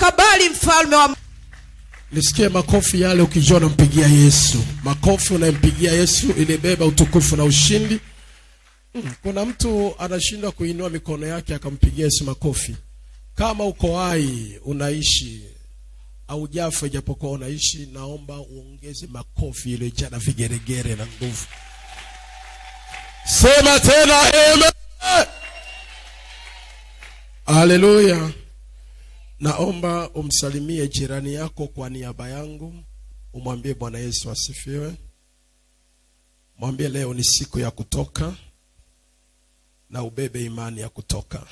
stakabali mfalme wa nisikie makofi yale ukijua unampigia yesu makofi unayempigia yesu ilibeba utukufu na ushindi Mm, kuna mtu anashindwa kuinua mikono yake akampigia yesu makofi kama uko hai unaishi au jafa ijapokuwa unaishi naomba uongeze makofi iliyojaa na vigeregere na nguvu sema tena amen haleluya naomba umsalimie jirani yako kwa niaba yangu umwambie bwana yesu asifiwe mwambie leo ni siku ya kutoka na ubebe imani ya kutoka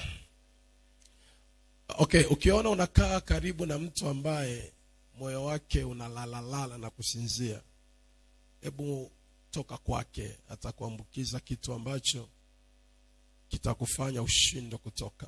okay ukiona unakaa karibu na mtu ambaye moyo wake unalalalala na kusinzia hebu toka kwake atakuambukiza kitu ambacho kitakufanya ushindwe kutoka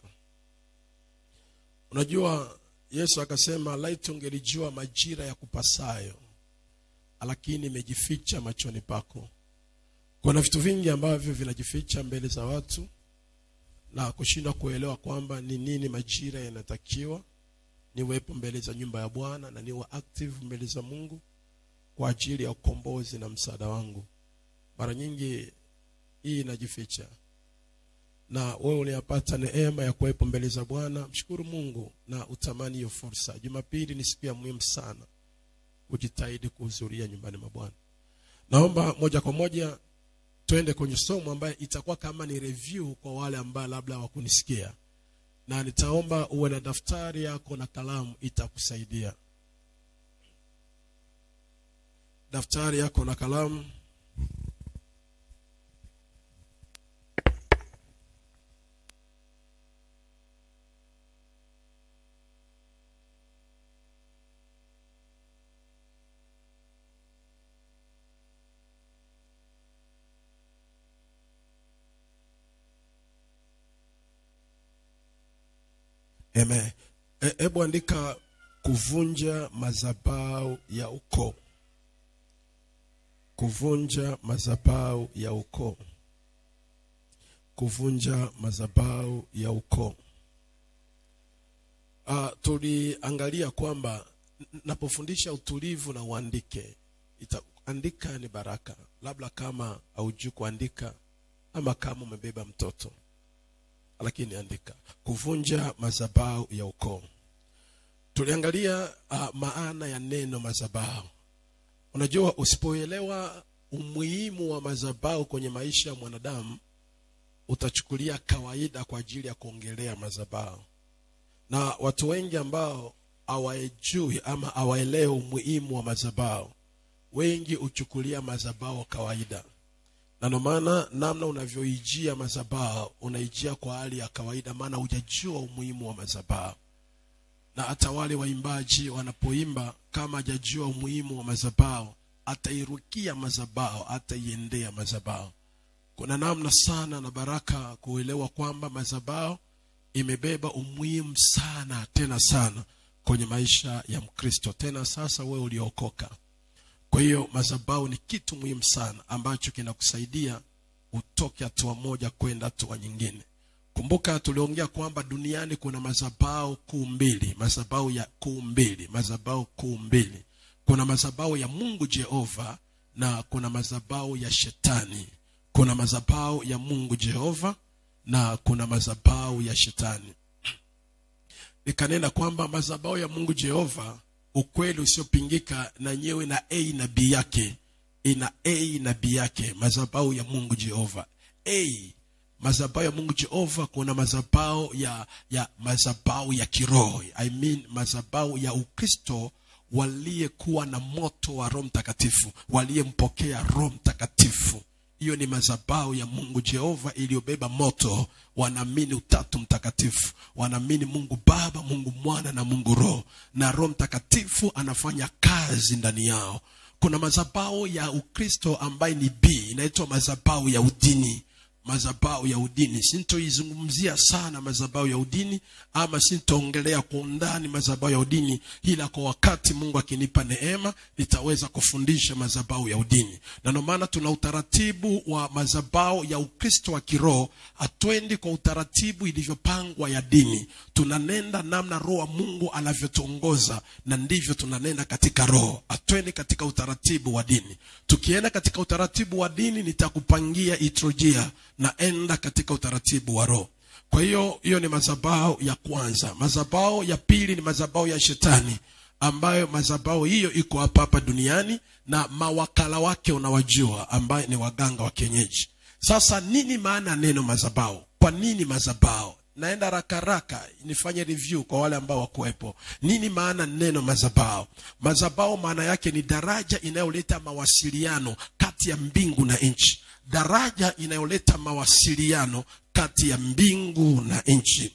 unajua yesu akasema laiti ungelijua majira ya kupasayo lakini imejificha machoni pako kuna vitu vingi ambavyo vinajificha mbele za watu na kushindwa kuelewa kwamba ni nini majira yanatakiwa niwepo mbele za nyumba ya bwana na niwe active mbele za mungu kwa ajili ya ukombozi na msaada wangu mara nyingi hii inajificha na wewe uliyapata neema ya kuwepo mbele za bwana mshukuru mungu na utamani hiyo fursa jumapili ni siku ya muhimu sana kujitahidi kuhudhuria nyumbani mwa bwana naomba moja kwa moja twende kwenye somo ambayo itakuwa kama ni review kwa wale ambao labda hawakunisikia na nitaomba uwe na daftari yako na kalamu itakusaidia daftari yako na kalamu Amen. E- Hebu andika kuvunja madhabahu ya ukoo. Kuvunja madhabahu ya ukoo. Kuvunja madhabahu ya ukoo. Uh, tuliangalia kwamba n- napofundisha utulivu na uandike ita, andika ni baraka labda kama haujui kuandika ama kama umebeba mtoto lakini andika kuvunja madhabahu ya ukoo tuliangalia uh, maana ya neno madhabahu unajua usipoelewa umuhimu wa madhabahu kwenye maisha ya mwanadamu utachukulia kawaida kwa ajili ya kuongelea madhabahu na watu wengi ambao hawaejui ama hawaelewi umuhimu wa madhabahu wengi huchukulia madhabahu kawaida na ndio maana namna unavyoijia madhabahu unaijia kwa hali ya kawaida maana hujajua umuhimu wa madhabahu na hata wale waimbaji wanapoimba kama hajajua umuhimu wa madhabahu atairukia madhabahu ataiendea madhabahu kuna namna sana na baraka kuelewa kwamba madhabahu imebeba umuhimu sana tena sana kwenye maisha ya mkristo tena sasa wewe uliokoka kwa hiyo madhabahu ni kitu muhimu sana ambacho kinakusaidia utoke hatua moja kwenda hatua nyingine kumbuka tuliongea kwamba duniani kuna madhabahu kuu mbili madhabahu ya kuu mbili madhabahu kuu mbili kuna madhabahu ya mungu jehova na kuna madhabahu ya shetani kuna madhabahu ya mungu jehova na kuna madhabahu ya shetani nikanena kwamba madhabahu ya mungu jehova ukweli usiopingika na nyewe na a na b yake ina a na b yake madhabahu ya mungu jehova a madhabahu ya mungu jehova kuna madhabahu ya ya madhabahu ya kiroho i mean madhabahu ya ukristo waliyekuwa na moto wa roho mtakatifu waliyempokea roho mtakatifu hiyo ni madhabahu ya mungu jehova iliyobeba moto wanaamini utatu mtakatifu wanaamini mungu baba mungu mwana na mungu roho na roho mtakatifu anafanya kazi ndani yao kuna madhabahu ya ukristo ambaye ni b inaitwa madhabahu ya udini madhabahu ya udini sintoizungumzia sana madhabahu ya udini ama sintoongelea kwa undani madhabahu ya udini ila kwa wakati mungu akinipa neema nitaweza kufundisha madhabahu ya udini na ndio maana tuna utaratibu wa madhabahu ya ukristo wa kiroho hatwendi kwa utaratibu ilivyopangwa ya dini tunanenda namna roho wa mungu anavyotuongoza na ndivyo tunanenda katika roho hatwendi katika utaratibu wa dini tukienda katika utaratibu wa dini nitakupangia itrojia naenda katika utaratibu wa roho kwa hiyo hiyo ni madhabahu ya kwanza madhabahu ya pili ni madhabahu ya shetani ambayo madhabahu hiyo iko hapa hapa duniani na mawakala wake unawajua ambaye ni waganga wa kienyeji sasa nini maana ya neno madhabahu kwa nini madhabahu naenda rakaraka nifanye review kwa wale ambao wakuwepo nini maana neno madhabahu madhabahu maana yake ni daraja inayoleta mawasiliano kati ya mbingu na nchi daraja inayoleta mawasiliano kati ya mbingu na nchi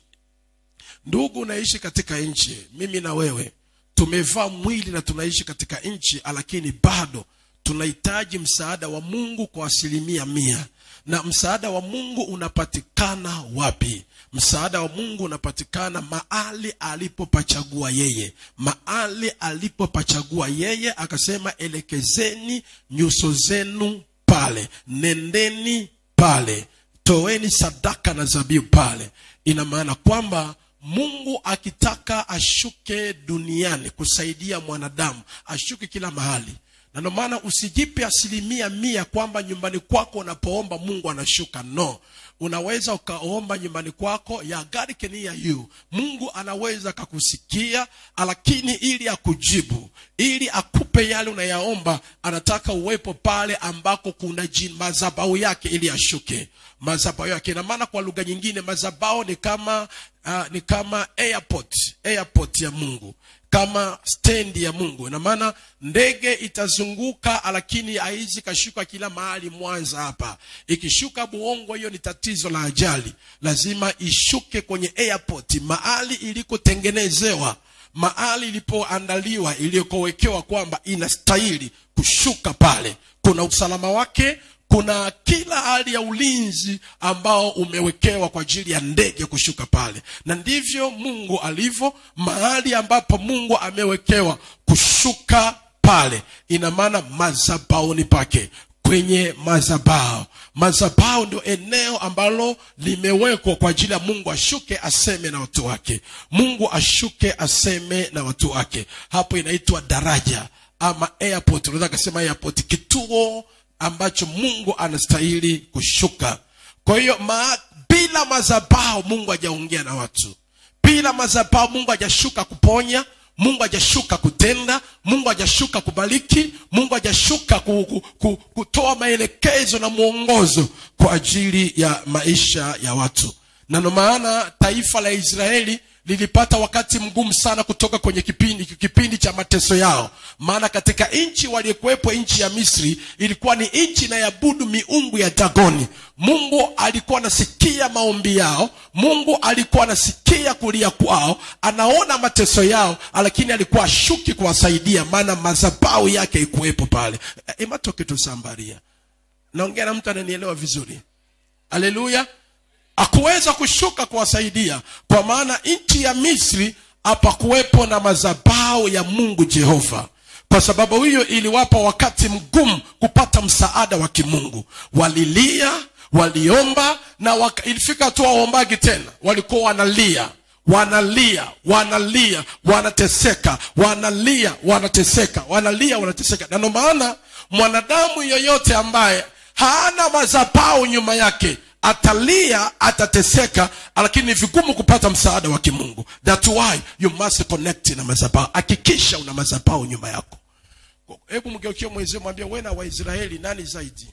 ndugu unaishi katika nchi mimi na wewe tumevaa mwili na tunaishi katika nchi lakini bado tunahitaji msaada wa mungu kwa asilimia mia na msaada wa mungu unapatikana wapi msaada wa mungu unapatikana mahali alipopachagua yeye mahali alipopachagua yeye akasema elekezeni nyuso zenu pale nendeni pale toeni sadaka na zabibu pale ina maana kwamba mungu akitaka ashuke duniani kusaidia mwanadamu ashuke kila mahali na ndio maana usijipe asilimia mia kwamba nyumbani kwako unapoomba mungu anashuka no unaweza ukaomba nyumbani kwako ya God can hear you mungu anaweza akakusikia lakini ili akujibu ili akupe yale unayaomba anataka uwepo pale ambako kuna madhabau yake ili ashuke madhabau yake ina maana kwa lugha nyingine madhabau ni kama uh, ni kama airport airport ya mungu kama stendi ya mungu ina maana ndege itazunguka lakini haizi kashuka kila mahali mwanza hapa ikishuka buongo hiyo ni tatizo la ajali lazima ishuke kwenye airport mahali ilikotengenezewa mahali ilipoandaliwa iliyokowekewa kwamba inastahili kushuka pale kuna usalama wake kuna kila hali ya ulinzi ambao umewekewa kwa ajili ya ndege kushuka pale na ndivyo mungu alivyo mahali ambapo mungu amewekewa kushuka pale ina maana mazabauni pake kwenye mazabao mazabao ndio eneo ambalo limewekwa kwa ajili ya mungu ashuke aseme na watu wake mungu ashuke aseme na watu wake hapo inaitwa daraja ama airport unaweza kasema airport kituo ambacho mungu anastahili kushuka kwa hiyo ma, bila mazabao mungu hajaongea na watu bila mazabao mungu hajashuka kuponya mungu hajashuka kutenda mungu hajashuka kubariki mungu hajashuka ku, ku, ku, kutoa maelekezo na mwongozo kwa ajili ya maisha ya watu na ndo maana taifa la israeli lilipata wakati mgumu sana kutoka kwenye kipindi kipindi cha mateso yao maana katika nchi waliyekuwepo nchi ya misri ilikuwa ni nchi inayabudu miungu ya dagoni mungu alikuwa anasikia maombi yao mungu alikuwa anasikia kulia kwao anaona mateso yao lakini alikuwa ashuki kuwasaidia maana mazabau yake ikuwepo pale imatoketusambaria naongea na mtu ananielewa vizuri haleluya akuweza kushuka kuwasaidia kwa maana nchi ya misri hapakuwepo na mazabao ya mungu jehova kwa sababu hiyo iliwapa wakati mgumu kupata msaada wa kimungu walilia waliomba na waka, ilifika tu waombagi tena walikuwa wanalia wanalia wanalia wanateseka wanalia wanateseka wanalia wanateseka na ndio maana mwanadamu yoyote ambaye hana mazabao nyuma yake atalia atateseka lakini ni vigumu kupata msaada wa kimungu that why you must connect na mazabao hakikisha una mazabao nyuma yako hebu mgeukie mwenzio mwambia we na waisraeli nani zaidi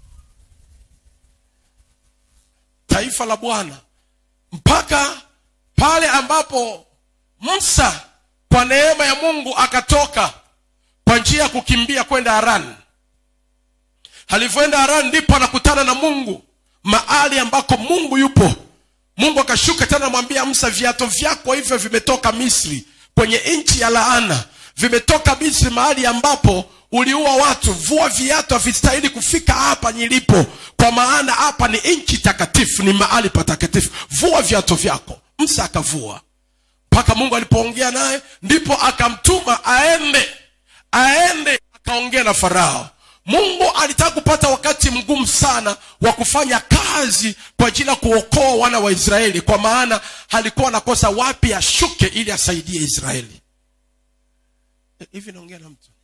taifa la bwana mpaka pale ambapo musa kwa neema ya mungu akatoka kwa njia ya kukimbia kwenda harani alivyoenda harani ndipo anakutana na mungu mahali ambako mungu yupo mungu akashuka tena namwambia msa viato vyako hivyo vimetoka misri kwenye nchi ya laana vimetoka misri mahali ambapo uliua watu vua viatu havistahili kufika hapa nilipo kwa maana hapa ni nchi takatifu ni mahali patakatifu vua viatu vyako msa akavua mpaka mungu alipoongea naye ndipo akamtuma aende aende akaongea na farao mungu alitaka kupata wakati mgumu sana wa kufanya kazi kwa ajili ya kuokoa wana wa israeli kwa maana alikuwa anakosa wapi ashuke ili asaidie israeli hivi naongea na mtu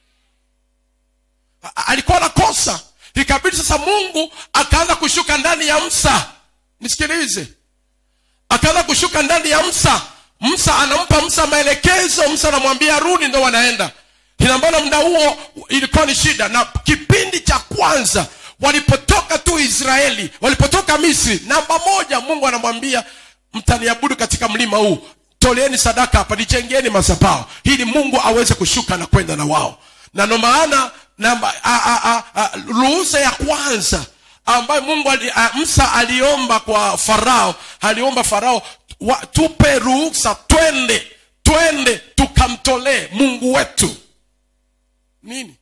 A- alikuwa anakosa ikabidi sasa mungu akaanza kushuka ndani ya msa nisikilize akaanza kushuka ndani ya msa msa anampa msa maelekezo msa anamwambia rudi ndo wanaenda inambana muda huo ilikuwa ni shida na kipindi cha kwanza walipotoka tu israeli walipotoka misri namba moja mungu anamwambia mtaniabudu katika mlima huu toleeni sadaka hapa nijengeni mazabao ili mungu aweze kushuka na kwenda na wao na ndo maana namba a- a- a- a- ruhusa ya kwanza ambayo mungu ali, a, msa aliomba kwa farao aliomba farao wa, tupe ruhusa twende twende tukamtolee mungu wetu nini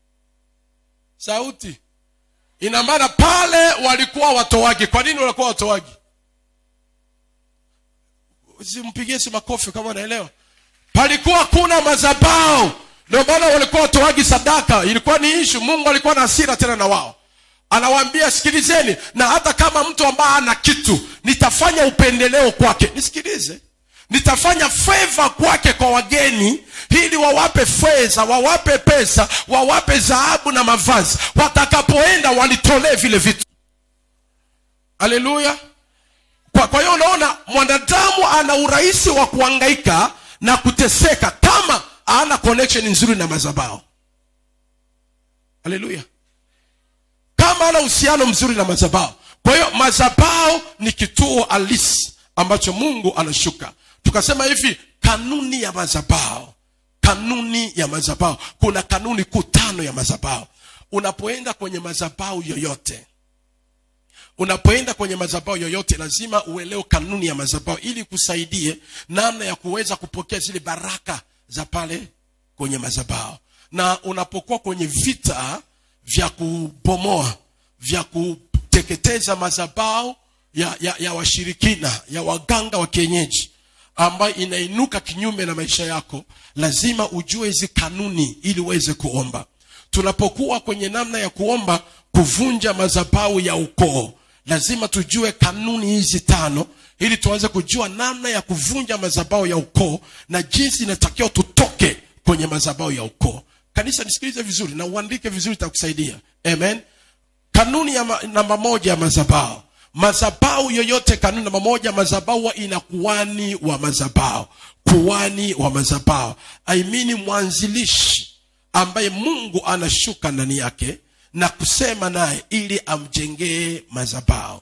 sauti ina maana pale walikuwa watoaji kwa nini walikuwa watoaji simpigie si makofi kama unaelewa palikuwa kuna mazabao ndio maana walikuwa watoaji sadaka ilikuwa ni ishu mungu alikuwa na hasira tena na wao anawaambia sikilizeni na hata kama mtu ambaye ana kitu nitafanya upendeleo kwake nisikilize nitafanya feva kwake kwa wageni ili wawape fedha wawape pesa wawape dhahabu na mavazi watakapoenda walitolee vile vitu haleluya kwa, kwa hiyo unaona mwanadamu ana urahisi wa kuangaika na kuteseka kama ana connection nzuri na mazabao haleluya kama ana uhusiano mzuri na mazabao kwa hiyo mazabao ni kituo halisi ambacho mungu anashuka tukasema hivi kanuni ya mazabao kanuni ya mazabao kuna kanuni kuu tano ya mazabao unapoenda kwenye mazabao yoyote unapoenda kwenye mazabao yoyote lazima uelewe kanuni ya mazabao ili kusaidie namna ya kuweza kupokea zile baraka za pale kwenye mazabao na unapokuwa kwenye vita vya kubomoa vya kuteketeza mazabao ya, ya, ya washirikina ya waganga wa kienyeji ambayo inainuka kinyume na maisha yako lazima ujue hizi kanuni ili uweze kuomba tunapokuwa kwenye namna ya kuomba kuvunja mazabau ya ukoo lazima tujue kanuni hizi tano ili tuanze kujua namna ya kuvunja mazabao ya ukoo na jinsi inatakiwa tutoke kwenye mazabao ya ukoo kanisa nisikilize vizuri na uandike vizuri itakusaidia amen kanuni ya ma, namba moja ya mazabao mazabau yoyote kanuni namba moja mazabau huwa ina kuani wa mazabao kuani wa mazabao aimini mwanzilishi ambaye mungu anashuka ndani yake na kusema naye ili amjengee mazabao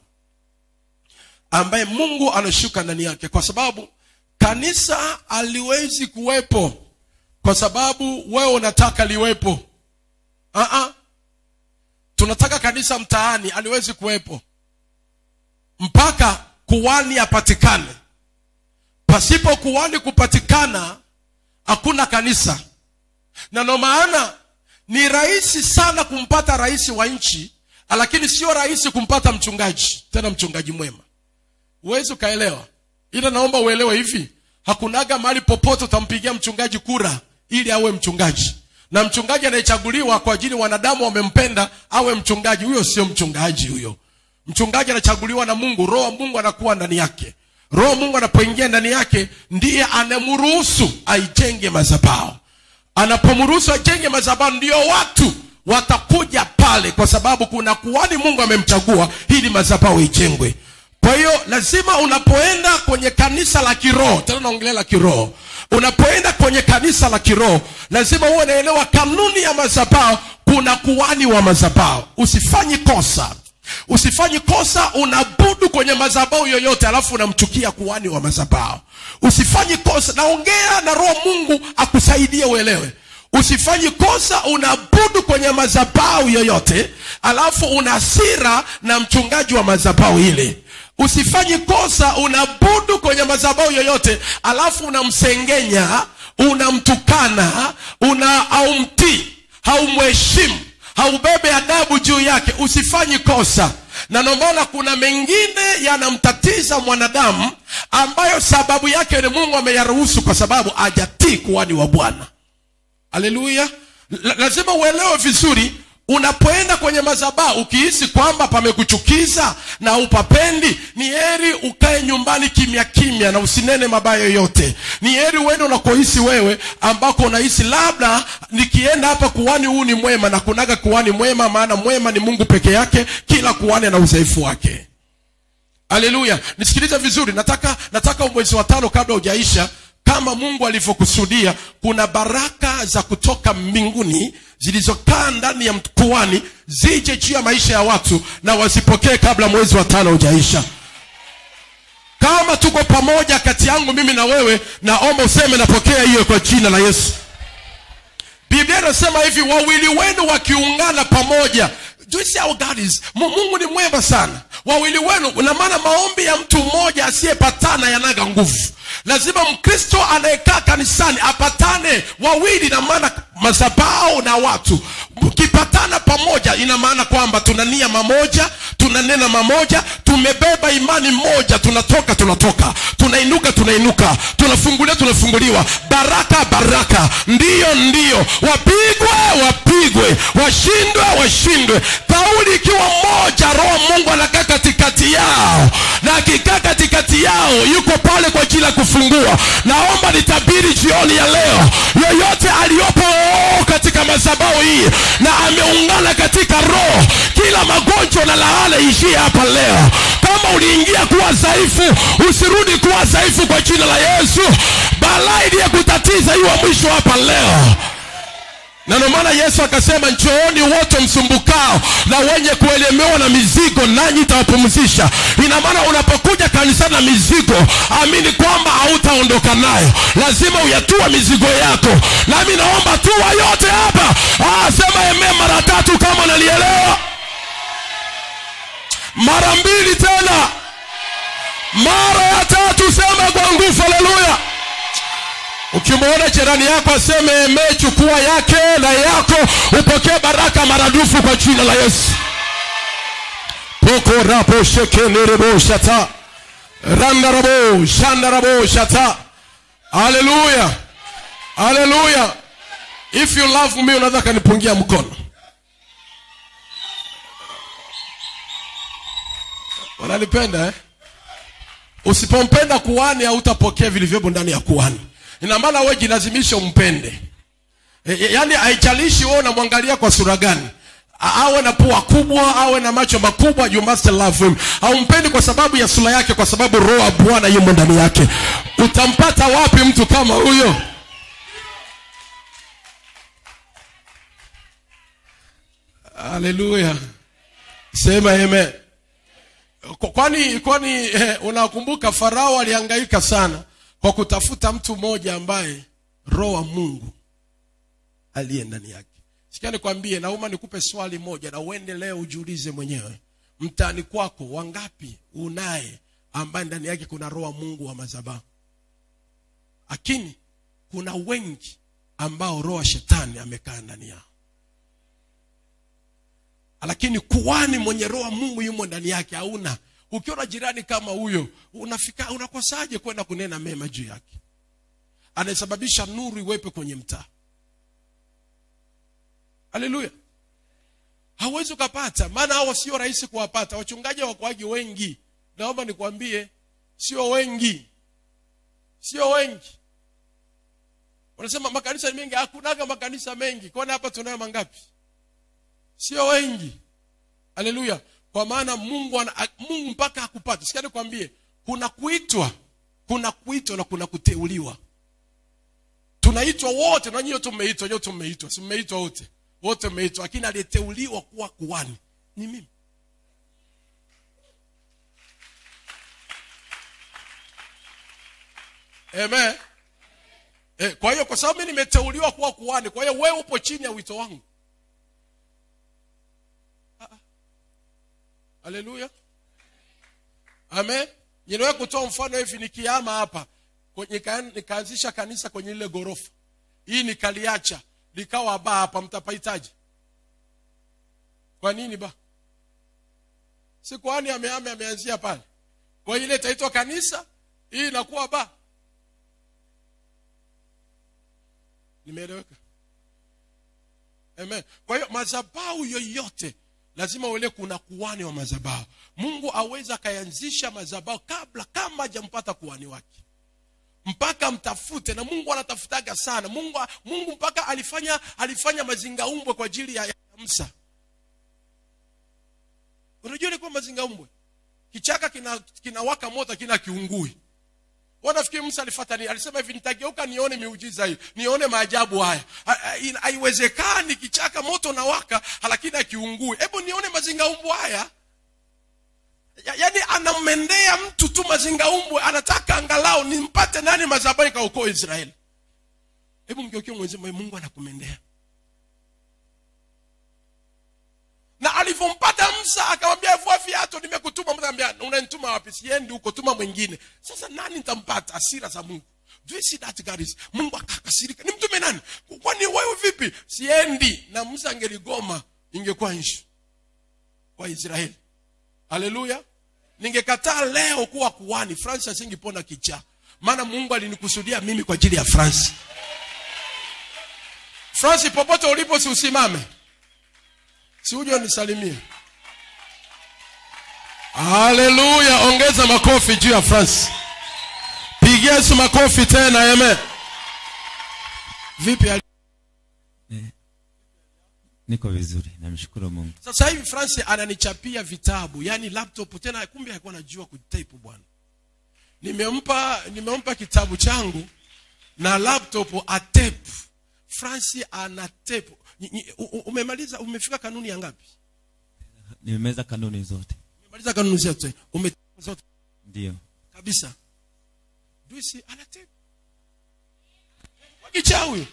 ambaye mungu anashuka ndani yake kwa sababu kanisa aliwezi kuwepo kwa sababu wewe unataka liwepo uh-uh. tunataka kanisa mtaani aliwezi kuwepo mpaka kuwani apatikane pasipo kuwani kupatikana hakuna kanisa na ndo maana ni rahisi sana kumpata rais wa nchi lakini sio rahisi kumpata mchungaji tena mchungaji mwema huwezi ukaelewa ila naomba uelewe hivi hakunaga mahali popote utampigia mchungaji kura ili awe mchungaji na mchungaji anayechaguliwa kwa ajili wanadamu wamempenda awe mchungaji huyo sio mchungaji huyo mchungaji anachaguliwa na mungu roho wa mungu anakuwa ndani yake roho mungu anapoingia ndani yake ndiye anamruhusu aijenge mazabao anapomruhusu ajenge mazabao ndio watu watakuja pale kwa sababu kuna kuhani mungu amemchagua ili mazabao ijengwe kwa hiyo lazima unapoenda kwenye kanisa la kiroho tena naongelea la kiroho unapoenda kwenye kanisa la kiroho lazima uwe unaelewa kanuni ya mazabao kuna kuhani wa mazabao usifanyi kosa usifanyi kosa unabudu kwenye mazabao yoyote alafu unamchukia kuhani wa mazabao usifanyi kosa naongea na roho mungu akusaidie uelewe usifanyi kosa unabudu kwenye mazabau yoyote alafu una hasira na mchungaji wa mazabau ile usifanyi kosa unabudu kwenye mazabau yoyote alafu unamsengenya unamtukana una aumtii haumheshimu haubebe adabu juu yake usifanyi kosa na ndio maana kuna mengine yanamtatiza mwanadamu ambayo sababu yake ni mungu ameyaruhusu kwa sababu ajatii kuwani wa bwana haleluya La- lazima uelewe vizuri unapoenda kwenye madhabahu ukihisi kwamba pamekuchukiza na upapendi ni heri ukae nyumbani kimya kimya na usinene mabaya yoyote ni heri uende unakohisi wewe ambako unahisi labda nikienda hapa kuwani huu ni mwema na kunaga kuwani mwema maana mwema ni mungu peke yake kila kuwani ana udhaifu wake haleluya nisikilize vizuri nataka nataka mwezi wa tano kabla hujaisha kama mungu alivyokusudia kuna baraka za kutoka mbinguni zilizokaa ndani ya mkuani zije juu ya maisha ya watu na wazipokee kabla mwezi wa tano hujaisha kama tuko pamoja kati yangu mimi na wewe naomba useme napokea hiyo kwa jina la yesu biblia inasema hivi wawili wenu wakiungana pamoja Do you see how God is? Mu- mungu ni mwema sana wawili wenu na maana maombi ya mtu mmoja asiyepatana yanaga nguvu lazima mkristo anayekaa kanisani apatane wawili na maana mazabao na watu mkipatana pamoja ina maana kwamba tuna nia mamoja tunanena mamoja tumebeba imani moja tunatoka tunatoka tunainuka tunainuka tunafungulia tunafunguliwa baraka baraka ndiyo ndiyo wapigwe wapigwe washindwe washindwe kauli ikiwa moja roho mungu anakaa katikati yao na akikaa katikati yao yuko pale kwa ajili ya kufungua naomba nitabiri jioni ya leo yoyote aliyopo katika madhabahu hii na ameungana katika roho kila magonjwa na laana ishie hapa leo kama uliingia kuwa dhaifu usirudi kuwa dhaifu kwa jina la yesu balaa iliyekutatiza iwa mwisho hapa leo na ndio maana yesu akasema njooni wote msumbukao na wenye kuelemewa na mizigo nanyi itawapumzisha ina maana unapokuja kanisani na mizigo amini kwamba hautaondoka nayo lazima uyatua mizigo yako nami naomba tua yote hapa ah, sema eme mara tatu kama nalielewa mara mbili tena mara ya tatu sema kwa nguvu haleluya ukimwona jirani yako aseme eme chukua yake na yako upokee baraka maradufu kwa jina la yesu poko rapo shekenerebo shata randarabo shandarabo shata haleluya haleluya if you love me unaweza kanipungia mkono wananipenda eh? usipompenda kuhani hautapokea vilivyopo ndani ya kuhani ina maana wewe jilazimishe umpende e, e, yaani haijalishi wewe unamwangalia kwa sura gani A- awe na pua kubwa awe na macho makubwa you must love him haumpendi kwa sababu ya sura yake kwa sababu roho ya bwana yumo ndani yake utampata wapi mtu kama huyo haleluya sema amen Kwa- kwani kwani eh, unakumbuka farao alihangaika sana kwa kutafuta mtu mmoja ambaye roho wa mungu aliye ndani yake sikia nikwambie nauma nikupe swali moja na uende leo ujiulize mwenyewe mtaani kwako wangapi unaye ambaye ndani yake kuna roho wa mungu wa madhabahu lakini kuna wengi ambao roho wa shetani amekaa ndani yao lakini kuwani mwenye roho wa mungu yumo ndani yake hauna ukiona jirani kama huyo unafika unakosaje kwenda kunena mema juu yake anayesababisha nuru iwepe kwenye mtaa haleluya hauwezi ukapata maana hao sio rahisi kuwapata wachungaji wakoaji wengi naomba nikwambie sio wengi sio wengi wanasema makanisa ni mengi hakunaga makanisa mengi kwani hapa tunayo mangapi sio wengi haleluya kwa maana mungu ana, a- mungu mpaka akupate sikia nikwambie kuna kuitwa kuna kuitwa na kuna kuteuliwa tunaitwa wote na nyinyi wote mmeitwa nyote mmeitwa si mmeitwa wote wote mmeitwa lakini aliyeteuliwa kuwa kuhani ni mimi amen eh, kwa hiyo kwa sababu mimi nimeteuliwa kuwa kuhani kwa hiyo wewe upo chini ya wito wangu haleluya amen niliwahi kutoa mfano hivi nikiama hapa kwenye- nika- nikaanzisha kanisa kwenye ile ghorofa hii nikaliacha likawa baa hapa mtapahitaji kwa nini ba si kwani ameame ameanzia pale kwa ile itaitwa kanisa hii inakuwa ba nimeeleweka amen kwa hiyo madhabahu yoyote lazima uele kuna kuhani wa madhabahu mungu aweza akayanzisha madhabahu kabla kama hajampata kuhani wake mpaka mtafute na mungu anatafutaga sana mungu mungu mpaka alifanya alifanya mazingaumbwe kwa ajili ya, ya msa unajua ilikuwa mazingaumbwe kichaka kinawaka kina kinawaka moto kina kiungui wanafikiri musa alifata nini alisema hivi nitageuka nione miujiza hii nione maajabu haya Ha- ha- ina- haiwezekani kichaka moto na waka lakini akiungui hebu nione mazingaumbwe haya ya, yaani anammendea mtu tu mazingaumbwe anataka angalau nimpate nani mazabari kaokoa israeli hebu mgeukie mwenzima mungu anakumendea na alivyompata msa akamwambia vua viatu nimekutuma Musa akamwambia unanituma wapi siendi huko tuma mwingine sasa nani nitampata asira za mungu Do you see that God is- mungu akakasirika nimtume nani kwani wewe vipi siendi na musa angeligoma ingekuwa nchi kwa israeli haleluya ningekataa leo kuwa kuhani francis asingepona kichaa maana mungu alinikusudia mimi kwa ajili ya francis francis popote ulipo si usimame si uje unisalimie haleluya ongeza makofi juu ya francis pigia yesu makofi tena amen vipi hali- niko vizuri namshukuru mungu sasa hivi francis ananichapia vitabu yani laptop tena kumbe alikuwa anajua kutype bwana nimempa nimempa kitabu changu na laptop atep francis ana tape Nyi- nyi- u- u- umemaliza umefika kanuni ya ngapi nimemeza kanuni zote umemaliza kanuni zote ume zote ndio kabisa duisi ana tape wakichaa huyo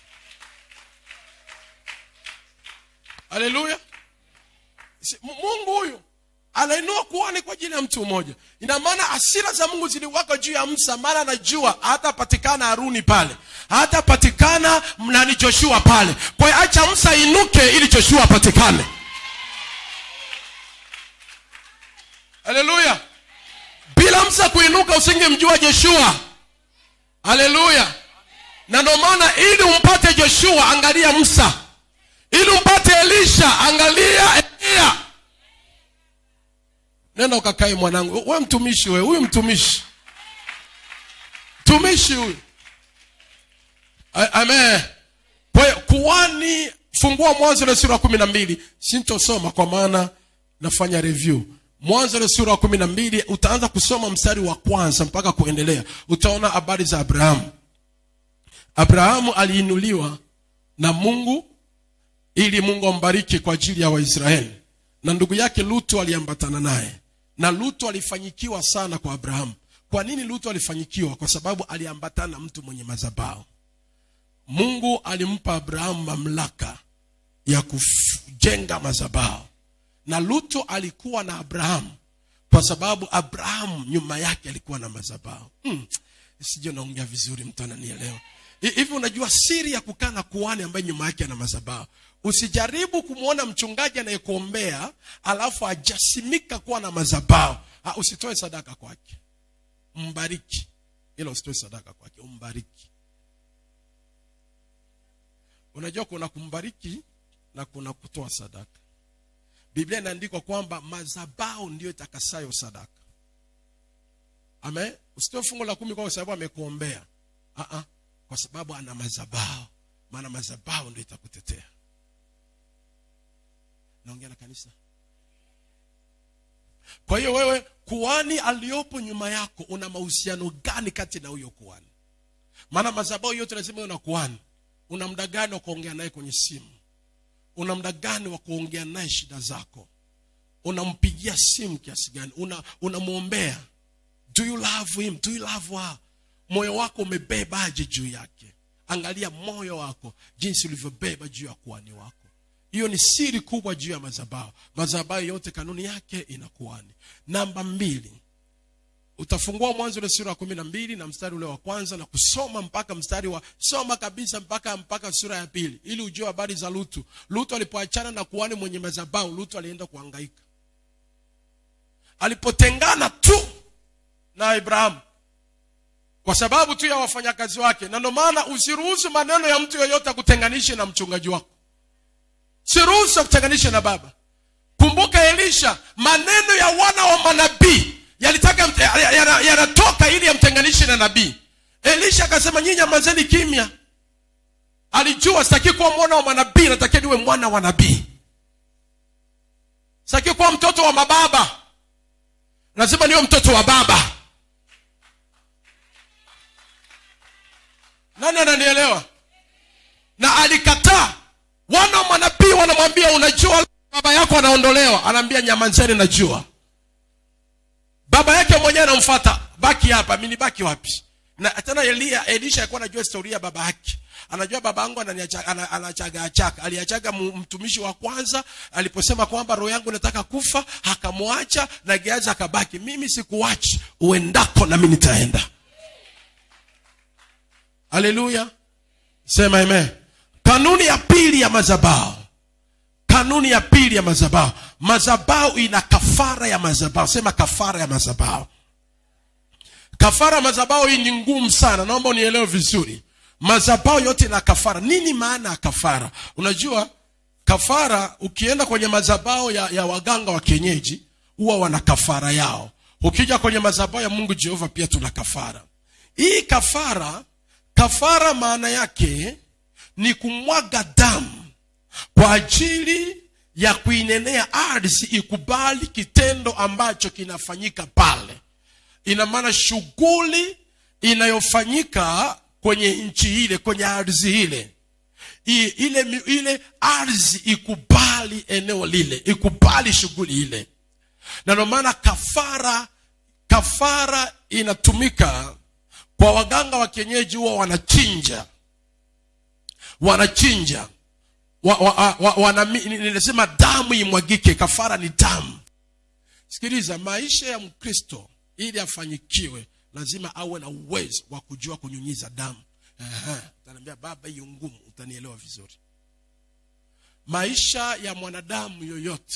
haleluya Si- Mu- mungu huyu anainua kuhani kwa ajili ya mtu mmoja ina maana asira za mungu ziliwaka juu ya msa maana anajua hatapatikana haruni pale hatapatikana nani joshua pale kwa hiyo acha msa inuke ili joshua apatikane haleluya bila msa kuinuka usingemjua joshua haleluya na ndio maana ili umpate joshua angalia msa ili umpate elisha angalia eliya nenda ukakae mwanangu we mtumishi we huyu mtumishi mtumishi huyu A- amen kwa hiyo kuwani fungua mwanzo ile sura ya kumi na mbili sintosoma kwa maana nafanya review mwanzo ile sura ya kumi na mbili utaanza kusoma mstari wa kwanza mpaka kuendelea utaona habari za abrahamu abrahamu aliinuliwa na mungu ili mungu ambariki kwa ajili ya waisraeli na ndugu yake lutu aliambatana naye na lutu alifanyikiwa sana kwa abrahamu kwa nini lutu alifanyikiwa kwa sababu aliambatana na mtu mwenye mazabao mungu alimpa abrahamu mamlaka ya kujenga mazabao na lutu alikuwa na abrahamu kwa sababu abrahamu nyuma yake alikuwa na mazabao hmm. sije naongea vizuri mtu ananielewa Hi- hivi unajua siri ya kukaa na kuhani ambaye nyuma yake ana mazabao usijaribu kumwona mchungaji anayekuombea alafu ajasimika kuwa na mazabao ha, usitoe sadaka kwake mbariki ila usitoe sadaka kwake umbariki unajua kuna kumbariki na kuna kutoa sadaka biblia inaandikwa kwamba mazabao ndiyo itakasayo sadaka amen usitoe fungu la kumi kwa sababu amekuombea uh-uh. kwa sababu ana mazabao maana mazabao ndio itakutetea naongea na kanisa kwa hiyo wewe kuhani aliyopo nyuma yako una mahusiano gani kati na huyo kuhani maana mazabao yote lazima uwe na kuhani una muda gani wa kuongea naye kwenye simu una muda gani wa kuongea naye shida zako unampigia simu kiasi gani una unamwombea do you love him do you love her moyo wako umebebaje juu yake angalia moyo wako jinsi ulivyobeba juu ya kuhani wako hiyo ni siri kubwa juu ya mazabao mazabao yote kanuni yake inakuhani namba mbili utafungua mwanzo ule sura ya kumi na mbili na mstari ule wa kwanza na kusoma mpaka mstari wa soma kabisa mpaka mpaka sura ya pili ili ujue habari za lutu lutu alipoachana na kuhani mwenye madhabahu lutu alienda kuhangaika alipotengana tu na ibrahamu kwa sababu tu ya wafanyakazi wake na ndio maana usiruhusu maneno ya mtu yoyote akutenganishe na mchungaji wako siruhusu akutenganishe na baba kumbuka elisha maneno ya wana wa manabii yalitaka mte- yana- yana- yanatoka ili yamtenganishe na nabii elisha akasema nyinyi nyamazeni kimya alijua sitaki kuwa mwana wa manabii natakia niwe mwana wa nabii sitaki kuwa mtoto wa mababa lazima niwe mtoto wa baba nani ananielewa na alikataa wana wa manabii wanamwambia unajua baba yako anaondolewa anaambia nyamazeni najua baba yake mwenyewe anamfuata baki hapa mimi nibaki wapi na tena elia elisha alikuwa anajua historia ya baba yake anajua baba yangu ananiacha- ana- anachaga achaka aliachaga mu- mtumishi wa kwanza aliposema kwamba roho yangu inataka kufa akamwacha na geazi akabaki mimi sikuachi uendako nami nitaenda haleluya sema amen kanuni ya pili ya mazabao kanuni ya pili ya mazabao mazabao ina kafara ya mazabao sema kafara ya mazabao kafara ya mazabao hii ni ngumu sana naomba unielewe vizuri mazabao yote ina kafara nini maana ya kafara unajua kafara ukienda kwenye mazabao ya, ya waganga wa kienyeji huwa wana kafara yao ukija kwenye mazabao ya mungu jehova pia tuna kafara hii kafara kafara maana yake ni kumwaga damu kwa ajili ya kuinenea ardhi ikubali kitendo ambacho kinafanyika pale ina maana shughuli inayofanyika kwenye nchi ile kwenye ardhi ile I, ile mi- ile ardhi ikubali eneo lile ikubali shughuli ile na ndio maana kafara kafara inatumika kwa waganga wa kienyeji huwa wanachinja wanachinja wa, wa, wa, wa, wana, ninasema damu imwagike kafara ni damu sikiliza maisha ya mkristo ili afanyikiwe lazima awe na uwezo wa kujua kunyunyiza damu Aha, utaniambia baba hiyo ngumu utanielewa vizuri maisha ya mwanadamu yoyote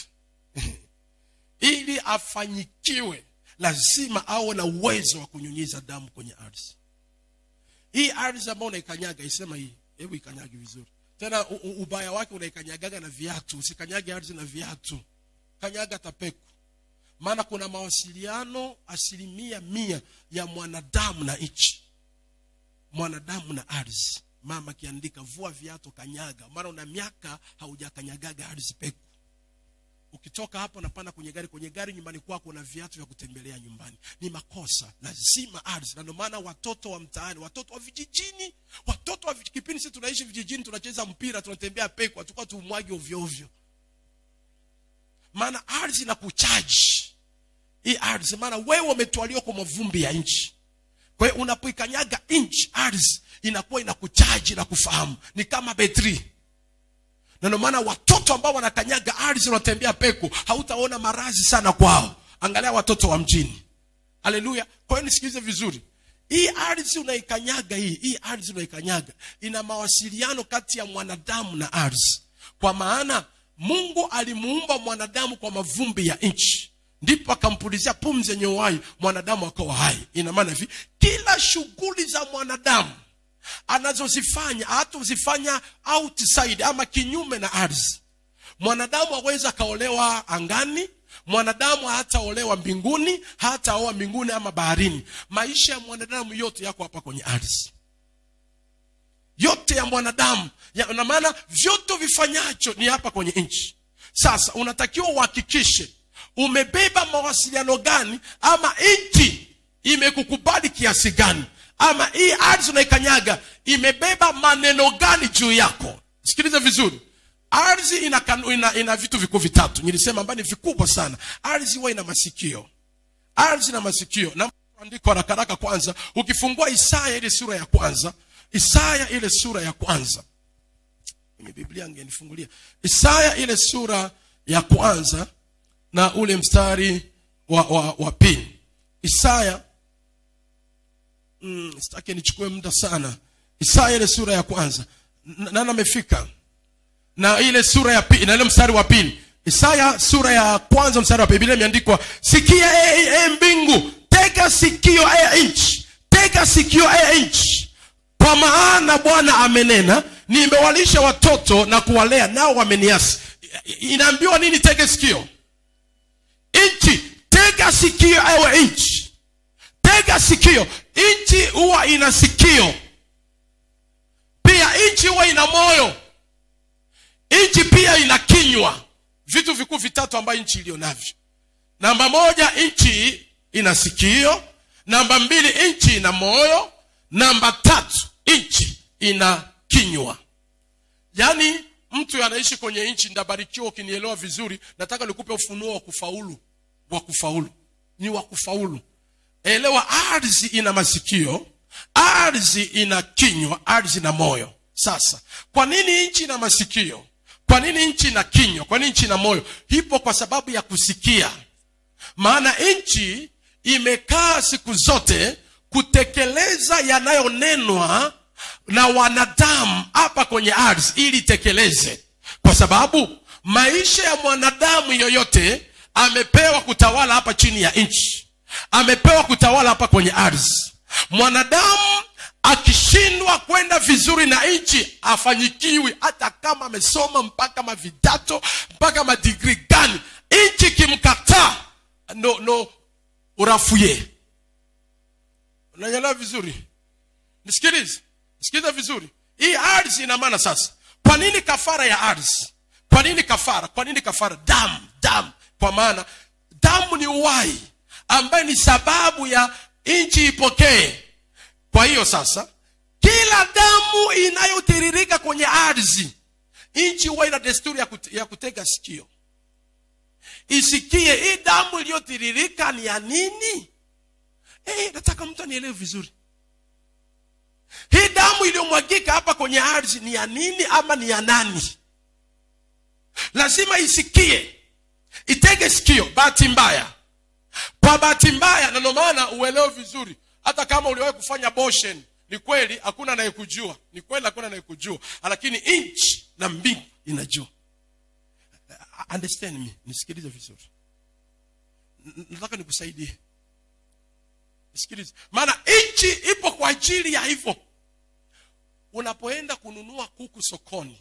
ili afanyikiwe lazima awe na uwezo wa kunyunyiza damu kwenye ardhi hii ardhi ambayo unaikanyaga isema hii hebu ikanyage vizuri tena u- u- ubaya wake unaikanyagaga na viatu usikanyage ardhi na viatu kanyaga tapeku maana kuna mawasiliano asilimia mia ya mwanadamu na nchi mwanadamu na ardhi mama akiandika vua viatu kanyaga maana una miaka haujakanyagaga ardhi peku ukitoka hapo napanda kwenye gari kwenye gari nyumbani kwako una viatu vya kutembelea nyumbani ni makosa lazima ardhi na ndio maana watoto wa mtaani watoto wa vijijini watoto wa vij- kipindi sisi tunaishi vijijini tunacheza mpira tunatembea peku hatukuwa tumwagi ovyo ovyo maana ardhi na kuchaji hii ardhi maana wewe umetwaliwa kwa mavumbi ya nchi kwa hiyo unapoikanyaga nchi ardhi inakuwa inakuchaji na kufahamu ni kama betri na ndio maana watoto ambao wanakanyaga ardhi wanatembea peku hautaona marazi sana kwao angalia watoto wa mjini haleluya kwa hiyo nisikilize vizuri hii ardhi unaikanyaga hii hii ardhi unaikanyaga ina mawasiliano kati ya mwanadamu na ardhi kwa maana mungu alimuumba mwanadamu kwa mavumbi ya nchi ndipo akampulizia pumzi yenye uhai mwanadamu akawa hai ina maana hivi kila shughuli za mwanadamu anazozifanya hatozifanya outside ama kinyume na ardhi mwanadamu aweza akaolewa angani mwanadamu hataolewa mbinguni hataoa mbinguni ama baharini maisha ya mwanadamu yote yako hapa kwenye ardhi yote ya mwanadamu ya- na maana vyote vifanyacho ni hapa kwenye nchi sasa unatakiwa uhakikishe umebeba mawasiliano gani ama nchi imekukubali kiasi gani ama hii ardhi unaikanyaga imebeba maneno gani juu yako sikiliza vizuri ardhi ina, kanu- ina, ina vitu vikuu vitatu nilisema ambayo ni vikubwa sana ardhi huwa ina masikio ardhi na masikio na andiko haraka haraka kwanza ukifungua isaya ile sura ya kwanza isaya ile sura ya kwanza kwenye biblia angenifungulia isaya ile sura ya kwanza na ule mstari wa, wa, wa pili isaya mm, sitaki nichukue muda sana isaya ile sura ya kwanza N- nani amefika na ile sura ya pili na ile mstari wa pili isaya sura ya kwanza mstari wa pili Biblia imeandikwa sikia e, e, mbingu tega sikio e nchi tega sikio e nchi kwa maana bwana amenena nimewalisha watoto na kuwalea nao wameniasi I- inaambiwa nini tege sikio nchi tega sikio ewe nchi tega sikio nchi huwa ina sikio pia nchi huwa ina moyo nchi pia ina kinywa vitu vikuu vitatu ambayo nchi iliyo navyo namba moja nchi ina sikio namba mbili nchi ina moyo namba tatu nchi ina kinywa yaani mtu anaishi kwenye nchi ndabarikiwa ukinielewa vizuri nataka nikupe ufunuo wa kufaulu wa kufaulu ni wa kufaulu elewa ardhi ina masikio ardhi ina kinywa ardhi ina moyo sasa kwa nini nchi ina masikio kwa nini nchi ina kinywa kwa nini nchi ina moyo hipo kwa sababu ya kusikia maana nchi imekaa siku zote kutekeleza yanayonenwa na wanadamu hapa kwenye ardhi ili itekeleze kwa sababu maisha ya mwanadamu yoyote amepewa kutawala hapa chini ya nchi amepewa kutawala hapa kwenye ardhi mwanadamu akishindwa kwenda vizuri na nchi afanyikiwi hata kama amesoma mpaka mavidato mpaka madigri gani nchi kimkataa no no urafuye unanyelewa vizuri nisikilize nisikilize vizuri hii ardhi ina maana sasa kwa nini kafara ya ardhi kwa nini kafara kwa nini kafara damu damu kwa maana damu ni uhai ambaye ni sababu ya nchi ipokee kwa hiyo sasa kila damu inayotiririka kwenye ardhi nchi huwa ina desturi ya, kute, ya kutega sikio isikie hii damu iliyotiririka ni ya nini hey, nataka mtu anielewe vizuri hii damu iliyomwagika hapa kwenye ardhi ni ya nini ama ni ya nani lazima isikie itege sikio bahati mbaya kwa bahati mbaya na ndio maana uelewe vizuri hata kama uliwahi kufanya boshen ni kweli hakuna anayekujua ni kweli hakuna anayekujua lakini nchi na mbingu inajua understand me nisikilize vizuri N- nataka nikusaidie nisikilize maana nchi ipo kwa ajili ya hivyo unapoenda kununua kuku sokoni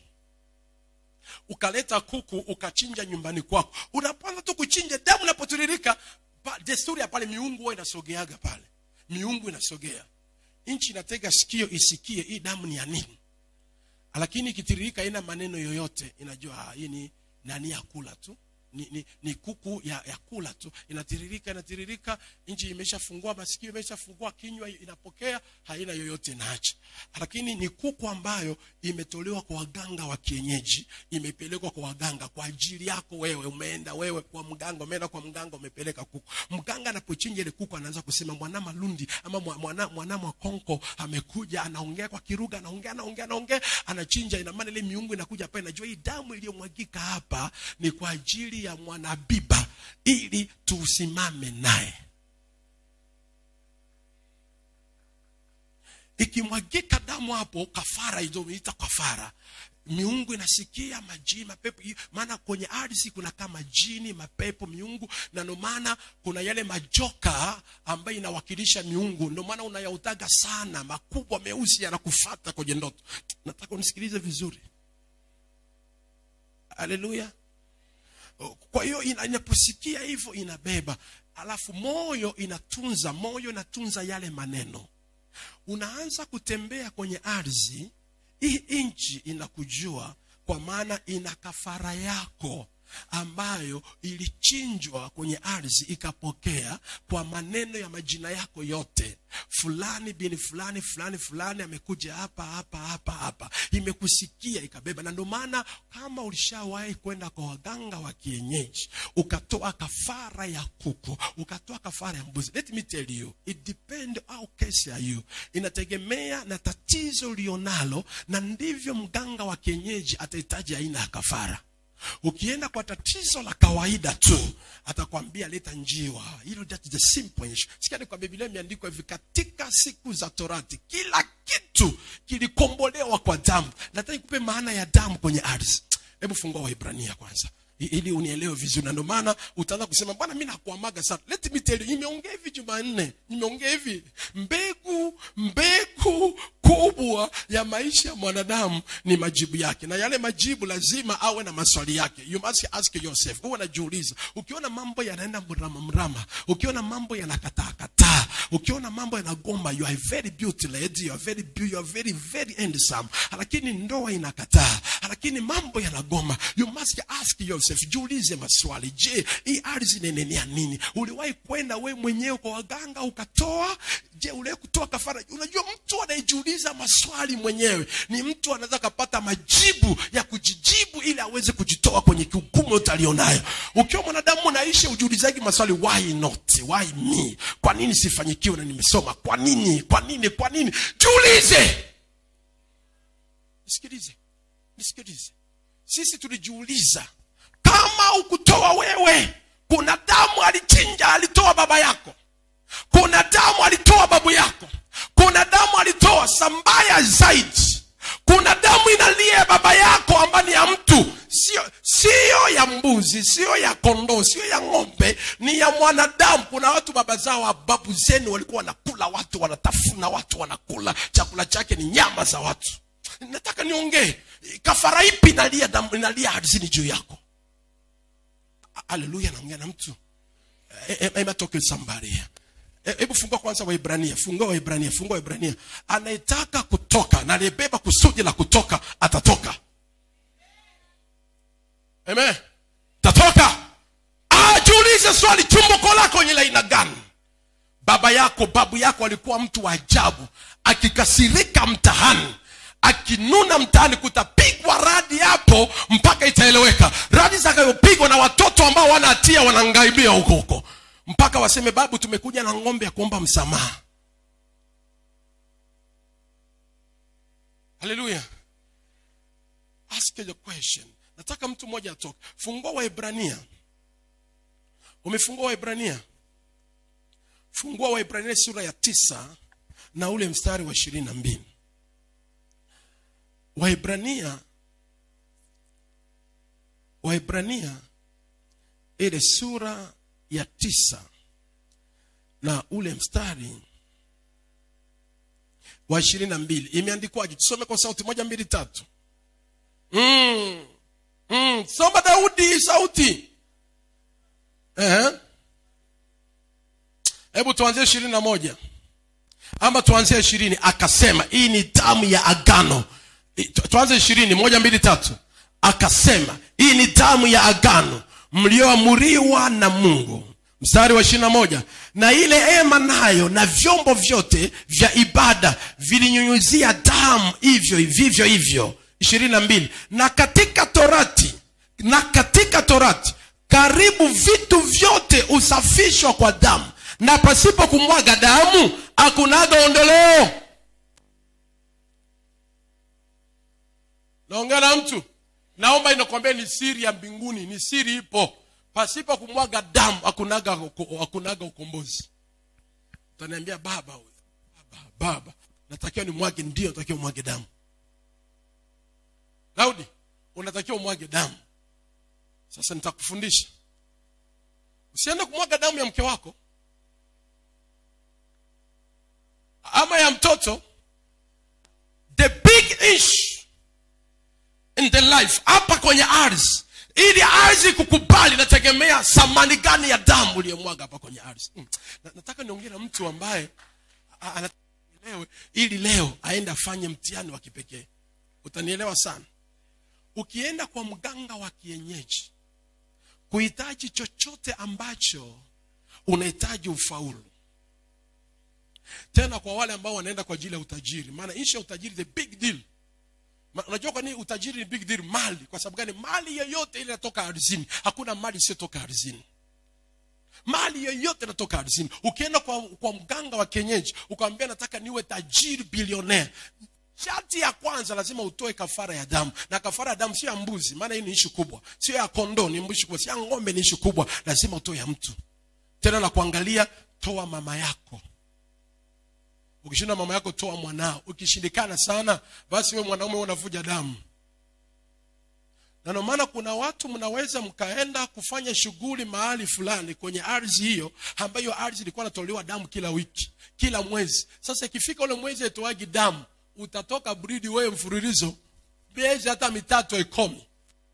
ukaleta kuku ukachinja nyumbani kwako unapoanza tu kuchinja damu inapotiririka pa- desturi ya pale miungu huwa inasogeaga pale miungu inasogea nchi inatega sikio isikie hii damu ni ya nini lakini ikitiririka ina maneno yoyote inajua ah, hii ni nani ya kula tu ni, ni, ni kuku ya, ya kula tu inatiririka inatiririka nchi imeshafungua masikio imeshafungua kinywa inapokea haina yoyote inaacha lakini ni kuku ambayo imetolewa kwa waganga wa kienyeji imepelekwa kwa waganga kwa ajili yako wewe umeenda wewe kwa mganga umeenda kwa mganga umepeleka kuku mganga anapochinja ile kuku anaanza kusema mwana malundi ama mwa- mwana, mwana mwakonko amekuja anaongea kwa kiruga anaongea anaongea anaongea anachinja ina maana ile miungu inakuja pale najua hii damu iliyomwagika hapa ni kwa ajili ya mwanabiba ili tusimame naye ikimwagika damu hapo kafara idomeita kafara miungu inasikia majini mapepo i- maana kwenye ardhi kuna kama jini mapepo miungu na ndio maana kuna yale majoka ambayo inawakilisha miungu ndio maana unayautaga sana makubwa meusi yanakufata kwenye ndoto nataka unisikilize vizuri haleluya kwa hiyo ina- inaposikia hivyo inabeba alafu moyo inatunza moyo inatunza yale maneno unaanza kutembea kwenye ardhi hii nchi inakujua kwa maana ina kafara yako ambayo ilichinjwa kwenye ardhi ikapokea kwa maneno ya majina yako yote fulani bini fulani fulani fulani amekuja hapa hapa hapa hapa imekusikia ikabeba na ndio maana kama ulishawahi kwenda kwa waganga wa kienyeji ukatoa kafara ya kuku ukatoa kafara ya mbuzi let me tell you it depend how case are you inategemea na tatizo ulionalo na ndivyo mganga wa kienyeji atahitaji aina ya kafara ukienda kwa tatizo la kawaida tu atakwambia leta njiwa hilo that is the simple issue sikia kwa biblia imeandikwa hivi katika siku za torati kila kitu kilikombolewa kwa damu nataka nikupe maana ya damu kwenye ardhi hebu fungua waibrania kwanza I- ili unielewe vizuri na ndio maana utaanza kusema bwana mi nakuamaga sana let me tell you nimeongea hivi jumanne nimeongea hivi mbegu mbegu kubwa ya maisha ya mwanadamu ni majibu yake na yale majibu lazima awe na maswali yake you must ask yourself huwa najiuliza ukiona mambo yanaenda mrama mrama ukiona mambo yanakataa kataa ukiona mambo yanagoma you are very beauty lady you are very beau- you are very very handsome lakini ndoa inakataa lakini mambo yanagoma you must ask yourself jiulize maswali je hii ardhi inenenea nini uliwahi kwenda we mwenyewe kwa waganga ukatoa je uliwahi kutoa kafara unajua mtu anayejiuliza maswali mwenyewe ni mtu anaweza kapata majibu ya kujijibu ili aweze kujitoa kwenye kihukumu yote alionayo ukiwa mwanadamu unaishi ujiulizaji maswali why not why me kwa nini sifanyikiwe na nimesoma kwa nini kwa nini kwa nini jiulize nisikilize nisikilize sisi tulijiuliza kama ukutoa wewe kuna damu alichinja alitoa baba yako kuna damu alitoa babu yako kuna damu alitoa sambaya zaidi kuna damu inalia baba yako ambayo ni ya mtu sio sio ya mbuzi sio ya kondoo sio ya ng'ombe ni ya mwanadamu kuna watu baba zao wa babu zenu walikuwa wanakula watu wanatafuna watu wanakula chakula chake ni nyama za watu nataka niongee kafara ipi inalia damu inalia ardhini juu yako haleluya naongea na mtu ematoke somebody here E- hebu fungua kwanza waibrania fungua waibrania fungua waibrania anayetaka kutoka na aliyebeba kusudi la kutoka atatoka amen tatoka ajiulize swali chumbuko lako nye la aina gani baba yako babu yako alikuwa mtu wa ajabu akikasirika mtahani akinuna mtaani kutapigwa radi hapo mpaka itaeleweka radi zitakayopigwa na watoto ambao wana hatia wanangaibia huko huko mpaka waseme babu tumekuja na ng'ombe ya kuomba msamaha haleluya ask the question nataka mtu mmoja atoke fungua waibrania umefungua waibrania fungua waibrania sura ya tisa na ule mstari wa ishirini na mbili waibrania waibrania ile sura ya tisa na ule mstari wa ishirini na mbili imeandikwaje tusome kwa sauti moja mbili tatu mm. Mm. soma daudi sauti Ehe. hebu tuanzie ishirini na moja ama tuanzie ishirini akasema hii ni damu ya agano I- tu- tuanze ishirini moja mbili tatu akasema hii ni damu ya agano mlioamuriwa na mungu mstari wa ishirina moja na ile ema nayo na vyombo vyote vya ibada vilinyunyuzia damu hivyo vivyo hivyo ishirini na mbili na katika torati na katika torati karibu vitu vyote husafishwa kwa damu na pasipo kumwaga damu hakunaga ondoleo naongea na mtu naomba inakwambia ni siri ya mbinguni ni siri ipo pasipo kumwaga damu hakunaga hakunaga ukombozi utaniambia baba we, baba baba natakiwa nimwage ndio natakiwa umwage damu daudi unatakiwa umwage damu sasa nitakufundisha usiende kumwaga damu ya mke wako ama ya mtoto the big issue in the life hapa kwenye ardhi ili ardhi kukubali nategemea thamani gani ya damu uliyomwaga hapa kwenye ardhi mm. Na- nataka niongee na mtu ambaye a- a- anielewe ili leo aende afanye mtihani wa kipekee utanielewa sana ukienda kwa mganga wa kienyeji kuhitaji chochote ambacho unahitaji ufaulu tena kwa wale ambao wanaenda kwa ajili ya utajiri maana ishu ya utajiri the big deal Ma- unajua kwa nini utajiri ni big deal mali kwa sababu gani mali yoyote ile inatoka ardhini hakuna mali isiyotoka ardhini mali yoyote inatoka ardhini ukienda kwa, kwa mganga wa kienyeji ukamwambia nataka niwe tajiri bilionea sharti ya kwanza lazima utoe kafara ya damu na kafara ya damu sio ya mbuzi maana hii ni ishu kubwa sio ya kondoo ni ishu kubwa sio ya ng'ombe ni ishu kubwa lazima utoe ya mtu tena na kuangalia toa mama yako ukishinda mama yako toa mwanao ukishindikana sana basi we mwanaume unavuja damu na ndio maana kuna watu mnaweza mkaenda kufanya shughuli mahali fulani kwenye ardhi hiyo ambayo ardhi ilikuwa inatolewa damu kila wiki kila mwezi sasa ikifika ule mwezi aitoagi damu utatoka bridi wewe mfululizo miezi hata mitatu haikomi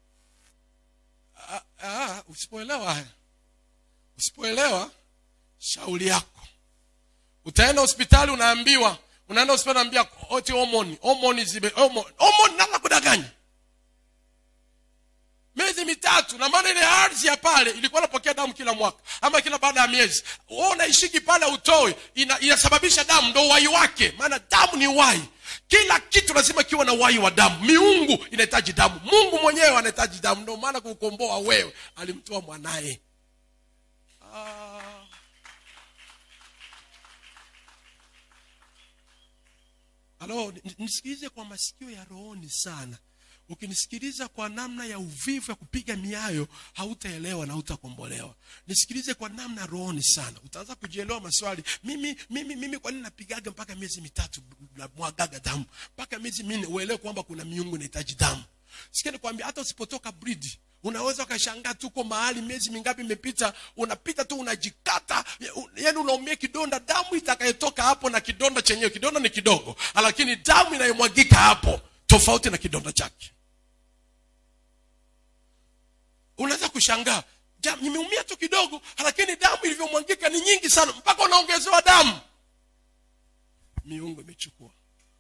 Ah, ah, usipoelewa haya usipoelewa shauri yako utaenda hospitali unaambiwa unaenda hospitali unaambia oti homoni homoni zibe homoni homoni nala kudanganya miezi mitatu na maana ile ardhi ya pale ilikuwa inapokea damu kila mwaka ama kila baada ya miezi wewe unaishiki pale utoe ina, inasababisha damu ndo uhai wake maana damu ni uhai kila kitu lazima kiwe na uhai wa damu miungu inahitaji damu mungu mwenyewe anahitaji damu ndio maana kukomboa wewe alimtoa mwanaye ah. Halo, ni- nisikilize kwa masikio ya rohoni sana. Ukinisikiliza kwa namna ya uvivu ya kupiga miayo, hautaelewa na hautakombolewa. Nisikilize kwa namna ya rohoni sana, utaanza kujielewa maswali. Mimi mimi mimi, kwa nini napigaga mpaka miezi mitatu na mwagaga damu mpaka miezi minne? Uelewe kwamba kuna miungu inahitaji damu. Sikia nikwambia, hata usipotoka bridi unaweza ukashangaa tuko mahali miezi mingapi imepita unapita tu unajikata yani unaumia kidonda damu itakayotoka hapo na kidonda chenyewe kidonda ni kidogo lakini damu inayomwagika hapo tofauti na kidonda chake unaweza kushangaa "Ja, nimeumia tu kidogo lakini damu ilivyomwagika ni nyingi sana mpaka unaongezewa damu miungu imechukua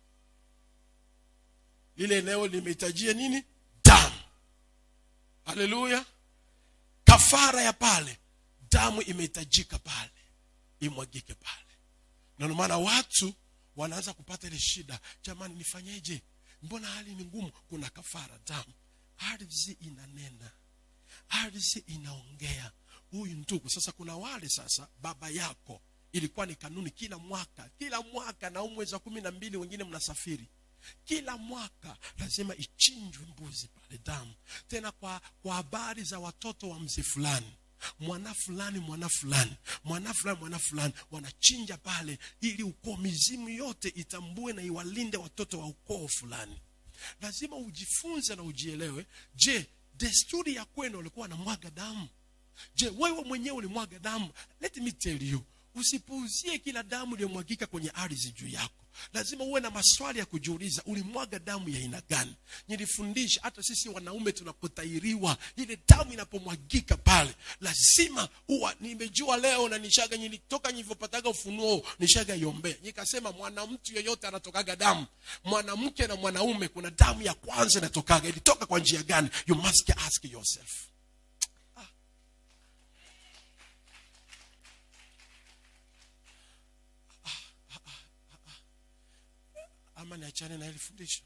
lile eneo limehitajia nini damu haleluya kafara ya pale damu imehitajika pale imwagike pale na ndio maana watu wanaanza kupata ile shida jamani nifanyeje mbona hali ni ngumu kuna kafara damu ardhi inanena ardhi inaongea huyu ndugu sasa kuna wale sasa baba yako ilikuwa ni kanuni kila mwaka kila mwaka na huu mwezi wa kumi na mbili wengine mnasafiri kila mwaka lazima ichinjwe mbuzi pale damu tena kwa kwa habari za watoto wa mzee fulani mwana fulani mwana fulani mwana fulani mwana fulani wanachinja pale ili ukoo mizimu yote itambue na iwalinde watoto wa ukoo fulani lazima ujifunze na ujielewe je desturi ya kwenu walikuwa wanamwaga damu je wewe mwenyewe ulimwaga damu let me tell you usipuuzie kila damu iliyomwagika kwenye ardhi juu yako lazima uwe na maswali ya kujiuliza ulimwaga damu ya aina gani nilifundisha hata sisi wanaume tunapotairiwa ile damu inapomwagika pale lazima huwa nimejua leo na nishaga nilitoka nilivyopataga ufunuo nishaga iombea nikasema mwanamtu yeyote anatokaga damu mwanamke na mwanaume kuna damu ya kwanza inatokaga ilitoka kwa njia gani you must ask yourself ama niachane na hili fundisho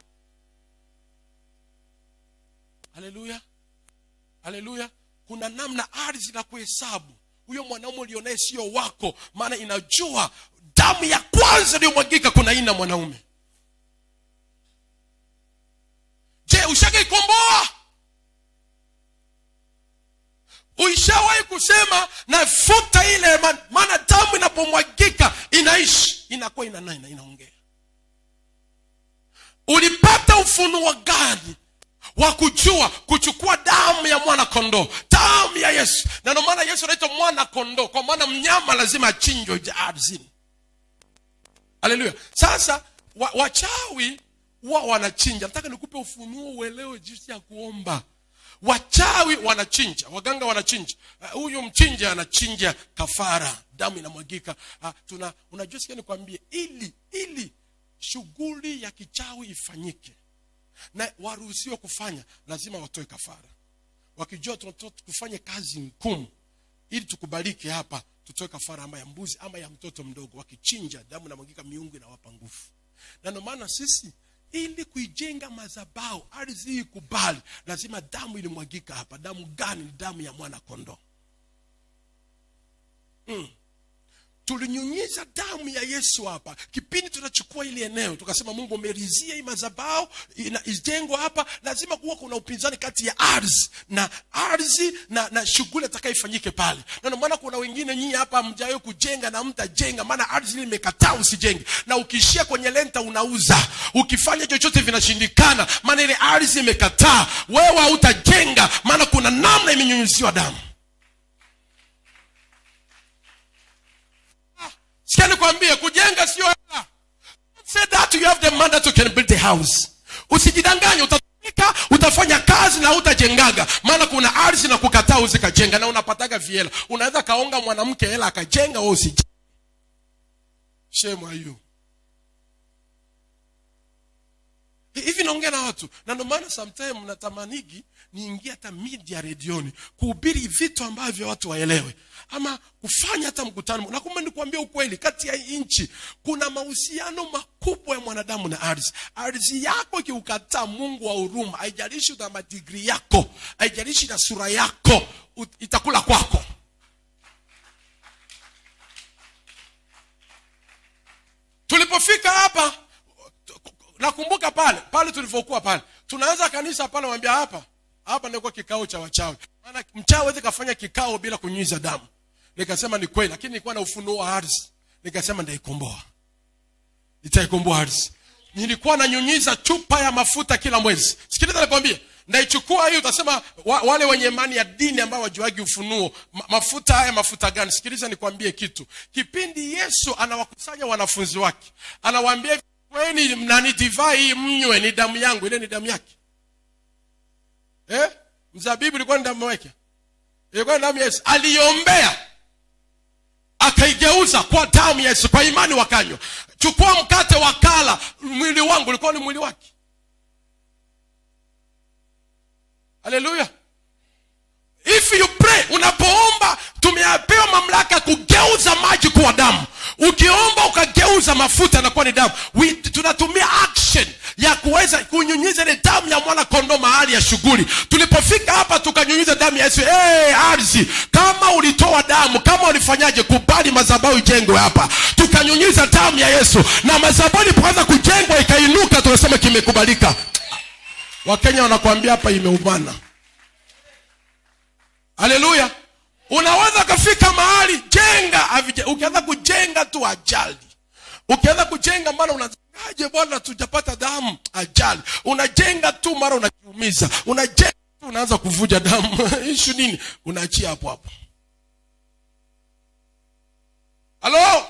haleluya haleluya kuna namna ardhi na kuhesabu huyo mwanaume ulionaye sio wako maana inajua damu ya kwanza iliyomwagika kuna aina mwanaume je ushagaikomboa uishawahi kusema nafuta ile ma- maana damu inapomwagika inaishi inakuwa inanena inaongea ulipata ufunuo gani wa kujua kuchukua damu ya mwana kondoo damu ya yesu na ndio maana yesu anaitwa mwana kondoo kwa maana mnyama lazima achinjwe ja- ardhini haleluya sasa wa, wachawi huwa wanachinja nataka nikupe ufunuo uelewe jinsi ya kuomba wachawi wanachinja waganga wanachinja Ah, huyu uh, mchinja anachinja kafara damu inamwagika uh, tuna unajua sikia nikwambie ili ili shughuli ya kichawi ifanyike na waruhusiwe kufanya lazima watoe kafara wakijua tunatoa kufanya kazi ngumu ili tukubalike hapa tutoe kafara ama ya mbuzi ama ya mtoto mdogo wakichinja damu inamwagika miungu inawapa nguvu na ndio maana sisi ili kuijenga mazabau ardhi hii ikubali lazima damu ilimwagika hapa damu gani ni damu ya mwana kondoo tulinyunyiza damu ya yesu hapa kipindi tunachukua ili eneo tukasema mungu umerizia hii mazabao ijengwa hapa lazima kuwa kuna upinzani kati ya ardhi na ardhi na, na shughuli atakaifanyike pale na ndio maana kuna wengine nyinyi hapa mjawe kujenga na mtajenga maana ardhi ile imekataa usijenge na ukiishia kwenye lenta unauza ukifanya chochote vinashindikana maana ile ardhi imekataa wewe hautajenga maana kuna namna imenyunyuziwa damu sikia nikwambie kujenga sio hela say that you have the money to can build the house usijidanganye utatumika utafanya kazi na utajengaga maana kuna ardhi na kukataa uzikajenga na unapataga viela unaweza kaonga mwanamke hela akajenga we usije shame are you hivi naongea na watu na ndio maana sometime natamanigi niingie hata media redioni kuhubiri vitu ambavyo watu waelewe ama kufanya hata mkutano na kumbe nikuambia ukweli kati ya nchi kuna mahusiano makubwa ya mwanadamu na ardhi ardhi yako ikiukataa mungu wa huruma haijalishi na madigri yako haijalishi na sura yako ut- itakula kwako tulipofika hapa nakumbuka pale pale tulivyokuwa pale tunaanza kanisa pale wambia hapa hapa nilikuwa kikao cha wachawi maana mchawi hawezi kafanya kikao bila kunyunyiza damu nikasema ni kweli lakini nilikuwa na ufunuo wa ardhi nikasema ndaikomboa nitaikomboa ardhi nilikuwa nanyunyiza chupa ya mafuta kila mwezi sikiliza nikwambie ndaichukua hii utasema wa, wale wenye imani ya dini ambao wajuagi ufunuo ma, mafuta haya mafuta gani sikiliza nikwambie kitu kipindi yesu anawakusanya wanafunzi wake anawaambia kweni nani divai hii mnywe ni damu yangu ile ni damu yake eh? mzabibu ilikuwa ni damu yake ilikuwa ni damu ya yesu aliombea akaigeuza kwa damu ya yesu kwa imani wakanywa chukua mkate wakala mwili wangu ulikuwa ni mwili wake haleluya if you pray unapoomba tumepewa mamlaka ya kugeuza maji kuwa damu ukiomba ukageuza mafuta nakuwa ni damu We, tunatumia action ya kuweza kunyunyiza ile damu ya mwana kondoo mahali ya shughuli tulipofika hapa tukanyunyiza damu ya yesu hey, ardhi kama ulitoa damu kama ulifanyaje kubali madhabahu ijengwe hapa tukanyunyiza damu ya yesu na madhabahu ilipoanza kujengwa ikainuka tunasema kimekubalika wakenya wanakuambia hapa imeumana haleluya unaweza kafika mahali jenga avije ukianza kujenga tu ajali ukianza kujenga mara unajengaje bwana tujapata damu ajali unajenga tu mara unajiumiza unajenga tu unaanza kuvuja damu ishu nini unaachia hapo hapo halo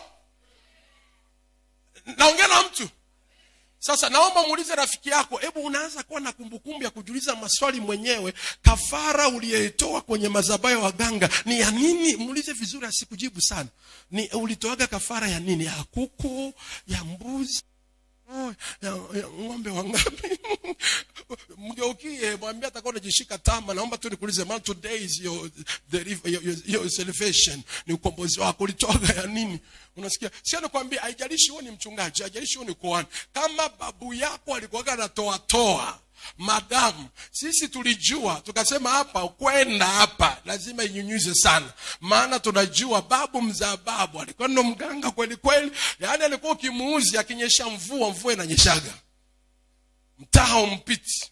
naongea na mtu sasa naomba muulize rafiki yako hebu unaanza kuwa na kumbukumbu ya kujiuliza maswali mwenyewe kafara uliyeitoa kwenye madhabahu ya waganga ni ya nini muulize vizuri asikujibu sana ni ulitoaga kafara ya nini ya kuku ya mbuzi Oh, ya, ya ng'ombe wangapi mgeukie mwambie atakuwa unajishika tama naomba tu nikuulize man today is your, deliver, your, your, your salvation ni ukombozi wako ulitoaga ya nini unasikia sio nikwambia haijalishi huo ni mchungaji haijalishi huo ni kuhani kama babu yako alikuwaga anatoa toa madamu sisi tulijua tukasema hapa kwenda hapa lazima inyunyuze sana maana tunajua babu mzaa babu alikuwa ndo mganga kweli kweli yaani alikuwa ukimuuzi akinyesha mvua mvua inanyeshaga mtaa umpiti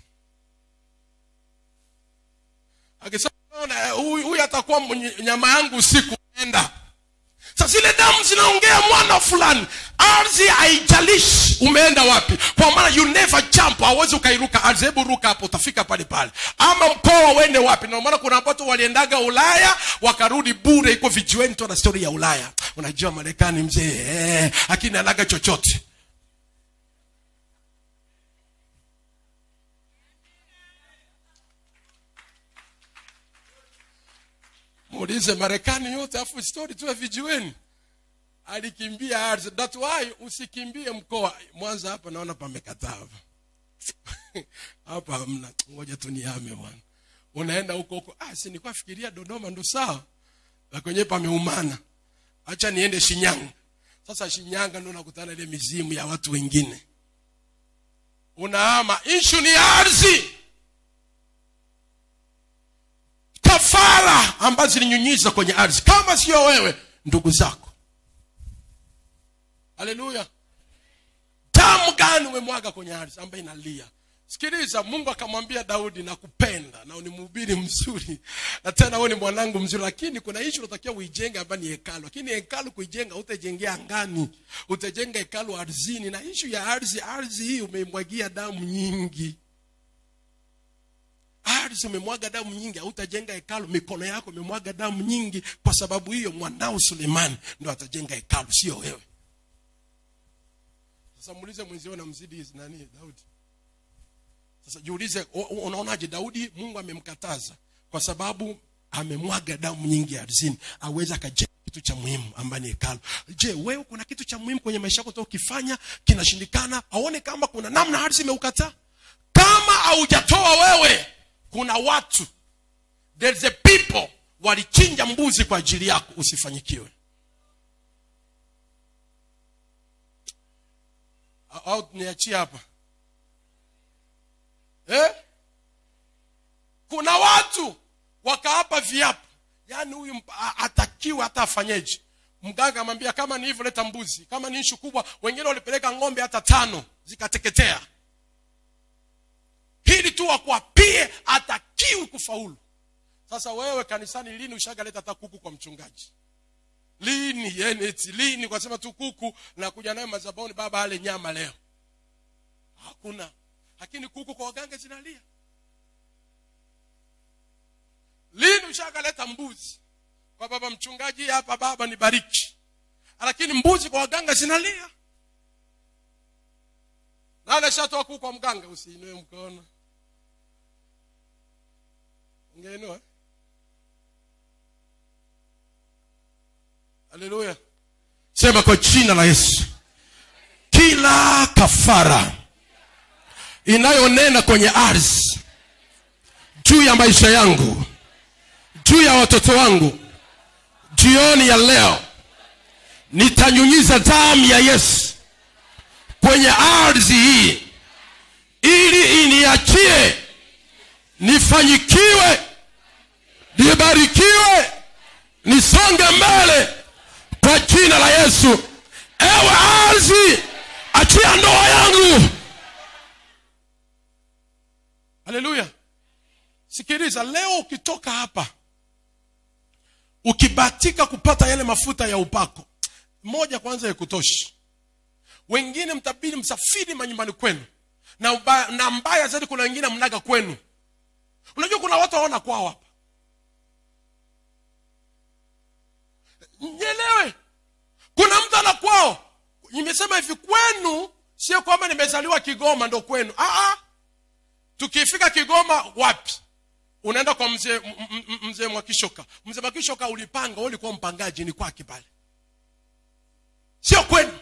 akisema "Ona, huyu huyu atakuwa mwenye- nyama yangu usiku enda sasa zile damu zinaongea mwana fulani ardhi haijalishi umeenda wapi kwa maana you never jump hauwezi ukairuka ardhi hebu ruka hapo utafika pale pale ama mkoa uende wapi ndio maana kuna watu waliendaga ulaya wakarudi bure iko vijiweni tu na stori ya ulaya unajua marekani mzee eh, akini anaga chochote muulize marekani yote afu stori tu ya vijiweni alikimbia ardhi that's why usikimbie mkoa mwanza hapa naona pamekataa hapa hapa hamna ngoja tu nihame bwana unaenda huko huko ah si nilikuwa fikiria dodoma ndo sawa na kwenyewe pameumana acha niende shinyanga sasa shinyanga ndo nakutana ile mizimu ya watu wengine unahama ishu ni ardhi kafara ambazo zilinyunyiza kwenye ardhi kama sio wewe ndugu zako haleluya damu gani umemwaga kwenye ardhi ambayo inalia sikiliza mungu akamwambia daudi nakupenda na ni mhubiri mzuri na tena wewe ni mwanangu mzuri lakini kuna ishu unatakiwa uijenge ambayo ni hekalu lakini hekalu kuijenga utajengea angani utajenga hekalu ardhini na ishu ya ardhi ardhi hii umeimwagia damu nyingi ardhi umemwaga damu nyingi hautajenga hekalu mikono yako imemwaga damu nyingi kwa sababu hiyo mwanao sulemani ndo atajenga hekalu sio wewe sasa muulize mwenzio namzidi nani daudi sasa jiulize u- u- unaonaje daudi mungu amemkataza kwa sababu amemwaga damu nyingi ardhini aweze akajenga kitu cha muhimu ambaye ni hekalu je wewe kuna kitu cha muhimu kwenye maisha yako toka ukifanya kinashindikana aone kama kuna namna ardhi imeukataa kama haujatoa wewe kuna watu there's a people walichinja mbuzi kwa ajili yako usifanyikiwe au au niachie hapa eh? kuna watu wakaapa viapo yaani huyu mp- a- atakiwe hata afanyeje mganga amwambia kama ni hivyo leta mbuzi kama ni ishu kubwa wengine walipeleka ng'ombe hata tano zikateketea hili tu wakuapie atakiwi kufaulu sasa wewe kanisani lini ushagaleta hata kuku kwa mchungaji lini yani eti lini kwa sema tu kuku nakuja nayo mazabauni baba ale nyama leo hakuna lakini kuku kwa waganga zinalia lini ushakaleta mbuzi kwa baba mchungaji hapa baba ni bariki lakini mbuzi kwa waganga zinalia nani ashatoa kuku kwa mganga usiinue mkono ungeinua haleluya sema kwa jina la yesu kila kafara inayonena kwenye ardhi juu ya maisha yangu juu ya watoto wangu jioni ya leo nitanyunyiza damu ya yesu kwenye ardhi hii ili iniachie nifanyikiwe nibarikiwe nisonge mbele kwa jina la yesu ewe ardhi achia ndoa yangu haleluya sikiliza leo ukitoka hapa ukibatika kupata yale mafuta ya upako moja kwanza ikutoshi wengine mtabidi msafiri manyumbani kwenu na, ubaya, na mbaya zaidi kuna wengine mnaga kwenu unajua kuna watu waona kwao hapa nyelewe kuna mtu ana kwao nimesema hivi kwenu sio kwamba nimezaliwa kigoma ndo kwenu Aa, tukifika kigoma wapi unaenda kwa mzee m- m- m- mzee mwakishoka mzee mwakishoka ulipanga wewe ulikuwa mpangaji ni kwake pale sio kwenu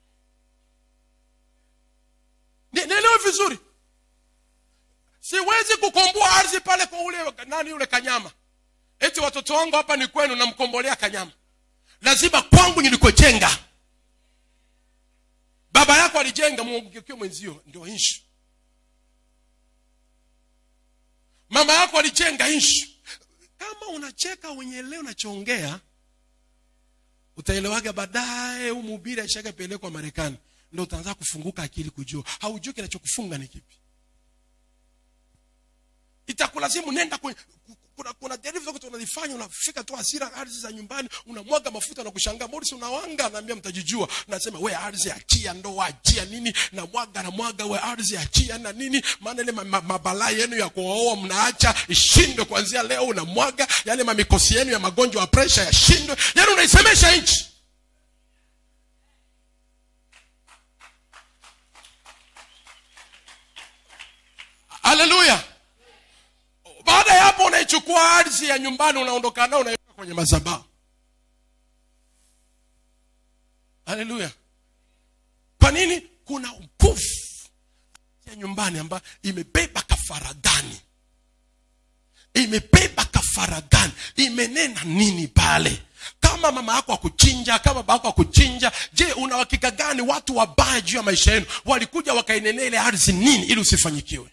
Ni- nielewe vizuri siwezi kukomboa ardhi pale kwa ule nani yule kanyama eti watoto wangu hapa ni kwenu namkombolea kanyama lazima kwangu nilikojenga baba yako alijenga mgeukie mwenzio ndio inshu mama yako alijenga inshu kama unacheka wenye leo unachoongea utaelewaga baadaye huu mhubiri aishakapelekwa marekani ndo utaanza kufunguka akili kujua haujui kinachokufunga ni kipi itakulazimu nenda kwenye kuna, kuna derivu zote unazifanya unafika tu hasira ardhi za nyumbani unamwaga mafuta na kushangaa morisi unawanga naambia mtajijua nasema we ardhi achia ndoa achia nini na mwaga na mwaga we ardhi achia na nini maana ile ma- ma- mabalaa yenu ya kuoa mnaacha ishindwe kuanzia leo unamwaga yale mamikosi yenu ya magonjwa ya presha yashindwe yani unaisemesha nchi haleluya baada ya hapo unaichukua ardhi ya nyumbani unaondoka nao unaiweka kwenye madhabahu haleluya kwa nini kuna nguvu ya nyumbani ambayo imebeba kafara gani imebeba kafara gani imenena nini pale kama mama yako akuchinja kama baba yako akuchinja je una uhakika gani watu wabaya juu ya maisha yenu walikuja wakainenea ile ardhi nini ili usifanyikiwe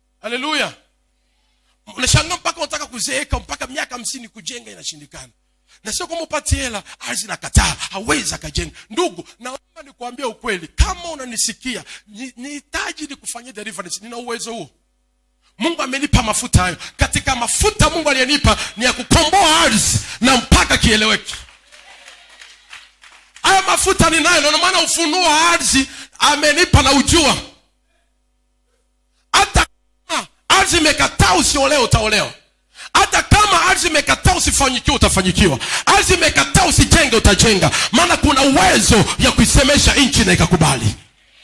haleluya unashangaa mpaka unataka kuzeeka mpaka miaka hamsini kujenga inashindikana na sio kwamba upati hela ardhi nakataa hawezi akajenga ndugu naomba nikuambia ukweli kama unanisikia ni- nihitaji nikufanyia deliverance nina uwezo huo mungu amenipa mafuta hayo katika mafuta mungu aliyenipa ni ya kukomboa ardhi na mpaka kieleweki haya mafuta ninayo ndio maana ufunuo wa ardhi amenipa na ujua hata kama ardhi imekataa usiolewe utaolewa hata kama ardhi imekataa usifanyikiwa utafanyikiwa ardhi imekataa usijenge utajenga maana kuna uwezo ya kuisemesha nchi na ikakubali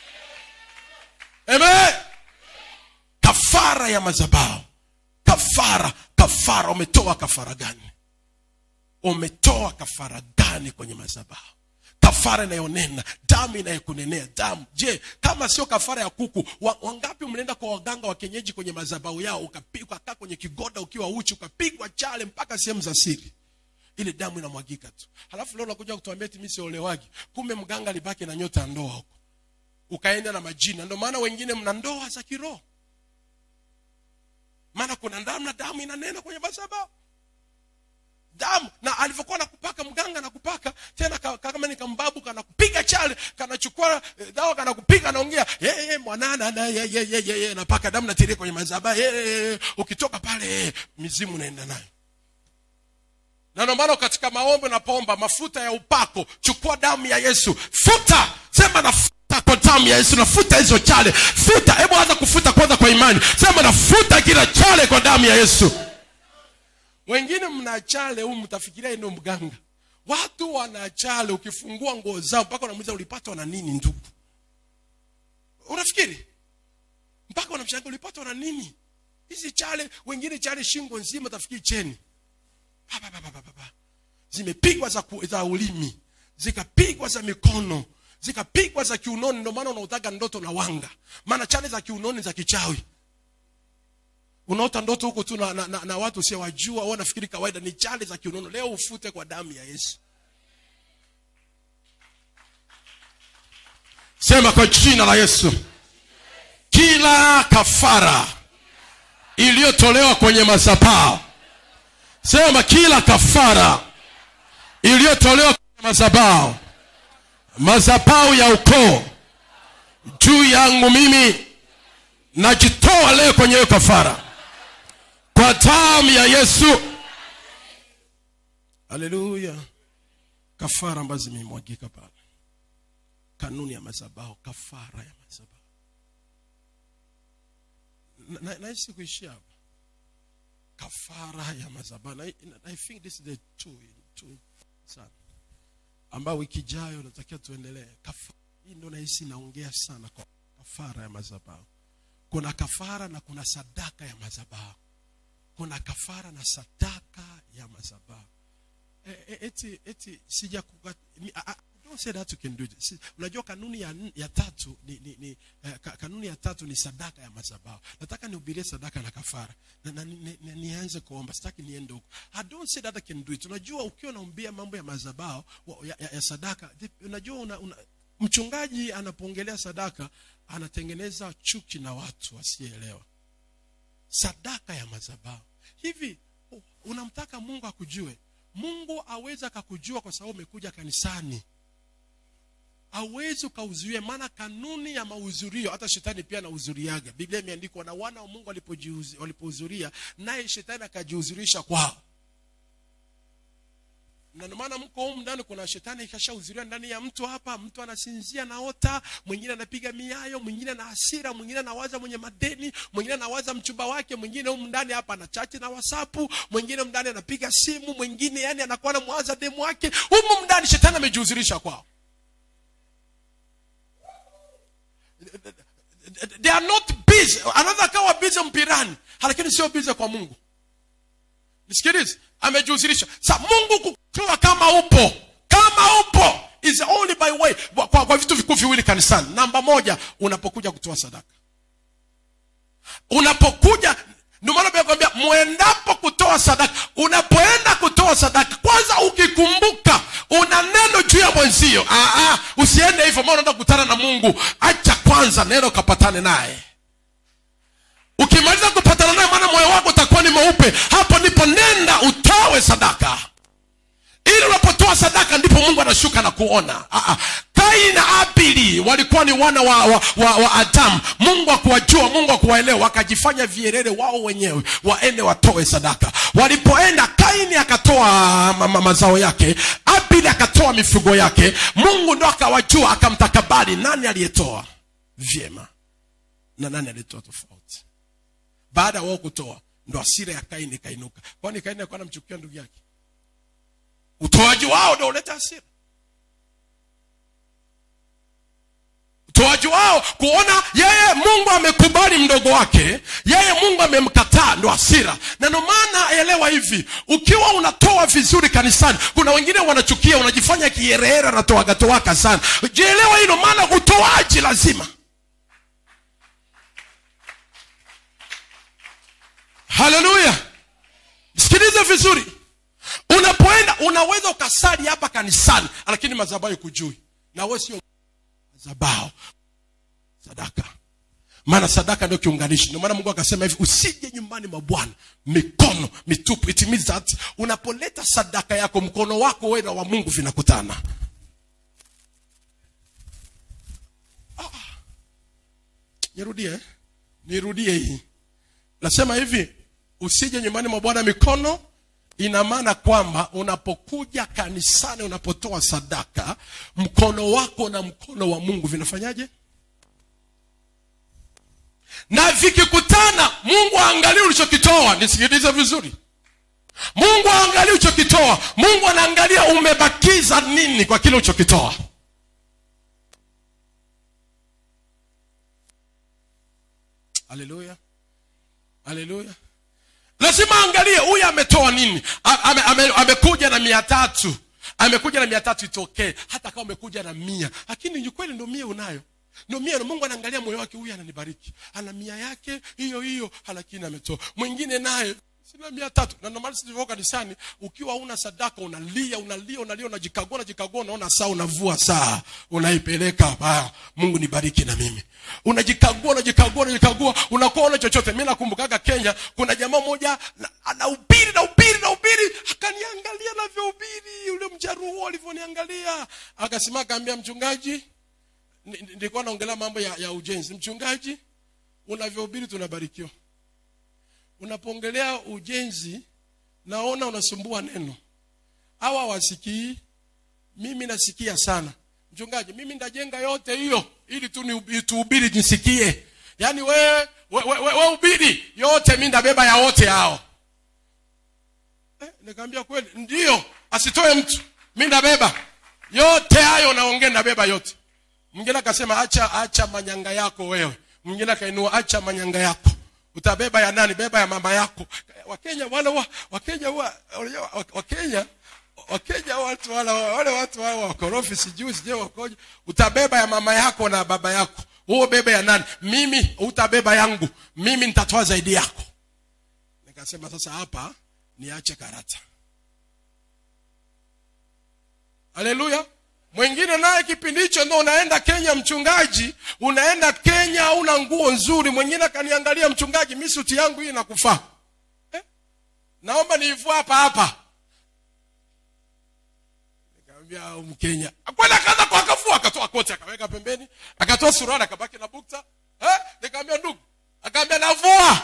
Amen. kafara ya mazabao kafara kafara umetoa kafara gani umetoa kafara gani kwenye mazabao kafara inayonena damu inayokunenea damu je kama sio kafara ya kuku wa, wangapi mlienda kwa waganga wa kienyeji kwenye mazabau yao ukapi- ukakaa kwenye kigoda ukiwa uchi ukapigwa chale mpaka sehemu za siri ile damu inamwagika tu halafu leo unakuja kutuambia eti mimi siolewagi kumbe mganga alibaki na nyota ya ndoa huko ukaenda na majina ndio maana wengine mna ndoa za kiroho maana kuna damu na damu inanena kwenye madhabahu damu na alivyokuwa nakupaka mganga nakupaka tena ka- ka- kama ni kambabu kanakupiga chale kanachukua eh, dawa kanakupiga naongea "Ye, ye, mwanana na ye, ye, ye, ye, ye," napaka damu natiria kwenye mazaba ukitoka pale eh, mizimu naenda nayo na ndio maana katika maombi unapoomba mafuta ya upako chukua damu ya yesu futa sema nafuta kwa damu ya yesu nafuta hizo chale futa hebu anza kufuta kwanza kwa imani sema nafuta kila chale kwa damu ya yesu wengine mna chale huu mtafikiria ndo mganga watu wana chale ukifungua nguo zao mpaka unamuuliza ulipatwa na nini ndugu unafikiri mpaka unamshangaa ulipatwa na nini hizi chale wengine chale shingo nzima tafikiri cheni Pa, pa, pa, pa, pa, pa, pa. zimepigwa za, ku- za ulimi zikapigwa za mikono zikapigwa za kiunoni ndio maana unautaga ndoto na wanga maana chale za kiunoni za kichawi unaota ndoto huko tu na, na, na, na watu usiowajua au nafikiri kawaida ni chale za kiunono leo ufute kwa damu ya yesu sema kwa jina la yesu kila kafara iliyotolewa kwenye mazabao sema kila kafara iliyotolewa kwenye mazabao mazabao ya ukoo juu yangu mimi najitoa leo kwenye hiyo kafara kwa damu ya yesu haleluya kafara ambazo zimemwagika pale kanuni ya mazabao kafara ya mazabao Na- na- nahisi kuishia hapa kafara ya mazabao na, na- i think this is the two, two sana ambayo wiki ijayo natakiwa tuendelee Kafa- hii ndo nahisi naongea sana kwa kafara ya mazabao kuna kafara na kuna sadaka ya mazabao kuna kafara na sadaka ya mazabao e, e, eti eti sija kuka, ni, I, I don't say that you can do it. Si, unajua kanuni ya, n- ya tatu ni, ni, ni eh, ka, kanuni ya tatu ni sadaka ya mazabao nataka nihubirie sadaka na kafara na, na, ni, ni, nianze kuomba sitaki niende huko i don't say that I can do it unajua ukiwa unaombea mambo ya mazabao wa- ya, ya, ya sadaka the- unajua una, una, mchungaji anapoongelea sadaka anatengeneza chuki na watu wasielewa sadaka ya mazabao hivi u- unamtaka mungu akujue mungu awezi akakujua kwa sababu umekuja kanisani awezi ukauzuia maana kanuni ya mahudhurio hata shetani pia anahudhuriaga biblia imeandikwa na wana wa mungu walipojihuzi- walipohudhuria naye shetani akajihudhurisha kwao na ndio maana mko humu ndani kuna shetani ikashahudhuria ndani ya mtu hapa mtu anasinzia naota mwingine anapiga miayo mwingine na hasira mwingine anawaza mwenye madeni mwingine anawaza mchumba wake mwingine humu ndani hapa ana chati na wasapu mwingine humu ndani anapiga simu mwingine yani anakuwa anamwaza demu wake humu ndani shetani amejihudhurisha kwao they are not busy anaweza akawa busy mpirani lakini sio busy kwa mungu nisikilize amejihusirisha sa mungu kukua kama upo kama upo is the only by way kwa, kwa, kwa vitu vikuu viwili kanisani namba moja unapokuja kutoa sadaka unapokuja ndio maana Biblia inakwambia mwendapo kutoa sadaka unapoenda kutoa sadaka kwanza ukikumbuka una neno juu ya mwenzio ah, ah, usiende hivyo maana unaenda kukutana na mungu acha kwanza neno kapatane naye ukimaliza kupatana naye maana moyo wako utakuwa ni mweupe hapo ndipo nenda utowe sadaka ili unapotoa sadaka ndipo mungu anashuka na kuona Ah, ah. kaini na abili walikuwa ni wana wa, wa, wa, wa adamu mungu akuwajua mungu akuwaelewa wakajifanya vierere wao wenyewe waende watoe sadaka walipoenda kaini akatoa ma, ma, mazao yake abili akatoa mifugo yake mungu ndo akawajua akamtakabali nani aliyetoa vyema na nani aliyetoa tofauti baada ya wao kutoa ndo asira ya kaini ikainuka kwani kaini alikuwa anamchukia ndugu yake utoaji wao ndo uleta hasira utoaji wao kuona yeye mungu amekubali mdogo wake yeye mungu amemkataa ndo hasira na ndo maana elewa hivi ukiwa unatoa vizuri kanisani kuna wengine wanachukia unajifanya kierehera natoagatoaka sana jielewa hilo maana utoaji lazima haleluya sikiliza vizuri unapoenda unaweza ukasali hapa kanisani lakini madhabahu kujui na we sio madhabahu sadaka maana sadaka ndio kiunganishi ndio maana mungu akasema hivi usije nyumbani mwa bwana mikono mitupu it means that unapoleta sadaka yako mkono wako wewe na wa mungu vinakutana Ah. nirudie eh? nirudie hii nasema hivi usije nyumbani mwa bwana mikono ina maana kwamba unapokuja kanisani unapotoa sadaka mkono wako na mkono wa mungu vinafanyaje na vikikutana mungu aangalie ulichokitoa nisikilize vizuri mungu aangalie ulichokitoa mungu anaangalia umebakiza nini kwa kile ulichokitoa haleluya haleluya lazima aangalie huyu ametoa nini A- ame, ame, amekuja na mia tatu amekuja na mia tatu itokee hata kama umekuja na mia lakini ni kweli ndo mia unayo ndo mia mungu anaangalia moyo wake huyu ananibariki ana mia yake hiyo hiyo lakini ametoa mwingine naye sina mia tatu na ndomana silivyo kanisani ukiwa una sadaka unalia unalia unalia unajikagua unajikagua unaona saa unavua saa unaipeleka ah, mungu nibariki na mimi unajikagua unajikagua unajikagua unakuwa una chochote mi nakumbukaga kenya kuna jamaa moja na- anahubiri na ubiri na ubiri akaniangalia navyohubiri yule mjaruo alivyoniangalia akasema akaambia mchungaji ni- ni- nilikuwa naongelea mambo ya, ya ujenzi mchungaji unavyohubiri tunabarikiwa unapoongelea ujenzi naona unasumbua neno hawa wasikii mimi nasikia sana mchungaji mimi ndajenga yote hiyo ili tu ni- tuhubiri nisikie yaani wewe we, we, we, we ubiri yote mi ndabeba ya wote hao eh, nikaambia kweli ndio asitoe mtu mi ndabeba yote hayo naongea ndabeba yote mwingine akasema acha acha manyanga yako wewe mwingine akainua acha manyanga yako utabeba ya nani beba ya mama yako wakenya wale wa, wakenya wa, wa- wakenya wakenya watu wala wale watu wale wakorofi sijui sijui wakoje utabeba ya mama yako na baba yako huo bebe ya nani mimi utabeba yangu mimi nitatoa zaidi yako nikasema sasa hapa niache karata haleluya mwingine naye kipindi hicho ndo unaenda kenya mchungaji unaenda kenya una nguo nzuri mwingine akaniangalia mchungaji mi suti yangu hii nakufaa eh? naomba niivua hapa hapa nikamwambia "Au mkenya kwenda akaanza kwa akavua akatoa koti akaweka pembeni akatoa suruali akabaki na bukta eh? nikamwambia ndugu akaambia navua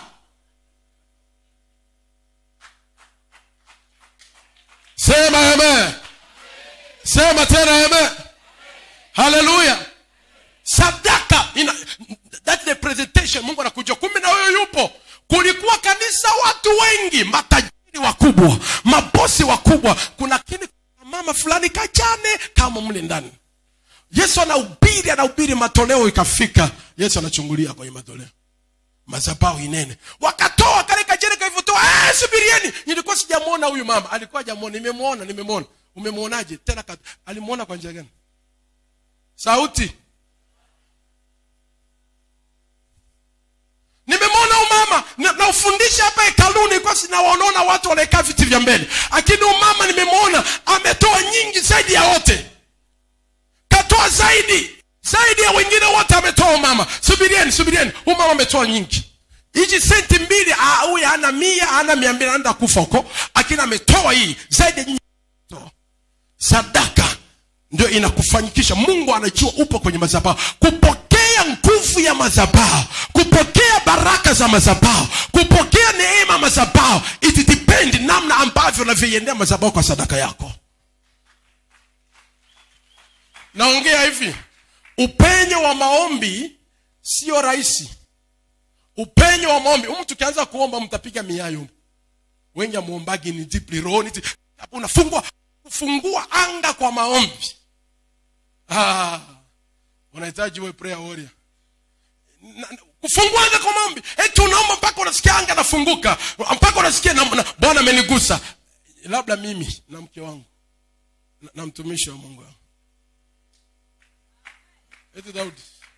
sema amen sema tena amen haleluya sadaka ina, that's the presentation mungu anakuja kumbe na wewe yupo kulikuwa kanisa watu wengi matajiri wakubwa mabosi wakubwa kuna kini mama fulani kajane kama mle ndani yesu anahubiri anahubiri matoleo ikafika yesu anachungulia kwenye matoleo mazabau inene wakatoa kale kajene kalivyotoa "Eh, subirieni nilikuwa sijamwona huyu mama alikuwa jamwona nimemwona nimemwona umemwonaje tena kat- alimwona kwa njia gani sauti nimemwona huyu mama na- naufundisha hapa hekaluni kwa sinawaonaona watu wanaekaa viti vya mbele lakini huyu mama nimemwona ametoa nyingi zaidi ya wote katoa zaidi zaidi ya wengine wote ametoa huyu mama subirieni subirieni huyu mama ametoa nyingi hichi senti mbili ah, huyu ana mia ana mia mbili anaenda kufa huko lakini ametoa hii zaidi ya nyinyi toa sadaka ndio inakufanyikisha mungu anajua upo kwenye madhabahu kupokea nguvu ya madhabahu kupokea baraka za madhabahu kupokea neema madhabahu it depend namna ambavyo unavyoiendea madhabahu kwa sadaka yako naongea hivi upenyo wa maombi sio rahisi upenyo wa maombi humu tukianza kuomba mtapiga miayo wengi amuombagi ni deeply rohoni hapo unafungua kufungua anga kwa maombi ah, unahitaji we prayer warrior Na- na- kufungua anga kwa maombi eti unaomba mpaka unasikia anga nafunguka mpaka unasikia na, na, bwana amenigusa labda mimi na mke wangu na, na mtumishi wa mungu wangu eti daudi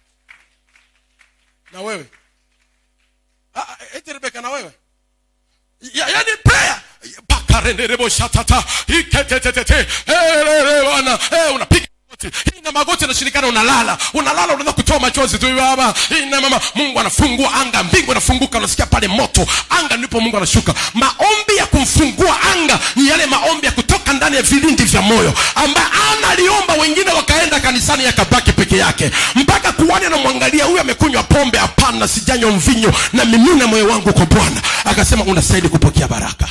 na wewe Ah, ah, eti rebeka na wewe ya, yani prayer pakarenderebo shatata iketetetete elele bwana eh unapiga magoti ina magoti inashirikana unalala unalala unaanza kutoa machozi tu baba ina mama mungu anafungua anga mbingu inafunguka unasikia pale moto anga ndipo mungu anashuka maombi ya kumfungua anga ni yale maombi ya kutoka ndani ya vilindi vya moyo ambaye ana aliomba wengine wakaenda kanisani yakabaki peke yake mpaka kuwani anamwangalia huyu amekunywa pombe hapana sijanywa mvinyo na mimina moyo wangu kwa bwana akasema unastahili kupokea baraka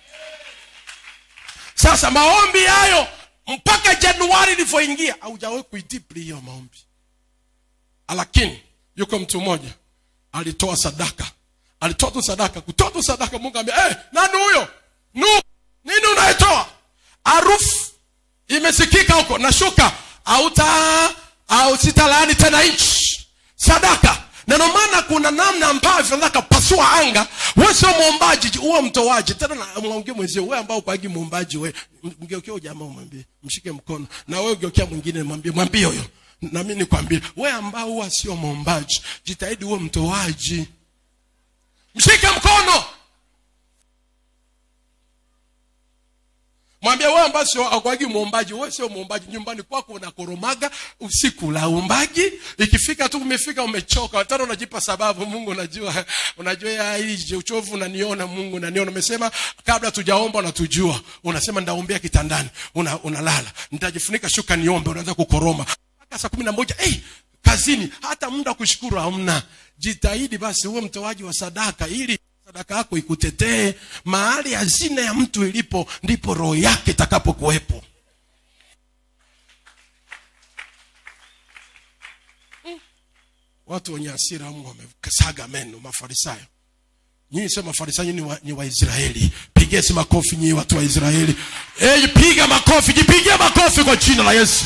sasa maombi hayo mpaka januari ilivyoingia haujawahi kuidipli hiyo maombi lakini yuko mtu mmoja alitoa sadaka alitoa tu sadaka kutoa tu sadaka mungu ambia hey, nani huyo nu nini unaetoa harufu imesikika huko nashuka auta au sitalaani tena nchi sadaka na ndio maana kuna namna ambavyo nataka pasua anga we sio mwombaji uwe mtoaji tena na- mwongee mwenzio we ambao kwagi mwombaji we M- mgeukia huyo jamaa umwambie mshike mkono na we ugeukia mwingine mwambie mwambie huyo na mimi nikwambie we ambao huwa sio mwombaji jitahidi uwe mtoaji mshike mkono mwambie wewe ambaye sio akwagi muombaji wewe sio muombaji nyumbani kwako unakoromaga usiku la uombaji ikifika tu umefika umechoka tena unajipa sababu mungu unajua unajua ya hii uchovu unaniona mungu unaniona umesema kabla tujaomba unatujua unasema ndaombea kitandani una, unalala nitajifunika shuka niombe unaanza kukoroma mpaka saa kumi na moja hey, kazini hata muda wa kushukuru hamna jitahidi basi uwe mtoaji wa sadaka ili sadaka yako ikutetee mahali hazina ya mtu ilipo ndipo roho yake itakapokuwepo Mm. watu wenye hasira mungu wamesaga meno mafarisayo nyinyi sio mafarisayo nyinyi wa- ni waisraeli pigesi makofi nyinyi watu wa israeli hey, piga makofi jipigie makofi kwa jina la yesu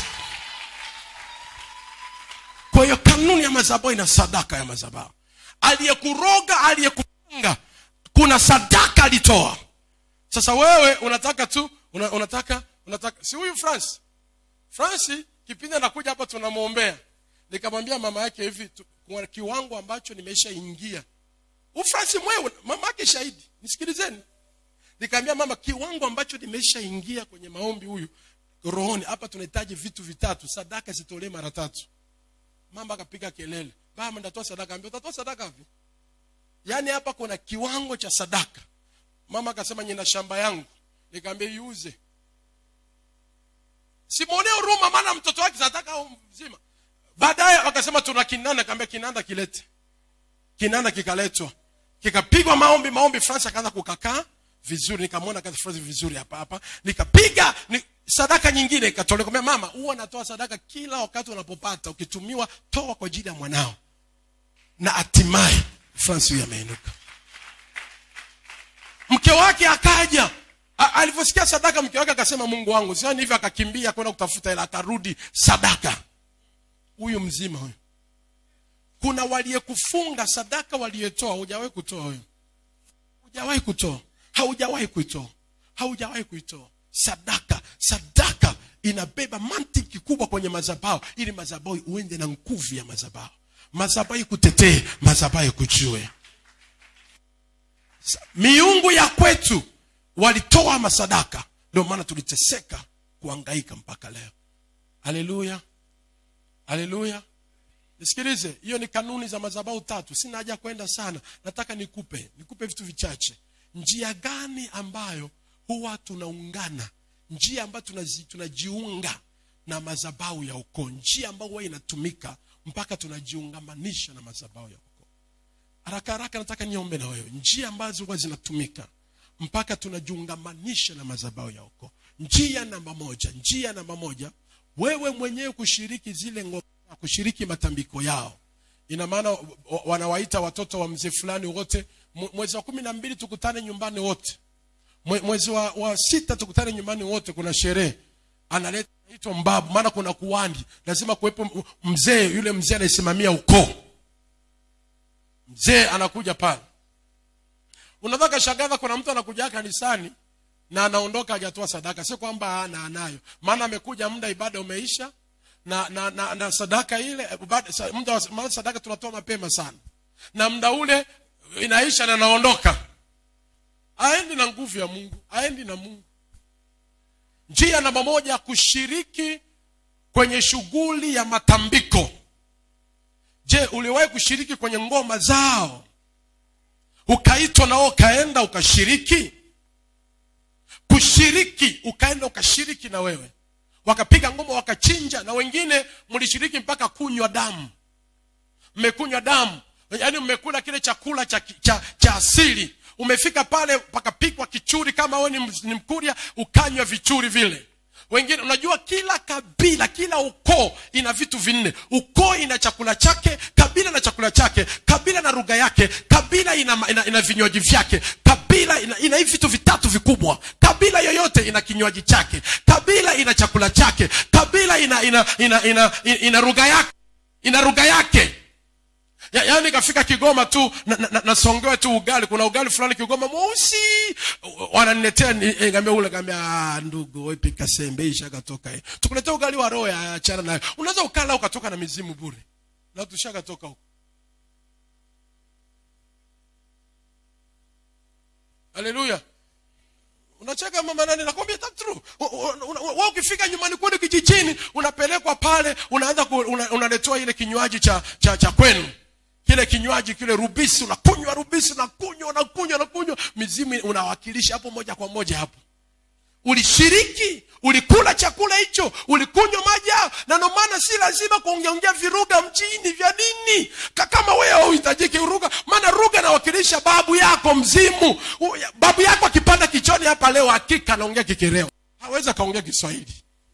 kwa hiyo kanuni ya madhabahu ina sadaka ya madhabahu aliyekuroga aliyekufunga kuna sadaka alitoa sasa wewe unataka tu una, unataka unataka si huyu france fransi kipindi anakuja hapa tunamwombea nikamwambia mama yake hivi tu- kwa kiwango ambacho nimeshaingia ufransi mwewe mama yake shahidi nisikilizeni nikamwambia mama kiwango ambacho nimeshaingia kwenye maombi huyu rohoni hapa tunahitaji vitu vitatu sadaka zitolee mara tatu mama akapiga kelele baba ndatoa sadaka ambia utatoa sadaka wapi yaani hapa kuna kiwango cha sadaka mama akasema nina shamba yangu nikamwambia iuze simwonee huruma maana mtoto wake sataka au mzima baadaye wakasema tuna kinanda kaambia kinanda kilete kinanda kikaletwa kikapigwa maombi maombi france akaanza kukakaa vizuri nikamwona kaza France vizuri hapa hapa nikapiga ni, sadaka nyingine ikatolewa Nikamwambia, mama huwa natoa sadaka kila wakati unapopata ukitumiwa toa kwa ajili ya mwanao na hatimaye france huyu ameinuka mke wake akaja A- alivyosikia sadaka mke wake akasema mungu wangu siani hivyo akakimbia kwenda kutafuta ila akarudi sadaka huyu mzima huyu kuna waliyekufunga sadaka waliyetoa hujawahi kutoa wewe hujawahi kutoa haujawahi kuitoa haujawahi kuitoa sadaka sadaka inabeba mantiki kubwa kwenye madhabahu ili madhabahu uende na nguvu ya madhabahu madhabahu ikutetee madhabahu ikujue Sa- miungu ya kwetu walitoa masadaka ndio maana tuliteseka kuangaika mpaka leo haleluya haleluya nisikilize hiyo ni kanuni za madhabahu tatu sina haja kwenda sana nataka nikupe nikupe vitu vichache njia gani ambayo huwa tunaungana njia ambayo tunazi, tunajiunga na madhabahu ya ukoo njia ambayo huwa inatumika mpaka tunajiungamanisha na madhabahu ya ukoo haraka haraka nataka niombe na wewe njia ambazo huwa zinatumika mpaka tunajiungamanisha na madhabahu ya ukoo njia namba moja njia namba moja wewe mwenyewe kushiriki zile ngoma kushiriki matambiko yao ina maana wa- wanawaita watoto wa mzee fulani wote Mwe- mwezi wa kumi na mbili tukutane nyumbani wote Mwe- mwezi wa, wa sita tukutane nyumbani wote kuna sherehe analeta anaitwa mbabu maana kuna kuwandi lazima kuwepo m- mzee yule mzee anayesimamia ukoo mzee anakuja pale unaweza kashangaza kuna mtu anakuja kanisani na anaondoka hajatoa sadaka sio kwamba ana anayo maana amekuja muda ibada umeisha na na, na, na sadaka ile eh, baada- sa- muda wa maana sadaka tunatoa mapema sana na muda ule inaisha na anaondoka aendi na nguvu ya mungu aendi na mungu njia namba moja kushiriki kwenye shughuli ya matambiko je uliwahi kushiriki kwenye ngoma zao ukaitwa nao ukaenda ukashiriki kushiriki ukaenda ukashiriki na wewe wakapiga ngoma wakachinja na wengine mlishiriki mpaka kunywa damu mmekunywa damu yaani mmekula kile chakula cha, cha, cha asili umefika pale pakapikwa kichuri kama wewe ni, ms- ni mkuria ukanywa vichuri vile wengine unajua kila kabila kila ukoo ina vitu vinne ukoo ina chakula chake kabila na chakula chake kabila na lugha yake kabila ina, ina, ina vinywaji vyake kabila ina, ina hivi vitu vitatu vikubwa kabila yoyote ina kinywaji chake kabila ina chakula chake kabila ina ina ina ina, ina, ina lugha yake ina lugha yake ya, yaani kafika kigoma tu nasongewe na, na nasongewa tu ugali kuna ugali fulani kigoma mweusi wananiletea ni- eh, ngambia ule ngambia "Ah, ndugu wewe pika sembe isha katoka eh. tukuletea ugali wa roho ya achana nayo unaweza ukala ukatoka na mizimu bure na tushakatoka huko haleluya unacheka mama nani nakwambia that's true wewe ukifika nyumbani kwenu kijijini unapelekwa pale unaanza ku, una, unaletewa ile kinywaji cha cha, cha kwenu kile kinywaji kile rubisi unakunywa rubisi unakunywa unakunywa unakunywa mizimu unawakilisha hapo moja kwa moja hapo ulishiriki ulikula chakula hicho ulikunywa maji hayo na ndio maana si lazima kuongeongea viruga mjini vya nini Ka- kama wewe hauhitajiki ruga maana ruga nawakilisha babu yako mzimu U- babu yako akipanda kichoni hapa leo hakika anaongea kikereo hawezi akaongea kiswahili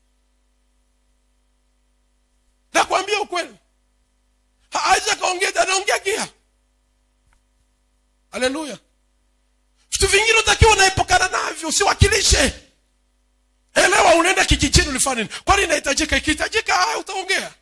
nakwambia ukweli Ha- hawezi akaongea anaongea kia haleluya vitu vingine utakiwa unaepukana navyo usiwakilishe elewa unaenda kijijini ulifanya nini kwani inahitajika ikihitajika haya utaongea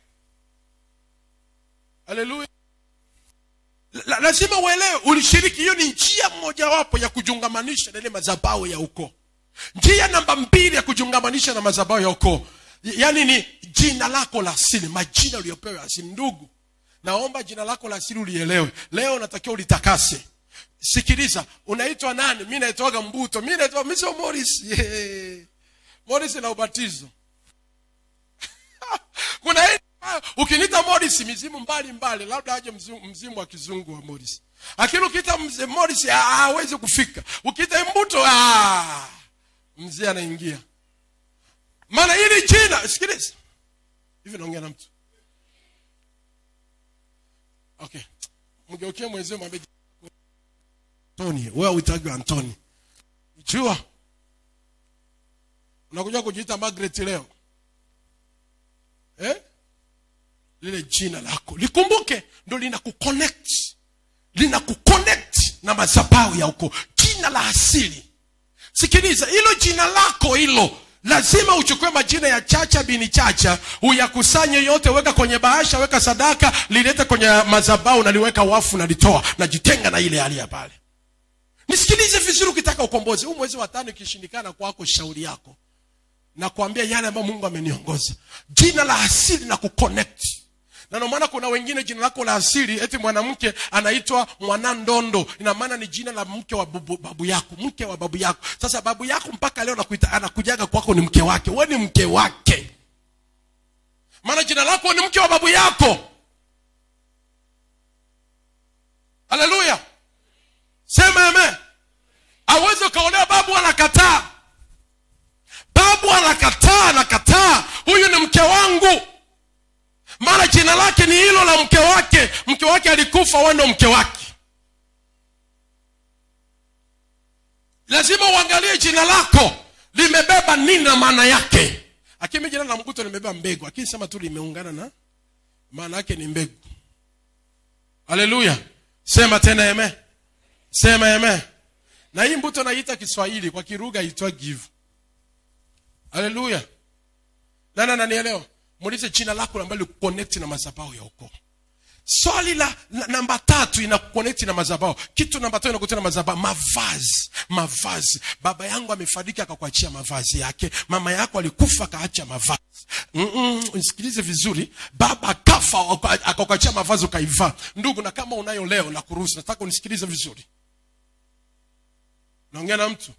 haleluya La- lazima uelewe ulishiriki hiyo ni njia mojawapo ya kujungamanisha na ile madhabahu ya ukoo njia namba mbili ya kujungamanisha na madhabahu ya ukoo yaani ni jina lako la asili majina uliyopewa ya asili ndugu naomba jina lako la asili ulielewe leo unatakiwa ulitakase sikiliza unaitwa nani mi naitwaga mbuto mi naitwa mi sio moris yeah. moris na ubatizo kuna hii ambayo ukiniita moris mizimu mbali mbali labda aje mzimu, mzimu wa kizungu wa moris lakini ukiita mzee moris ah, hawezi kufika ukiita mbuto ah, mzee anaingia maana hili jina sikiliza hivi naongea na mtu okay mgeukie mwenzio mwambie antoni wewe uitagi antoni jua unakuja kujiita margaret leo eh? lile jina lako likumbuke ndo lina kuconnect lina kuconnect na madhabahu ya uko jina la asili sikiliza hilo jina lako hilo lazima uchukue majina ya chacha bini chacha uyakusanye yote weka kwenye bahasha weka sadaka lilete kwenye madhabahu naliweka wafu nalitoa najitenga na ile hali ya pale nisikilize vizuri ukitaka ukombozi huu mwezi wa tano ikishindikana kwako shauri yako na kuambia yale ambayo mungu ameniongoza jina la asili na kuconnect na ndio maana kuna wengine jina lako la asili eti mwanamke anaitwa mwanandondo ina maana ni jina la mke wa babu, babu yako mke wa babu yako sasa babu yako mpaka leo anakuita, anakujaga kwako ni mke wake we ni mke wake maana jina lako ni mke wa babu yako haleluya sema eme awezi ukaolewa babu anakataa babu jina la mke wake mke wake alikufa wewe ndo mke wake lazima uangalie jina lako limebeba nini na maana yake lakini jina la mkuto limebeba mbegu lakini sema tu limeungana na maana yake ni mbegu haleluya sema tena eme sema eme na hii mbuto naiita kiswahili kwa kiruga itwa give haleluya nana nanielewa muulize jina lako ambalo connect na madhabahu ya ukoo swali la, la namba tatu ina connect na madhabahu kitu namba tatu inakutia na madhabahu mavazi mavazi baba yangu amefariki akakuachia mavazi yake mama yako alikufa akaacha mavazi Mm-mm, nisikilize vizuri baba akafa aka- akakuachia mavazi ukaivaa ndugu na kama unayo leo na kuruhusu nataka unisikilize vizuri naongea na mtu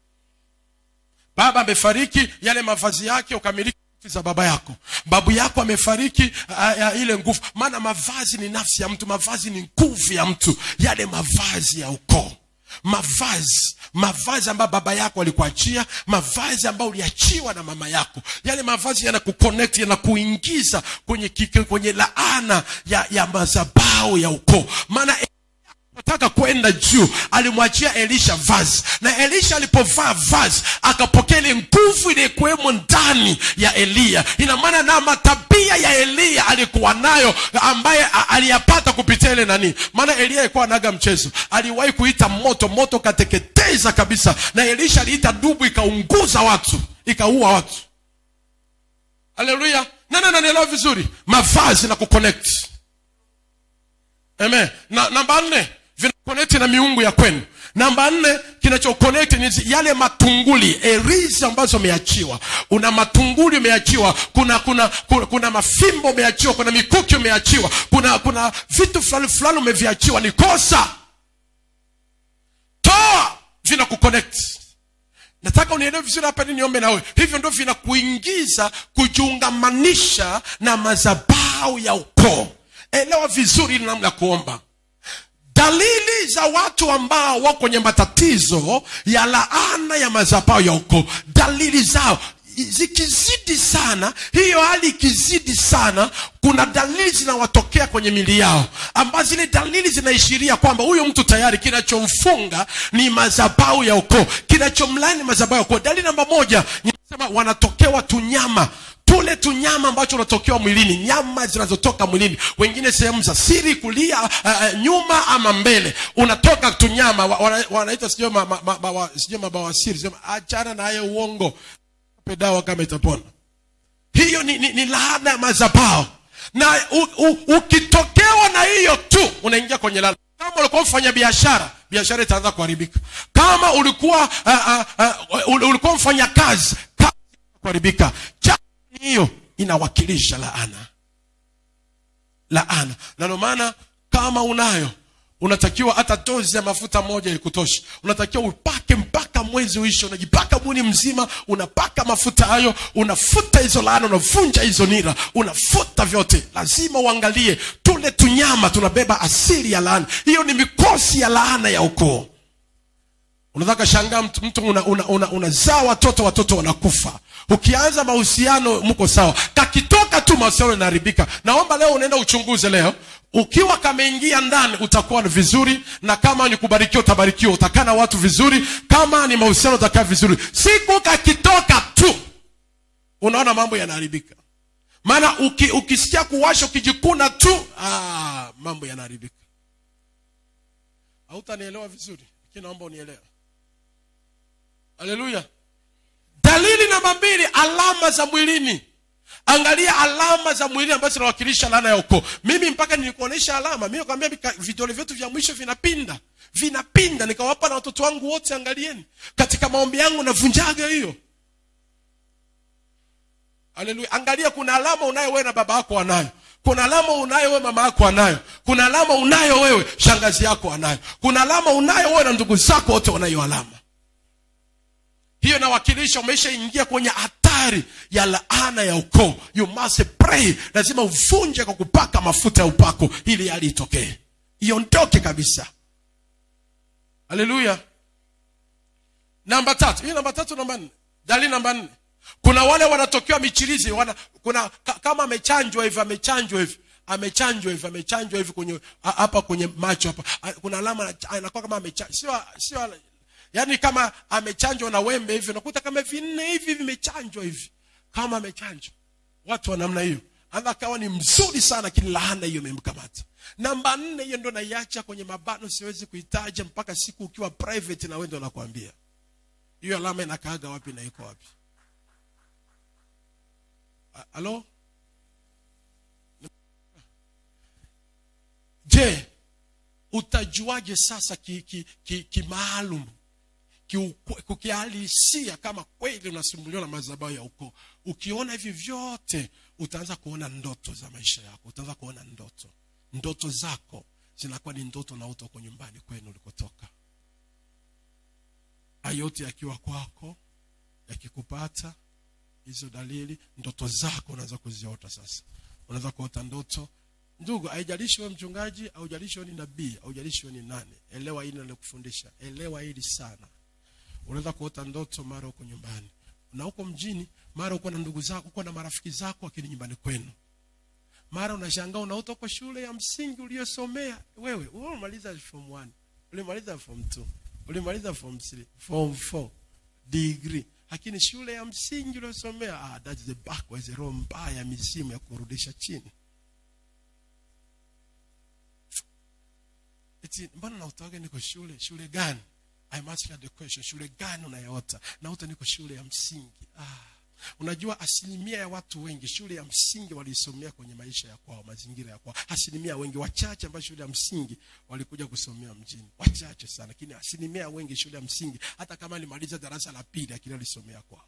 baba amefariki yale mavazi yake ukamiliki za baba yako babu yako amefariki a- a- ile nguvu maana mavazi ni nafsi ya mtu mavazi ni nguvu ya mtu yale mavazi ya ukoo mavazi mavazi ambayo baba yako alikuachia mavazi ambayo uliachiwa na mama yako yale mavazi yanakuconnect yanakuingiza kwenye, kike- kwenye laana ya, ya mazabao ya ukoo maana nataka kwenda juu alimwachia elisha vazi na elisha alipovaa vazi akapokea ile nguvu iliyekuwemo ndani ya eliya ina maana na matabia ya eliya alikuwa nayo ambaye a- aliyapata kupitia ile nani maana eliya alikuwa anaga mchezo aliwahi kuita moto moto kateketeza kabisa na elisha aliita dubu ikaunguza watu ikaua watu haleluya nana nanielewa vizuri mavazi na kuconnect Amen. Na namba nne vinakonekti na miungu ya kwenu. Namba nne kinachokonekti ni zi- yale matunguli erizi ambazo umeachiwa. Una matunguli umeachiwa, kuna kuna kuna, kuna mafimbo umeachiwa, kuna mikuki umeachiwa, kuna kuna vitu fulani fulani umeviachiwa. Ni kosa, toa, vina kuconnect nataka unielewe vizuri hapa ni niombe nawe hivyo ndio vinakuingiza kujiungamanisha na madhabau ya ukoo elewa vizuri ili namna ya kuomba dalili za watu ambao wako kwenye matatizo ya laana ya madhabau ya ukoo dalili zao zikizidi sana hiyo hali ikizidi sana kuna dalili zinawatokea kwenye mili yao ambazo zile dalili zinaishiria kwamba huyo mtu tayari kinachomfunga ni madhabau ya ukoo kinachomlani madhabau ya ukoo dalili namba moja nisema wanatokewa tunyama tule tunyama ambacho unatokewa mwilini nyama zinazotoka mwilini wengine sehemu za siri kulia uh, nyuma ama mbele unatoka tunyama wa- wana- wanaita sijui ma- ma- ma- bawa- sijui mabawasiri sema achana na hayo uongo Pe dawa kama itapona hiyo ni, ni, ni laana ya mazabao na u, u, ukitokewa na hiyo tu unaingia kwenye laana kama ulikuwa mfanya biashara biashara itaanza kuharibika kama ulikuwa uh, uh, uh, ulikuwa mfanya kazi kazi kuharibika Cha- hiyo inawakilisha laana laana na ndio maana kama unayo unatakiwa hata dozi ya mafuta moja ikutosha unatakiwa upake mpaka mwezi uishe unajipaka mwili mzima unapaka mafuta hayo unafuta hizo laana unavunja hizo nira unafuta vyote lazima uangalie tule tunyama tunabeba asili ya laana hiyo ni mikosi ya laana ya ukoo unaweza kashangaa mtu, mtu unazaa una, una, unazaa watoto watoto wanakufa ukianza mahusiano mko sawa kakitoka tu mahusiano yanaharibika naomba leo unaenda uchunguze leo ukiwa kameingia ndani utakuwa ni vizuri na kama ni kubarikiwa utabarikiwa utakaa na watu vizuri kama ni mahusiano utakaa vizuri siku kakitoka tu unaona mambo yanaharibika maana uki, ukisikia kuwasha ukijikuna tu ah, mambo yanaharibika hautanielewa vizuri lakini naomba unielewe haleluya dalili namba mbili alama za mwilini angalia alama za mwilini ambazo zinawakilisha laana ya ukoo mimi mpaka nilikuonyesha alama mimi nakwambia vika- vidole vyetu vya mwisho vinapinda vinapinda nikawapa na watoto wangu wote angalieni katika maombi yangu navunjaga hiyo haleluya angalia kuna alama unayo wewe na baba yako anayo kuna alama unayo wewe mama yako anayo kuna alama unayo wewe shangazi yako anayo kuna alama unayo wewe na ndugu zako wote wanayo alama hiyo inawakilisha umeshaingia kwenye hatari ya laana ya ukoo you must pray lazima uvunje kwa kupaka mafuta ya upako ili hali itokee iondoke kabisa haleluya namba tatu hii namba tatu namba nne dalili namba nne kuna wale wanatokewa michirizi wana, kuna ka, kama amechanjwa hivi amechanjwa hivi amechanjwa hivi amechanjwa hivi kwenye a- hapa kwenye macho hapa A- kuna alama ana- anakuwa kama amechanjwa sio sio yani kama amechanjwa na wembe hivi unakuta kama vinne hivi vimechanjwa hivi kama amechanjwa watu wa namna hiyo anaweza akawa ni mzuri sana lakini laana hiyo imemkamata namba nne hiyo ndo naiacha kwenye mabano siwezi kuitaja mpaka siku ukiwa private na wewe ndo nakwambia hiyo alama inakaaga wapi na iko wapi A- halo je utajuaje sasa kimaalum ki, ki, kimaalum, kiukwe- kukihalisia kama kweli unasumbuliwa na madhabahu ya ukoo ukiona hivi vyote utaanza kuona ndoto za maisha yako utaanza kuona ndoto ndoto zako zinakuwa ni ndoto na uto uko nyumbani kwenu ulikotoka Haya yote yakiwa kwako yakikupata hizo dalili ndoto zako unaanza kuziota sasa unaweza kuota ndoto ndugu haijalishi wewe mchungaji haujalishi wewe ni nabii haujalishi wewe ni nani elewa hili nalokufundisha elewa hili sana unaweza kuota ndoto mara uko nyumbani na uko mjini mara uko na ndugu zako uko na marafiki zako lakini nyumbani kwenu mara unashangaa unaota uko shule ya msingi uliyosomea wewe wewe umaliza form 1 ulimaliza form 2 ulimaliza form 3 form 4 degree lakini shule ya msingi uliyosomea ah, that's the backwards roho mbaya ya mizimu ya kurudisha chini eti mbona naotaga niko shule shule gani i must have the question shule gani unayaota naota niko shule ya msingi ah. unajua asilimia ya watu wengi shule ya msingi waliisomea kwenye maisha ya kwao mazingira ya kwao asilimia wengi wachache ambao shule ya msingi walikuja kusomea mjini wachache sana lakini asilimia wengi shule ya msingi hata kama alimaliza darasa la pili lakini alisomea kwao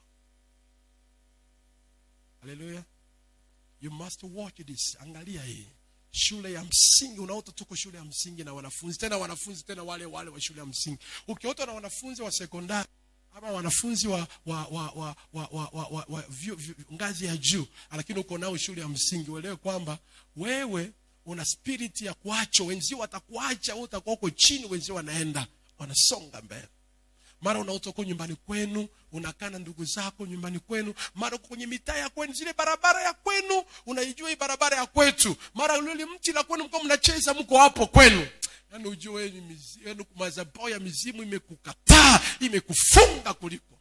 haleluya you must watch this angalia hii shule ya msingi unaota tuko shule ya msingi na wanafunzi tena wanafunzi tena wale wale wa shule ya msingi ukiota na wanafunzi wa sekondari ama wanafunzi wa wa wa wa wa, wa, wa, wa, wa vyu, vyu, ngazi ya juu lakini uko nao shule ya msingi uelewe kwamba wewe una spirit ya kuacha wenzio watakuacha wewe utakuwa uko chini wenzio wanaenda wanasonga mbele mara unaota uko nyumbani kwenu unakaa na ndugu zako nyumbani kwenu mara uko kwenye mitaa ya kwenu zile barabara ya kwenu unaijua hii barabara ya kwetu mara lile mti la kwenu mko mnacheza mko hapo kwenu yaani ujue wewe ni mizi- yaani madhabahu ya mizimu imekukataa imekufunga kuliko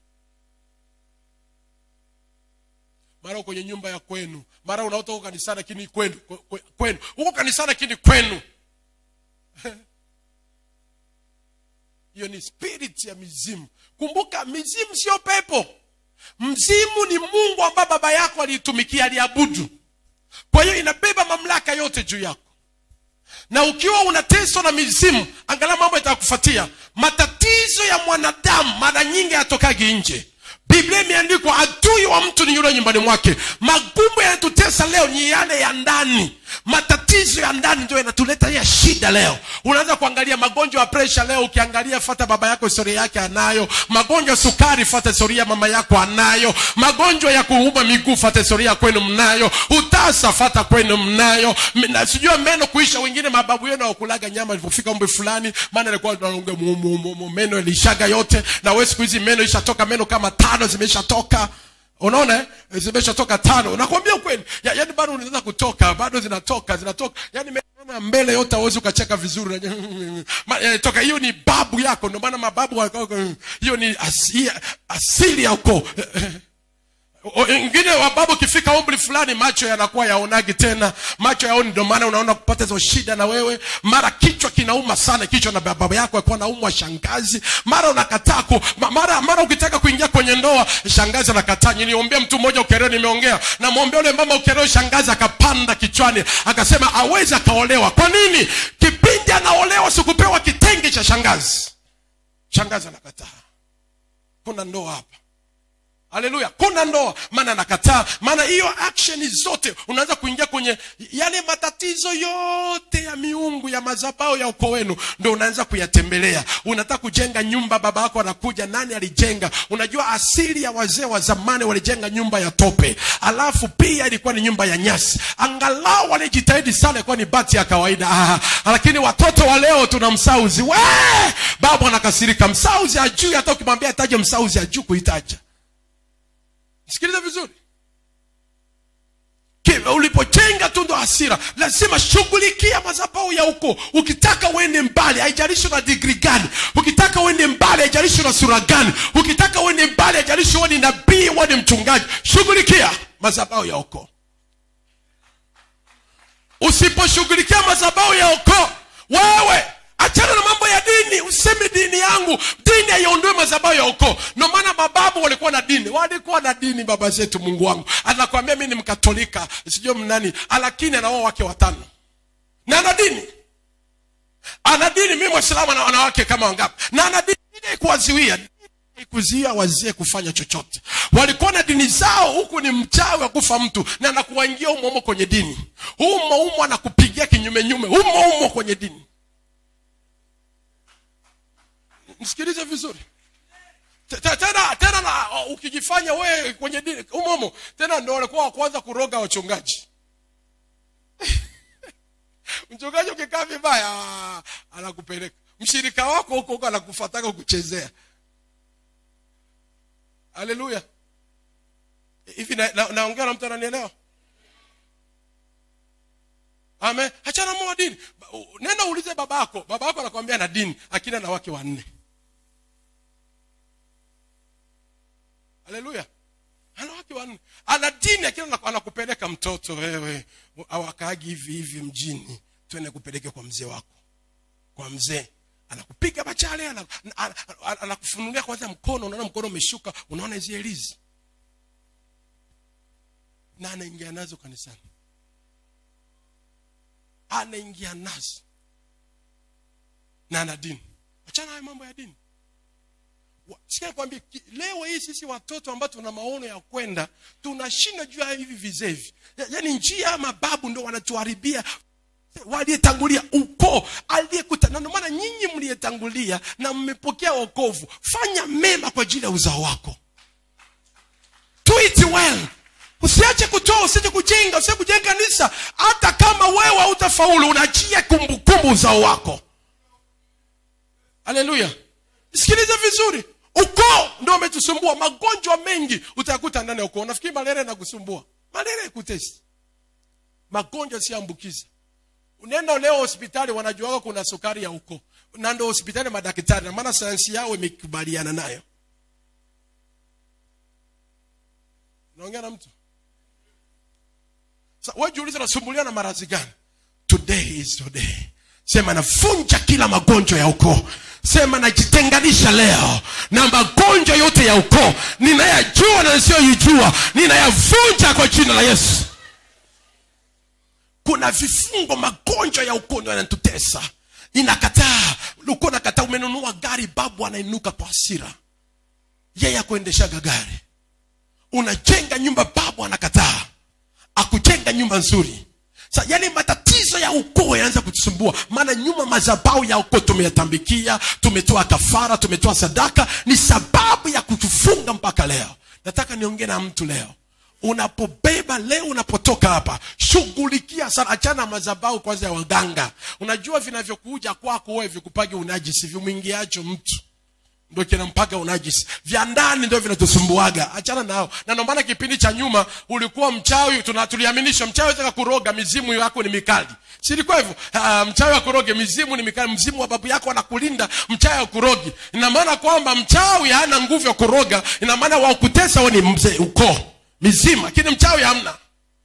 mara uko kwenye nyumba ya kwenu mara unaota uko kanisani lakini kwenu kwe- kwe- kwenu uko kanisani lakini kwenu hiyo ni spirit ya mizimu kumbuka mizimu sio pepo mzimu ni mungu ambaye baba yako aliitumikia aliabudu kwa hiyo inabeba mamlaka yote juu yako na ukiwa unateswa na mizimu angalau mambo yatakufuatia matatizo ya mwanadamu mara nyingi yatokagi nje biblia imeandikwa adui wa mtu ni yule nyumbani mwake magumu yanatutesa leo ni yale ya ndani matatizo ya ndani ndio yanatuleta ya shida leo unaanza kuangalia magonjwa ya presha leo ukiangalia fata baba yako historia yake anayo magonjwa ya sukari fata historia ya mama yako anayo magonjwa ya kuuma miguu fata historia ya kwenu mnayo utasa fata kwenu mnayo M- na sijua meno kuisha wengine mababu yenu hawakulaga nyama ilipofika umri fulani maana alikuwa anaongea mu- mu- mu- mu- meno ilishaga yote na wewe siku hizi meno ishatoka meno kama tano zimeshatoka unaona eh? zimeshatoka tano nakwambia ukweli ya, yani bado unaweza kutoka bado zinatoka zinatoka yani meno ya mbele yote hauwezi ukacheka vizuri Ma- eh, toka hiyo ni babu yako ndio maana mababu wako- hiyo ni asili, asili ya ukoo O- wengine wababu ukifika umri fulani macho yanakuwa yaonagi tena macho yaoni ndio maana unaona kupata hizo shida na wewe mara kichwa kinauma sana kichwa na baba yako alikuwa naumwa shangazi mara unakataa ku ma- mara mara ukitaka kuingia kwenye ndoa shangazi anakataa niliombea mtu mmoja ukereo nimeongea namwombea ule mama ukereo shangazi akapanda kichwani akasema awezi akaolewa kwa nini kipindi anaolewa sikupewa kitenge cha shangazi shangazi anakataa kuna ndoa hapa haleluya kuna ndoa maana anakataa maana hiyo action zote unaanza kuingia kwenye yale matatizo yote ya miungu ya mazabao ya ukoo wenu ndo unaanza kuyatembelea unataka kujenga nyumba baba yako anakuja nani alijenga unajua asili ya wazee wa zamani walijenga nyumba ya tope alafu pia ilikuwa ni nyumba ya nyasi angalau walijitahidi sana ilikuwa ni bati ya kawaida ah, lakini watoto wa leo tuna msauzi we baba anakasirika msauzi ajui hata ukimwambia ataje msauzi ajuu kuitaja sikiliza vizuri Ki- ulipojenga tu ndo hasira lazima shughulikia madhabahu ya huko ukitaka uende mbali haijalishi na digri gani ukitaka uende mbali haijalishi na sura gani ukitaka uende mbali haijalishi wewe ni nabii wewe ni mchungaji shughulikia madhabahu ya huko usiposhughulikia madhabahu ya ukoo wewe achana na mambo ya dini useme dini yangu dini haiondoe madhabahu ya ukoo ndio maana mababu walikuwa na dini walikuwa na dini baba zetu mungu wangu anakwambia mi ni mkatolika sijui mnani lakini anaoa wake watano na ana dini ana dini mi mwislamu ana wanawake kama wangapi na ana dini Dini kuwaziwia kuzuia wazee kufanya chochote walikuwa na dini zao huku ni mchawi wa kufa mtu na anakuwaingia umo umo kwenye dini umo umo anakupigia kinyume nyume umo umo kwenye dini msikilize vizuri Te- te- tena tena na uh, ukijifanya wewe kwenye dini umo umo tena ndo walikuwa wa kwanza kuroga wachungaji mchungaji ukikaa vibaya ah, anakupeleka mshirika wako huko huko anakufataka kuchezea haleluya hivi naongea na, naongea na mtu ananielewa amen hachana moa dini Ba- u- nenda uulize babako babako anakwambia na dini akina na wake wanne haleluya ana wake wanne ana dini akina anaku- anakupeleka mtoto wewe awakaagi hivi hivi mjini twende kupeleke kwa mzee wako kwa mzee anakupiga machale ana- ana- ana- anakufunulia kwanza mkono unaona mkono umeshuka unaona hizi elizi na anaingia nazo kanisani anaingia nazo na ana dini achana hayo mambo ya dini Wa- sikia nikwambie ki- leo hii sisi watoto ambao tuna maono ya kwenda tunashinda juu ya hivi vizee hivi Ya- yaani njia ya mababu ndo wanatuharibia waliyetangulia ukoo aliyekuta na ndio maana nyinyi mliyetangulia na mmepokea wokovu fanya mema kwa ajili ya uzao wako do it well usiache kutoa usiache kujenga usiache kujenga kanisa hata kama wewe hautafaulu unachia kumbukumbu uzao wako haleluya sikiliza vizuri ukoo ndio umetusumbua magonjwa mengi utayakuta ndani ya ukoo nafikiri malaria inakusumbua malaria ikutesi magonjwa siambukiza unaenda leo hospitali wanajuaga kuna sukari ya ukoo na ndo hospitali madaktari na maana sayansi yao imekubaliana nayo naongea na mtu Sa- wewe jiulize nasumbuliwa na maradhi gani today is today sema navunja kila magonjwa ya ukoo sema najitenganisha leo na magonjwa yote ya ukoo ninayajua na nisiyoijua ninayavunja kwa jina la yesu kuna vifungo magonjwa ya ukoo ndio yanatutesa inakataa ulikuwa nakataa umenunua gari babu anainuka kwa hasira yeye akuendeshaga gari unajenga nyumba babu anakataa akujenga nyumba nzuri Sa, yani matatizo ya ukoo yanaanza kutusumbua maana nyuma madhabau ya ukoo tumeyatambikia tumetoa kafara tumetoa sadaka ni sababu ya kutufunga mpaka leo nataka niongee na mtu leo unapobeba leo unapotoka hapa shughulikia sana achana na madhabau kwanza ya waganga unajua vinavyokuja kwako wewe vikupage unajisi vimwingiacho mtu ndio kinampaga unajisi vya ndani ndio vinatusumbuaga achana nao na ndio maana kipindi cha nyuma ulikuwa mchawi tuna- tuliaminisha mchawi ataka kuroga mizimu yako ni mikali si ilikuwa hivyo Ah, mchawi akuroge mizimu ni mikali mzimu wa babu yako anakulinda mchawi akurogi ina maana kwamba mchawi hana nguvu ya kuroga ina maana wakutesa we ni mzee ukoo mizimu lakini mchawi hamna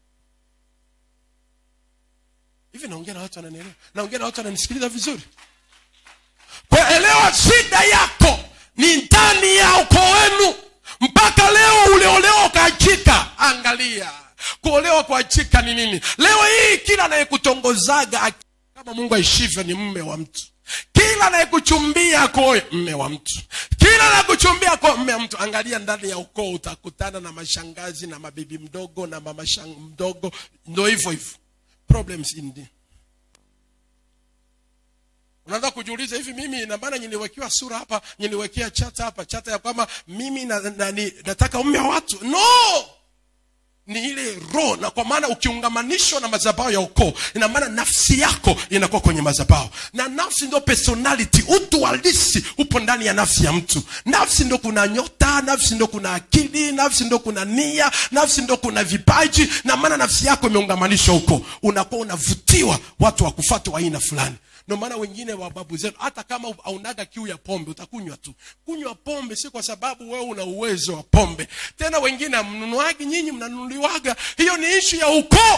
hivi naongea na watu wananielewa naongea na watu wananisikiliza vizuri kwa elewa shida yako ni ndani ya ukoo wenu mpaka leo uliolewa ukaachika angalia kuolewa kuachika ni nini leo hii kila anayekutongozaga aki- kama mungu aishivyo ni mme wa mtu kila anayekuchumbia koe mme wa mtu kila anayekuchumbia ko mme wa mtu angalia ndani ya ukoo utakutana na mashangazi na mabibi mdogo na mama shang mdogo ndo hivyo hivyo problems in the unaanza kujiuliza hivi mimi na maana niliwekewa sura hapa niliwekea chata hapa chata ya kwamba mimi na, na, ni, nataka umme wa watu no ni ile roho na kwa maana ukiungamanishwa na madhabahu ya ukoo ina maana nafsi yako inakuwa kwenye madhabahu na nafsi ndio personality utu halisi upo ndani ya nafsi ya mtu nafsi ndo kuna nyota nafsi ndo kuna akili nafsi ndo kuna nia nafsi ndo kuna vipaji na maana nafsi yako imeungamanishwa huko unakuwa unavutiwa watu wakufata wa aina fulani ndio maana wengine wa babu zetu hata kama aunaga kiu ya pombe utakunywa tu kunywa pombe si kwa sababu wewe una uwezo wa pombe tena wengine amnunuagi nyinyi mnanunuliwaga hiyo ni ishu ya ukoo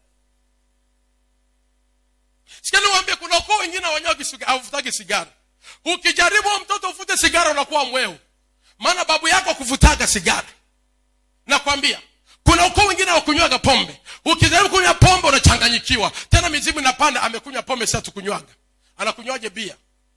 sikaniwambia kuna ukoo wengine hawavutagi sigara ukijaribu huyo mtoto ufute sigara unakuwa mweu maana babu yako kuvutaga sigara nakwambia kuna ukoo wengine wakunywaga pombe ukijaribu kunywa pombe unachanganyikiwa tena mizimu inapanda amekunywa pombe sasa tukunywaga anakunywaje bia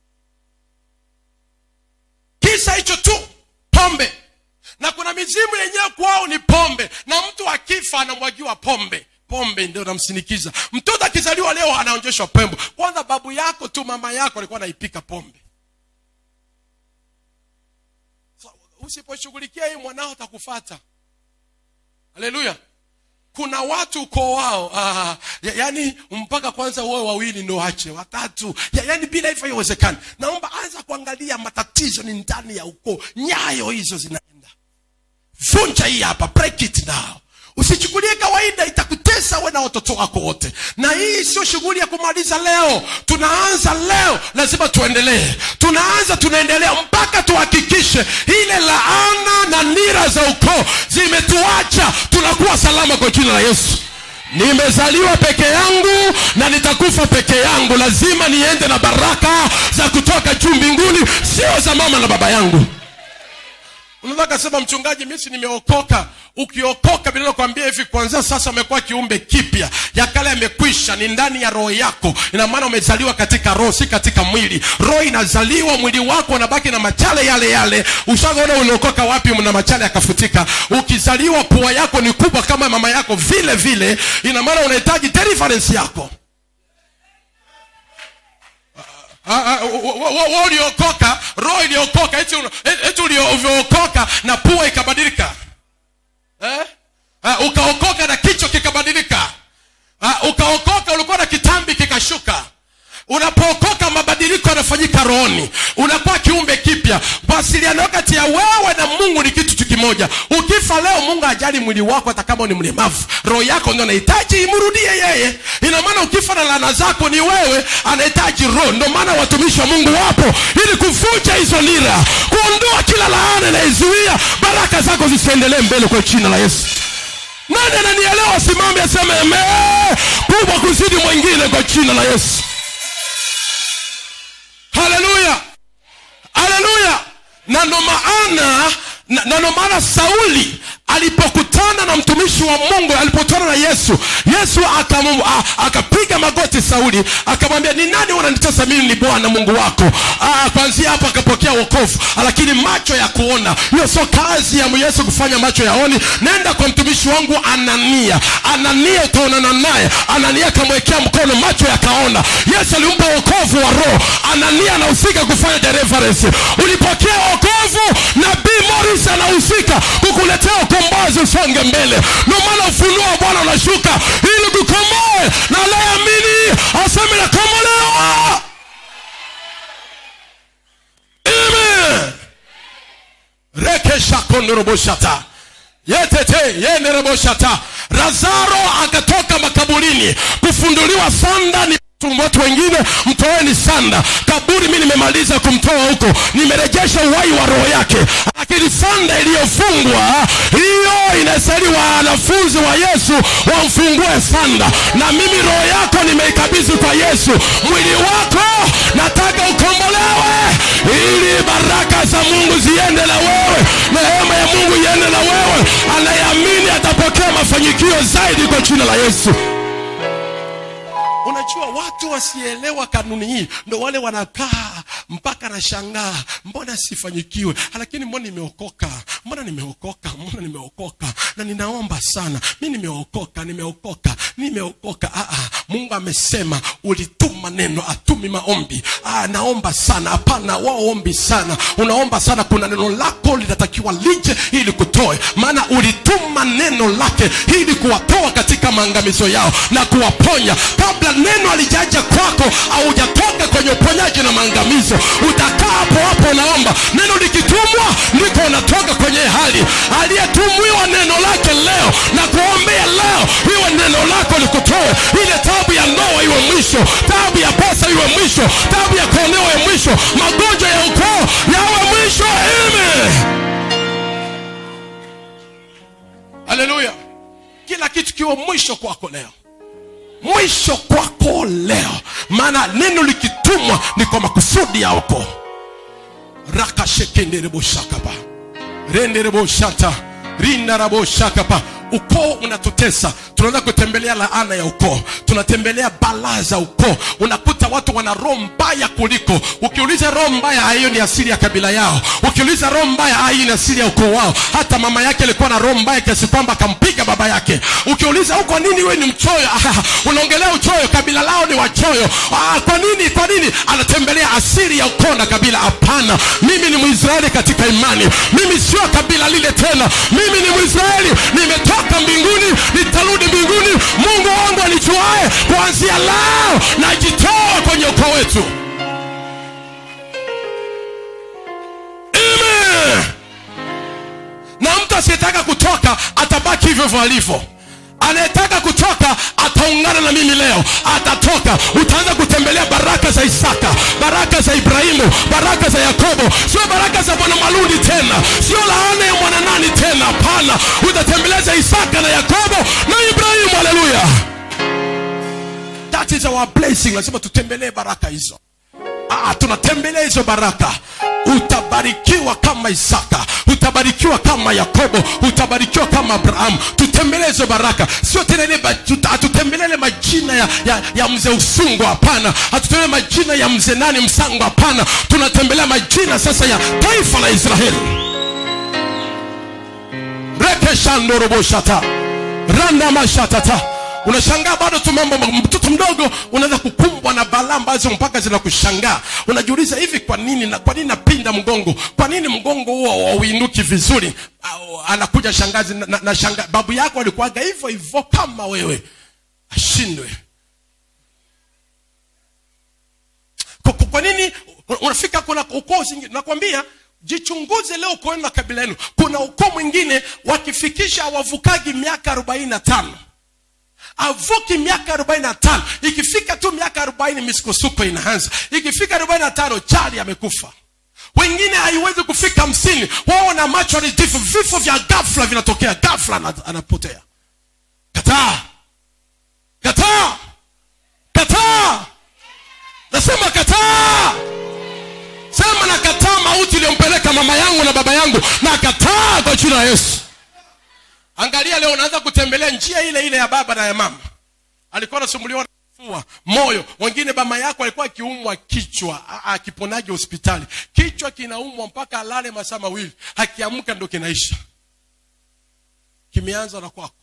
kisa hicho tu pombe na kuna mizimu yenyewe kwao ni pombe na mtu akifa anamwagiwa pombe pombe ndio namsinikiza mtoto akizaliwa leo anaonjeshwa pembo kwanza babu yako tu mama yako alikuwa anaipika pombe so, usiposhughulikia hii mwanao atakufata haleluya kuna watu ukoo wao ah, ya, yani mpaka kwanza uwe wawili ndo ache watatu ya, yani bila hivyo haiwezekani naomba anza kuangalia matatizo ni ndani ya ukoo nyayo hizo zinaenda vunja hii hapa break it now usichukulie kawaida itakutesa we na watoto wako wote na hii sio shughuli ya kumaliza leo tunaanza leo lazima tuendelee tunaanza tunaendelea mpaka tuhakikishe ile laana na nira za ukoo zimetuacha tunakuwa salama kwa jina la yesu nimezaliwa peke yangu na nitakufa peke yangu lazima niende na baraka za kutoka juu mbinguni sio za mama na baba yangu unaweza kasema mchungaji misi nimeokoka ukiokoka bila kwambia hivi kwanzia sasa umekuwa kiumbe kipya ya kale yamekwisha ni ndani ya roho yako ina maana umezaliwa katika roho si katika mwili roho inazaliwa mwili wako unabaki na machale yale yale ushaona uliokoka wapi na machale yakafutika ukizaliwa pua yako ni kubwa kama mama yako vile vile ina maana unahitaji deliverance yako uliokoka roho iliokoka eti ulivyookoka na pua ikabadilika eh? uh, ukaokoka na kichwa kikabadilika uh, ukaokoka ulikuwa na kitambi kikashuka unapookoka mabadiliko yanafanyika rohoni unakuwa kiumbe kipya mawasiliano kati ya wewe na mungu ni kitu tu kimoja ukifa leo mungu ajali mwili wako hata kama ni mlemavu roho yako ndio anahitaji imrudie yeye ina maana ukifa na lana zako ni wewe anahitaji roho ndio maana watumishi wa mungu wapo ili kuvunja hizo nira kuondoa kila laana inayezuia baraka zako zisiendelee mbele kwa jina la yesu nani ananielewa simame aseme eme kubwa kuzidi mwingine kwa jina la yesu haleluya haleluya na ndo maana na ndo maana sauli alipokutana na mtumishi wa mungu alipokutana na yesu yesu akapiga magoti sauli akamwambia ni nani unanitesa mimi ni bwana mungu wako kwanzia hapo akapokea wokovu lakini macho ya kuona hiyo sio kazi ya yesu kufanya macho yaoni nenda kwa mtumishi wangu anania anania utaonana naye anania akamwekea mkono macho yakaona yesu alimpa wokovu wa roho anania anahusika kufanya deliverance ulipokea wokovu nabii moris anahusika kukuletea ukombozi usonge mbele ndio maana ufunuo wa bwana unashuka ili kukomoe na anayeamini aseme nakomolewa amen rekeshakondoroboshata yetete yenereboshata lazaro akatoka makaburini kufunduliwa sanda ni watu wengine mtoeni sanda kaburi mi nimemaliza kumtoa huko nimerejesha uhai wa roho yake lakini sanda iliyofungwa hiyo inastahili wanafunzi wa yesu wamfungue sanda na mimi roho yako nimeikabidhi kwa yesu mwili wako nataka ukombolewe ili baraka za mungu ziende na wewe neema ya mungu iende na wewe anayeamini atapokea mafanikio zaidi kwa jina la yesu unajua watu wasielewa kanuni hii ndo wale wanakaa mpaka nashangaa mbona sifanyikiwe lakini mbona nimeokoka mbona nimeokoka mbona nimeokoka na ninaomba sana mi nimeokoka nimeokoka nimeokoka ah, ah. mungu amesema ulituma neno atumi maombi ah, naomba sana hapana waombi sana unaomba sana kuna neno lako linatakiwa lije ili kutoe maana ulituma neno lake ili kuwatoa katika maangamizo yao na kuwaponya kabla neno alijaja kwako haujatoka kwenye uponyaji na maangamizo utakaa hapo hapo unaomba neno likitumwa ndiko unatoka kwenye hali aliyetumiwa neno lake leo na kuombea leo iwe neno lako likutoe ile tabu ya ndoa iwe mwisho tabu ya pesa iwe mwisho tabu ya kuonewa iwe mwisho magonjwa ya ukoo yawe mwisho ime haleluya kila kitu kiwe mwisho kwako leo mwisho kwako leo maana neno likitumwa ni kwa makusudi ya ukoo rakashekendereboshakapa rendereboshata rinaraboshakapa ukoo unatutesa tunaanza kutembelea laana ya ukoo tunatembelea balaa za ukoo unakuta watu wana roho mbaya kuliko ukiuliza roho mbaya ah, hiyo ni asili ya kabila yao ukiuliza roho mbaya ah, hii ni asili ya ukoo wao hata mama yake alikuwa na roho mbaya kiasi kwamba akampiga baba yake ukiuliza "Oh, kwa nini wewe ni mchoyo ah, unaongelea uchoyo kabila lao ni wachoyo ah, kwa nini kwa nini anatembelea asili ya ukoo na kabila hapana mimi ni mwisraeli katika imani mimi sio kabila lile tena mimi ni mwisraeli nimetoka mbinguni nitarudi mbinguni mungu wangu anichuae kuanzia leo najitoa kwenye ukoo wetu Amen. na mtu asiyetaka kutoka atabaki hivyo hivyo alivyo anayetaka kutoka ataungana na mimi leo atatoka utaanza kutembelea baraka za isaka baraka za ibrahimu baraka za yakobo sio baraka za bwana malundi tena sio laana ya mwana nani tena hapana utatembelea za isaka na yakobo na ibrahimu haleluya that is our blessing lazima tutembelee baraka hizo ah, tunatembelea hizo baraka utabarikiwa kama isaka utabarikiwa kama yakobo utabarikiwa kama abrahamu tutembelee hizo baraka sio tena ile ba- tuta- hatutembelee ile majina ya, ya, ya mzee usungu hapana hatutembelee majina ya mzee nani msango hapana tunatembelea majina sasa ya taifa la israeli rekeshandoroboshata randamashatata unashangaa bado tu mambo mtoto mdogo unaweza kukumbwa na balaa ambazo mpaka zinakushangaa unajiuliza hivi kwa nini na kwa nini napinda mgongo kwa nini mgongo huo hauinuki vizuri Au, anakuja shangazi na, na, na shanga, babu yako alikuwaga hivyo hivyo kama wewe ashindwe kwa, kwa, kwa nini unafika kuna ukoo zingine nakwambia jichunguze leo ukoeni na kabila yenu kuna ukoo mwingine wakifikisha hawavukagi miaka arobaini na tano avuki miaka arobaini na tano ikifika tu miaka arobaini misukosuko inaanza ikifika arobaini na tano chali amekufa wengine haiwezi kufika hamsini wao na macho ni vifo vifo vya gafla vinatokea gafla ana- anapotea kataa kataa kataa nasema kataa sema nakataa mauti iliyompeleka mama yangu na baba yangu nakataa kwa jina la yesu angalia leo unaanza kutembelea njia ile ile ya baba na ya mama alikuwa anasumbuliwa na kifua moyo wengine mama yako alikuwa akiumwa kichwa a- a- akiponaje hospitali kichwa kinaumwa mpaka alale masaa mawili akiamka ndo kinaisha kimeanza na kwako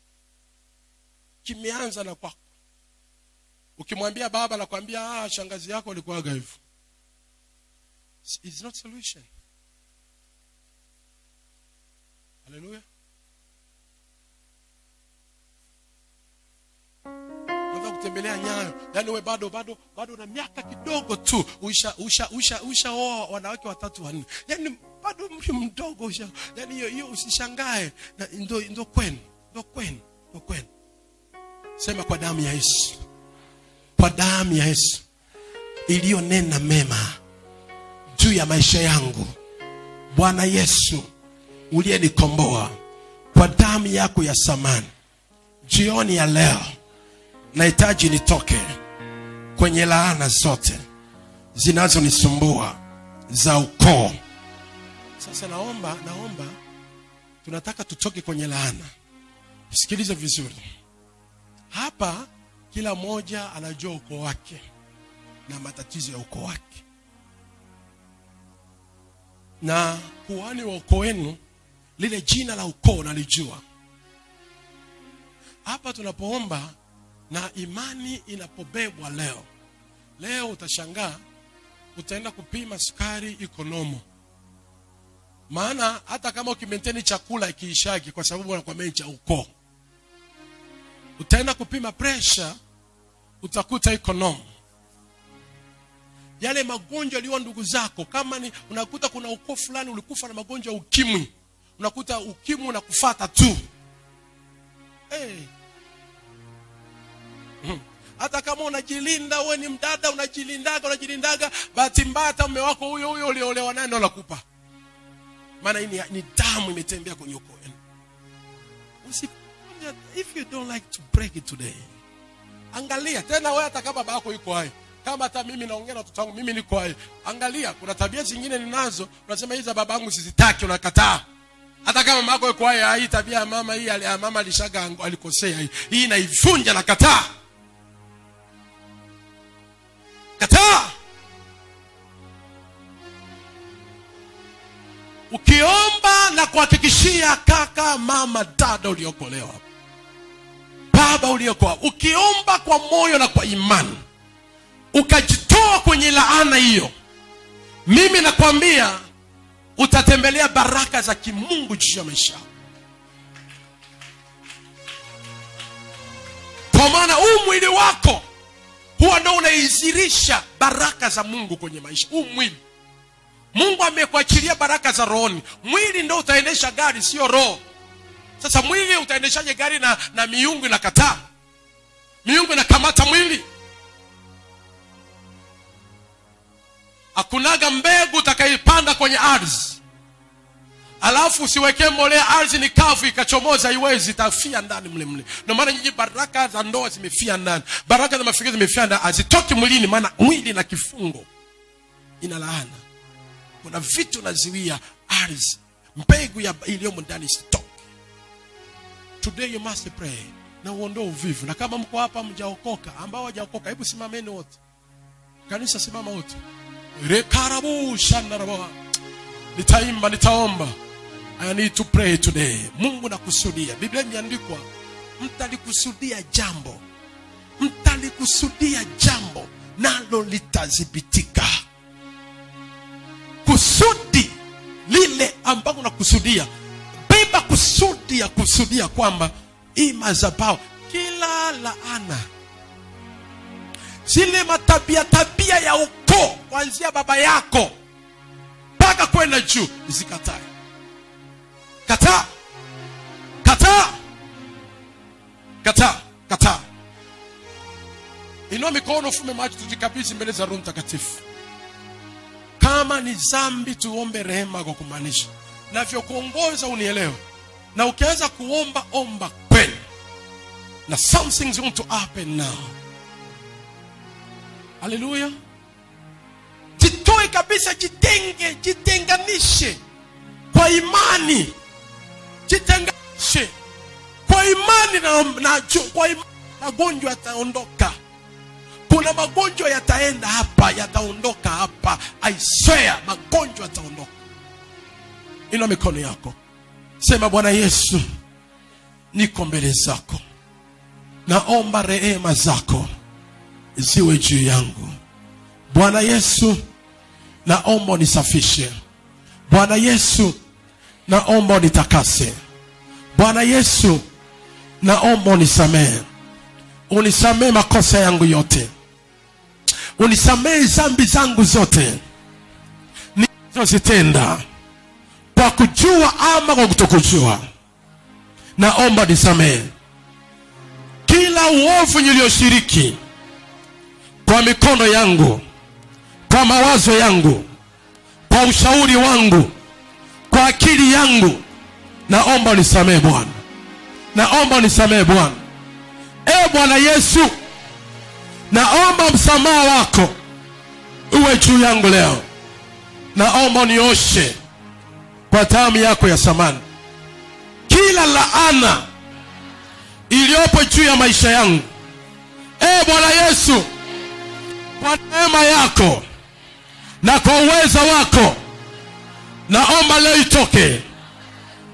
kimeanza na kwako ukimwambia baba nakwambia ah, shangazi yako alikuwaga hivyo It's not solution haleluya unaweza kutembelea nyayo yaani we bado bado bado na miaka kidogo tu usha usha usha ushaoa wanawake watatu wanne yaani bado mri mdogo usha yaani hiyo hiyo usishangae na ndo ndo kwenu ndo kwenu ndo kwenu sema kwa damu ya yesu kwa damu ya yesu iliyonena mema juu ya maisha yangu bwana yesu uliyenikomboa kwa damu yako ya samani jioni ya leo nahitaji nitoke kwenye laana zote zinazonisumbua za ukoo sasa naomba naomba tunataka tutoke kwenye laana sikilize vizuri hapa kila mmoja anajua ukoo wake na matatizo ya ukoo wake na kuhani wa ukoo wenu lile jina la ukoo nalijua hapa tunapoomba na imani inapobebwa leo leo utashangaa utaenda kupima sukari iko nomo maana hata kama ukimenteni chakula ikiishagi kwa sababu wanakwambia ni cha ukoo utaenda kupima presha utakuta iko nomo yale magonjwa yaliyo ndugu zako kama ni unakuta kuna ukoo fulani ulikufa na magonjwa ya ukimwi unakuta ukimwi unakufata tu hey. Mhm. hata kama unajilinda uwe ni mdada unajilindaga unajilindaga bahati mbaya hata mume wako huyo huyo uliolewa naye ndo anakupa maana hii ni, ni damu imetembea kwenye ukoo wenu Usi- if you don't like to break it today angalia tena wewe hata kama baba yako yuko hai kama hata mimi naongea na watoto wangu mimi niko hai angalia kuna tabia zingine ninazo unasema hizi za babangu sizitaki unakataa hata kama mama yako yuko hai ah, hii tabia ya mama hii ali- ya mama alishaga ang- alikosea hii hii naivunja na kataa kataa ukiomba na kuhakikishia kaka mama dada uliokolewa baba uliokoa ukiomba kwa moyo na kwa imani ukajitoa kwenye laana hiyo mimi nakwambia utatembelea baraka za kimungu juu ya maisha yako. kwa maana huu mwili wako huwa ndo unaizirisha baraka za mungu kwenye maisha huu mwili mungu amekuachilia baraka za rohoni mwili ndo utaendesha gari sio roho sasa mwili utaendeshaje gari na, na miungu inakataa miungu inakamata mwili hakunaga mbegu utakaipanda kwenye ardhi alafu usiwekee mbolea ardhi ni kavu ikachomoza iwezi itafia ndani mle mle ndio maana nyinyi baraka za ndoa zimefia ndani baraka za mafikiri zimefia ndani hazitoki mwilini maana mwili na kifungo ina laana kuna vitu naziwia ardhi mbegu ya iliyomo ndani isitoke today you must pray na uondoe uvivu na kama mko hapa mjaokoka ambao hawajaokoka hebu simameni wote kanisa simama wote rekarabu shandaraba nitaimba nitaomba i need to pray today mungu nakusudia biblia imeandikwa mtalikusudia jambo mtalikusudia jambo nalo litadhibitika kusudi lile ambalo nakusudia beba kusudi ya kusudia kwamba hii mazabao kila laana zile matabia tabia ya ukoo kuanzia baba yako mpaka kwenda juu zikatae kataa kataa kataa kataa inua mikono ufume macho tujikabidhi mbele za roho mtakatifu kama ni zambi tuombe rehema kwa kumaanisha navyokuongoza unielewe na ukianza kuomba omba kweli na something's going to happen now haleluya jitoe kabisa jitenge jitenganishe kwa imani jitenganishe kwa imani na, na, ju- kwa imani magonjwa yataondoka kuna magonjwa yataenda hapa yataondoka hapa i swear magonjwa yataondoka ina mikono yako sema bwana yesu niko mbele zako naomba rehema zako ziwe juu yangu bwana yesu naomba unisafishe bwana yesu naomba unitakase bwana yesu naomba unisamehe unisamehe makosa yangu yote unisamehe zambi zangu zote nilizozitenda kwa kujua ama kwa kutokujua naomba nisamehe kila uovu niliyoshiriki kwa mikono yangu kwa mawazo yangu kwa ushauri wangu kwa akili yangu naomba unisamehe bwana naomba unisamehe bwana e bwana yesu naomba msamaha wako uwe juu yangu leo naomba unioshe kwa damu yako ya samani kila laana iliyopo juu ya maisha yangu e bwana yesu kwa neema yako na kwa uweza wako naomba leo itoke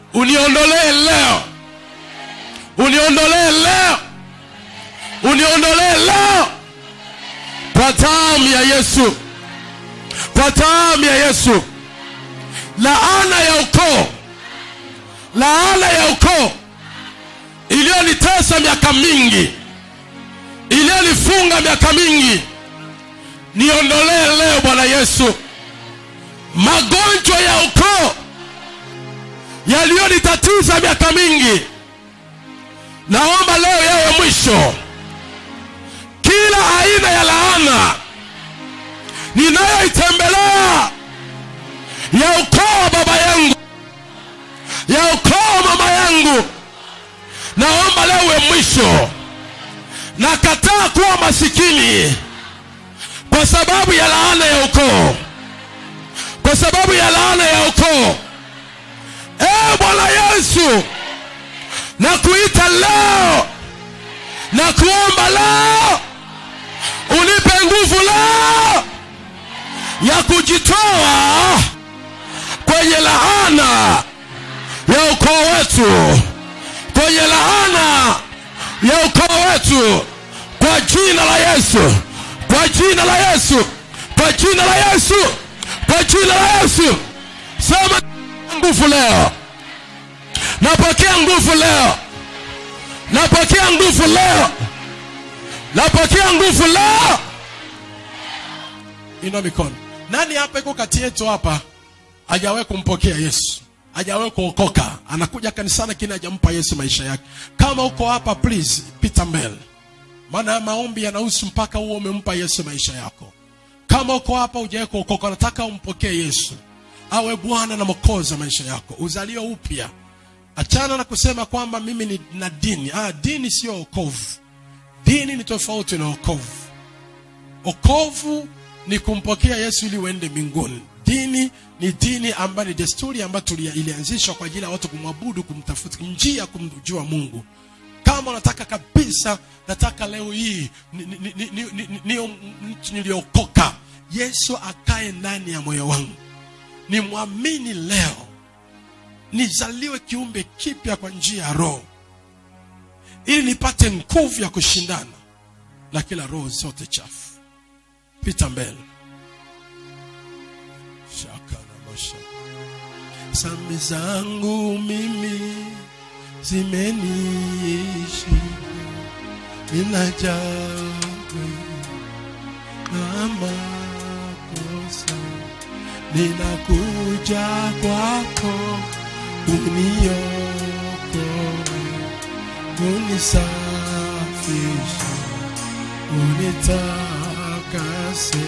uniondolee leo uniondolee leo uniondolee leo kwa damu ya yesu kwa damu ya yesu laana ya ukoo laana ya ukoo iliyonitesa miaka mingi iliyonifunga miaka mingi niondolee leo bwana yesu magonjwa ya ukoo yaliyonitatiza miaka mingi naomba leo yawe mwisho kila aina ya laana ninayoitembelea ya ukoo wa baba yangu ya ukoo wa mama yangu naomba leo uwe mwisho nakataa kuwa masikini kwa sababu ya laana ya ukoo kwa sababu ya laana ya ukoo ee bwana yesu na kuita leo na kuomba leo unipe nguvu leo ya kujitoa kwenye laana ya ukoo wetu kwenye laana ya ukoo wetu kwa jina la yesu kwa jina la yesu kwa jina la yesu kwa jina la yesu sema nguvu leo napokea nguvu leo napokea nguvu leo napokea nguvu leo ina mikono nani hapa iko kati yetu hapa hajawahi kumpokea yesu hajawahi kuokoka anakuja kanisani lakini hajampa yesu maisha yake kama uko hapa please pita mbele maana ya maombi yanahusu mpaka huo umempa yesu maisha yako kama uko hapa hujawahi kuokoka nataka umpokee yesu awe bwana na mokozi wa maisha yako uzaliwe upya achana na kusema kwamba mimi ni na dini ah, dini sio okovu dini ni tofauti na okovu okovu ni kumpokea yesu ili uende mbinguni dini ni dini ambayo ni desturi ambayo tulia- ilianzishwa kwa ajili ya watu kumwabudu kumtafuta njia ya kumjua mungu kama unataka kabisa nataka leo hii ni- ni- ni- ni- ni- ni- niyo mtu niliokoka yesu akae ndani ya moyo wangu nimwamini leo nizaliwe kiumbe kipya kwa njia ya roho ili nipate nguvu ya kushindana na kila roho zote chafu pita mbele shaka na mashaka sambi zangu mimi zimeniishi ninajaa na makosa ninakuja kwako uniokoe unisafishe unitakase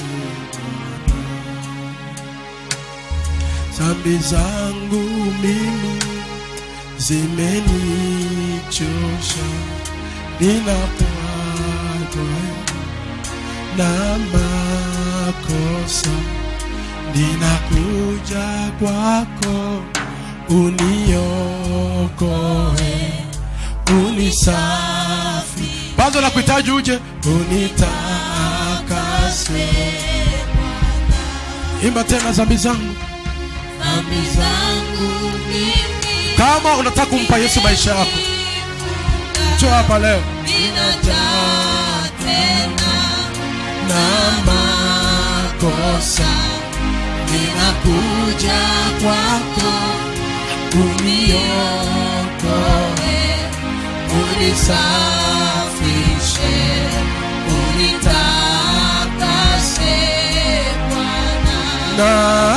zambi zangu mimi zimenichosha ninapatwa na makosa ninakuja kwako uniokoe unisafi bado nakuhitaji uje unitakase imba tena zambi zangu dhambi zangu mimi kama unataka kumpa yesu maisha yako cho hapa leo ninajaa tena na makosa ninakuja kwako uniokoe unisafishe unitakase Bwana na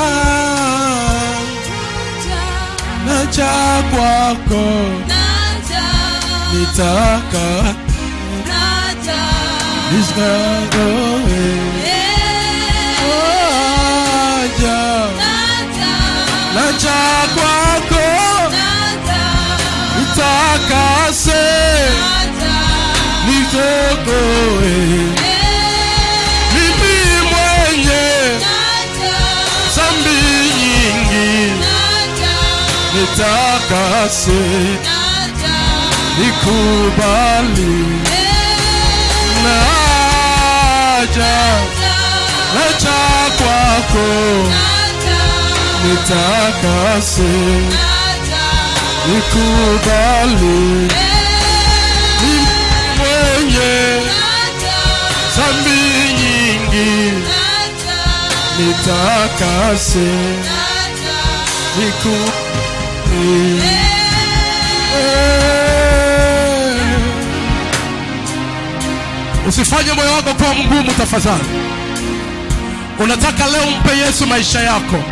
naja kwako naja nitaka naja nisgaroe Eh, aja naja naja kwako naja nitakase naja nitokoe Eh, mimi mwenye naja zambi nyingi naja nitakase naja nikubali naja naja kwako nitakase nikubali ni mwenye dhambi nyingi nitakase nikubali usifanye moyo wako kuwa mgumu tafadhali unataka leo mpe yesu maisha yako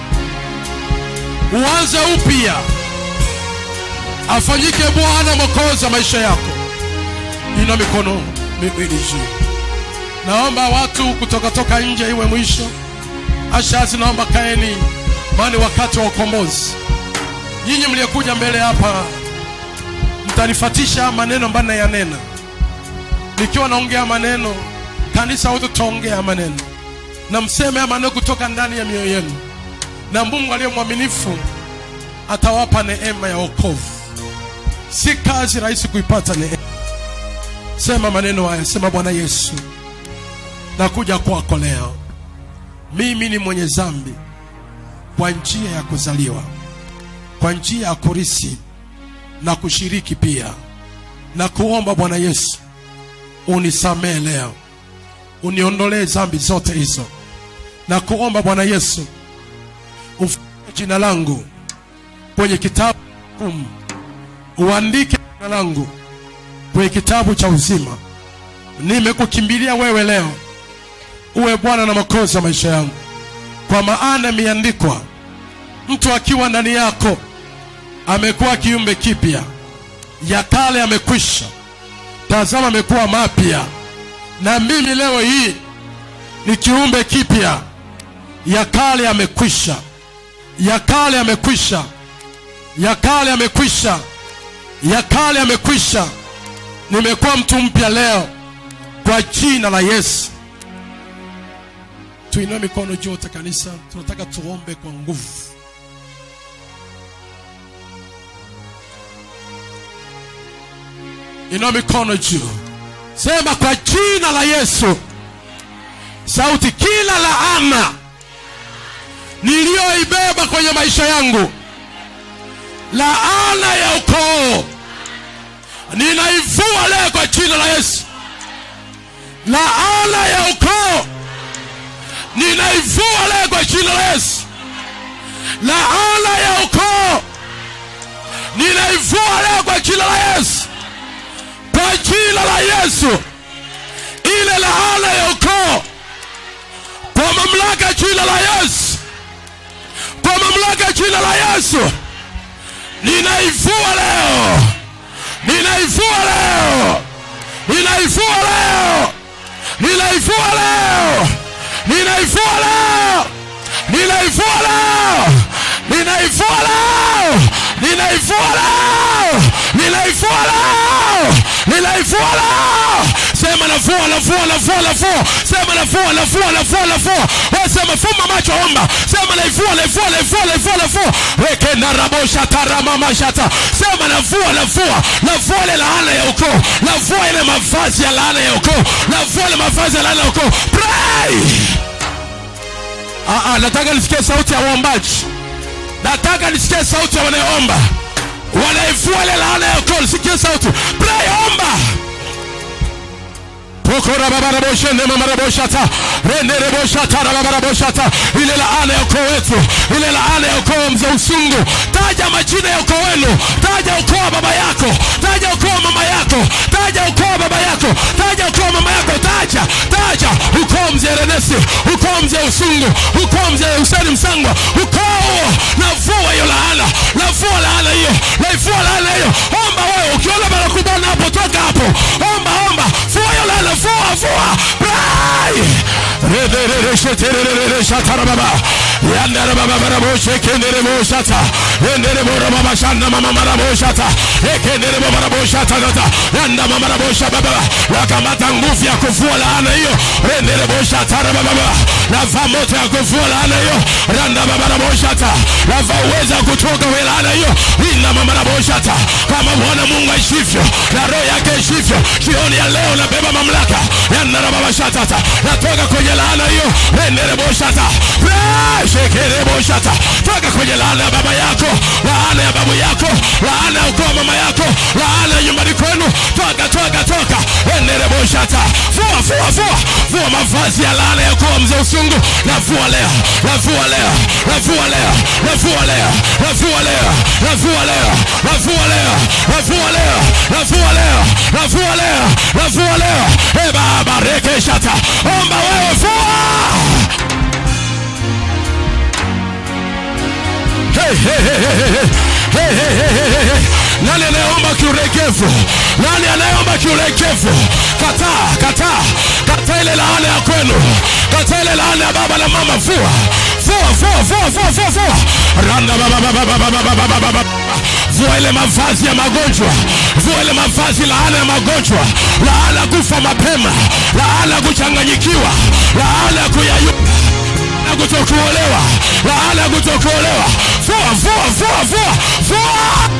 uanze upya afanyike bwana mwokozi wa maisha yako ina mikono miwili juu naomba watu kutoka toka nje iwe mwisho ashazi naomba kaeni maana ni wakati wa ukombozi nyinyi mliyekuja mbele hapa mtanifatisha maneno ambayo nayanena nikiwa naongea maneno kanisa wote tutaongea maneno na mseme haya maneno kutoka ndani ya mioyo yenu na mungu aliye mwaminifu atawapa neema ya wokovu si kazi rahisi kuipata neema sema maneno haya sema bwana yesu nakuja kwako leo mimi ni mwenye zambi kwa njia ya kuzaliwa kwa njia ya kurisi na kushiriki pia na kuomba bwana yesu unisamee leo uniondolee zambi zote hizo na kuomba bwana yesu ufute jina langu kwenye kitabu hukumu uandike jina langu kwenye kitabu cha uzima nimekukimbilia wewe leo uwe bwana na makozi ya maisha yangu kwa maana imeandikwa mtu akiwa ndani yako amekuwa kiumbe kipya ya kale amekwisha tazama amekuwa mapya na mimi leo hii ni kiumbe kipya ya kale amekwisha ya kale amekwisha ya kale amekwisha ya kale amekwisha nimekuwa mtu mpya leo kwa jina la yesu tuinue mikono juu wote kanisa tunataka tuombe kwa nguvu inua mikono juu sema kwa jina la yesu sauti kila laana niliyoibeba kwenye maisha yangu laana ya ukoo ninaivua leo kwa jina la yesu laana ya ukoo ninaivua leo kwa jina la yesu laana ya ukoo ninaivua leo kwa jina la yesu kwa jina la yesu ile laana ya ukoo kwa mamlaka ya jina la yesu kwa mamlaka ya jina la yesu ninaivua leo ninaivua leo ninaivua leo ninaivua leo ninaivua leo ninaivua leo ninaivua leo ninaivua leo ninaivua leo ninaivua leo sema navua navua navua navua sema navua navua navua navua wewe sema fumba macho omba sema naivua naivua naivua naivua navua wekenda rabosha taramama shata sema navua navua navua ile laana ya ukoo navua ile mavazi ya laana ya ukoo navua ile mavazi ya laana ya ukoo pray ah ah nataka nisikie sauti ya waombaji nataka nisikie sauti ya wanaoomba wanaivua ile laana ya ukoo nisikie sauti pray omba pokorababaraboshendemamaraboshata rendereboshata rababaraboshata ile laana ya ukoo wetu ile laana ya ukoo wa mzee usungu taja majina ya ukoo wenu taja ukoo wa baba yako taja ukoo wa mama yako taja ukoo wa baba yako taja ukoo wa mama yako taja taja ukoo mzee renesi ukoo mzee usungu ukoo mzee huseni msangwa ukoo huo navua hiyo laana navua laana hiyo naivua laana hiyo omba wewe ukiona barakubana hapo toka hapo omba omba fua hiyo laana fua fua pray rederereshetererereshatarababa yandarababaraboshekendеребошата endereborababashanda mamamaraboshata ekenderebobaraboshata yanda mamaraboshababa nakamata nguvu ya kuvua laana hiyo rendereboshatarabababa navaa moto ya kuvua laana hiyo randababaraboshata navaa uweza wa kutoka we laana hiyo ina mamaraboshata kama bwana mungu aishivyo na roho yake aishivyo jioni ya leo nabeba mamlaka yandarababashatata natoka kwenye laana hiyo rendereboshata shekerere endereboshata toka kwenye laana ya baba yako laana ya babu yako laana ya ukoo wa mama yako laana ya nyumbani kwenu toka toka toka endereboshata vua vua vua vua mavazi ya laana ya ukoo wa mzee usungu navua leo navua leo navua leo navua leo navua leo navua leo navua leo navua leo navua leo navua leo navua leo e baba rekeshata omba wewe vua Hey, hey, hey, hey, hey, hey, hey, hey, hey, hey, hey. nani anayeomba kiurekevu nani anayeomba kiurekevu kataa kataa kataa ile laana ya kwenu kataa ile laana ya baba na mama vua vua vua vua vua vua vua randa baba baba baba baba baba baba vua ile mavazi ya magonjwa vua ile mavazi laana ya magonjwa laana kufa mapema laana kuchanganyikiwa laana kuyayuka laana kutokuolewa laana kutokuolewa vua vua vua vua vua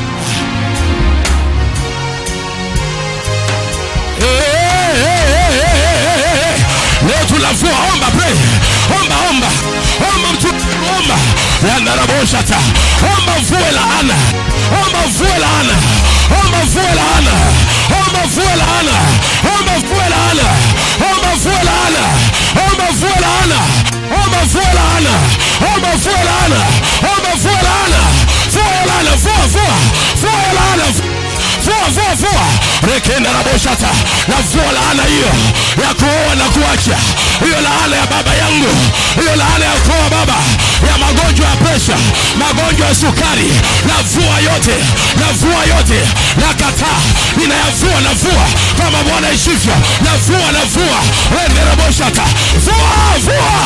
Eh, eh, eh, eh, eh, eh, eh. leo tunavua omba pray omba omba omba mtu omba yanaraboshata omba vue laana omba vue laana omba vue laana omba vue laana omba vue laana omba vue laana omba vue laana omba vue laana omba vue laana omba vue laana vue laana vua vua vua laana vua vua vua rekenda na boshata na vua laana hiyo ya kuoa na kuacha hiyo laana ya baba yangu hiyo laana ya kuoa baba ya magonjwa ya presha magonjwa ya sukari na vua yote na vua yote na kataa ninayavua na vua kama bwana ishivyo na vua na vua rendera boshata vua vua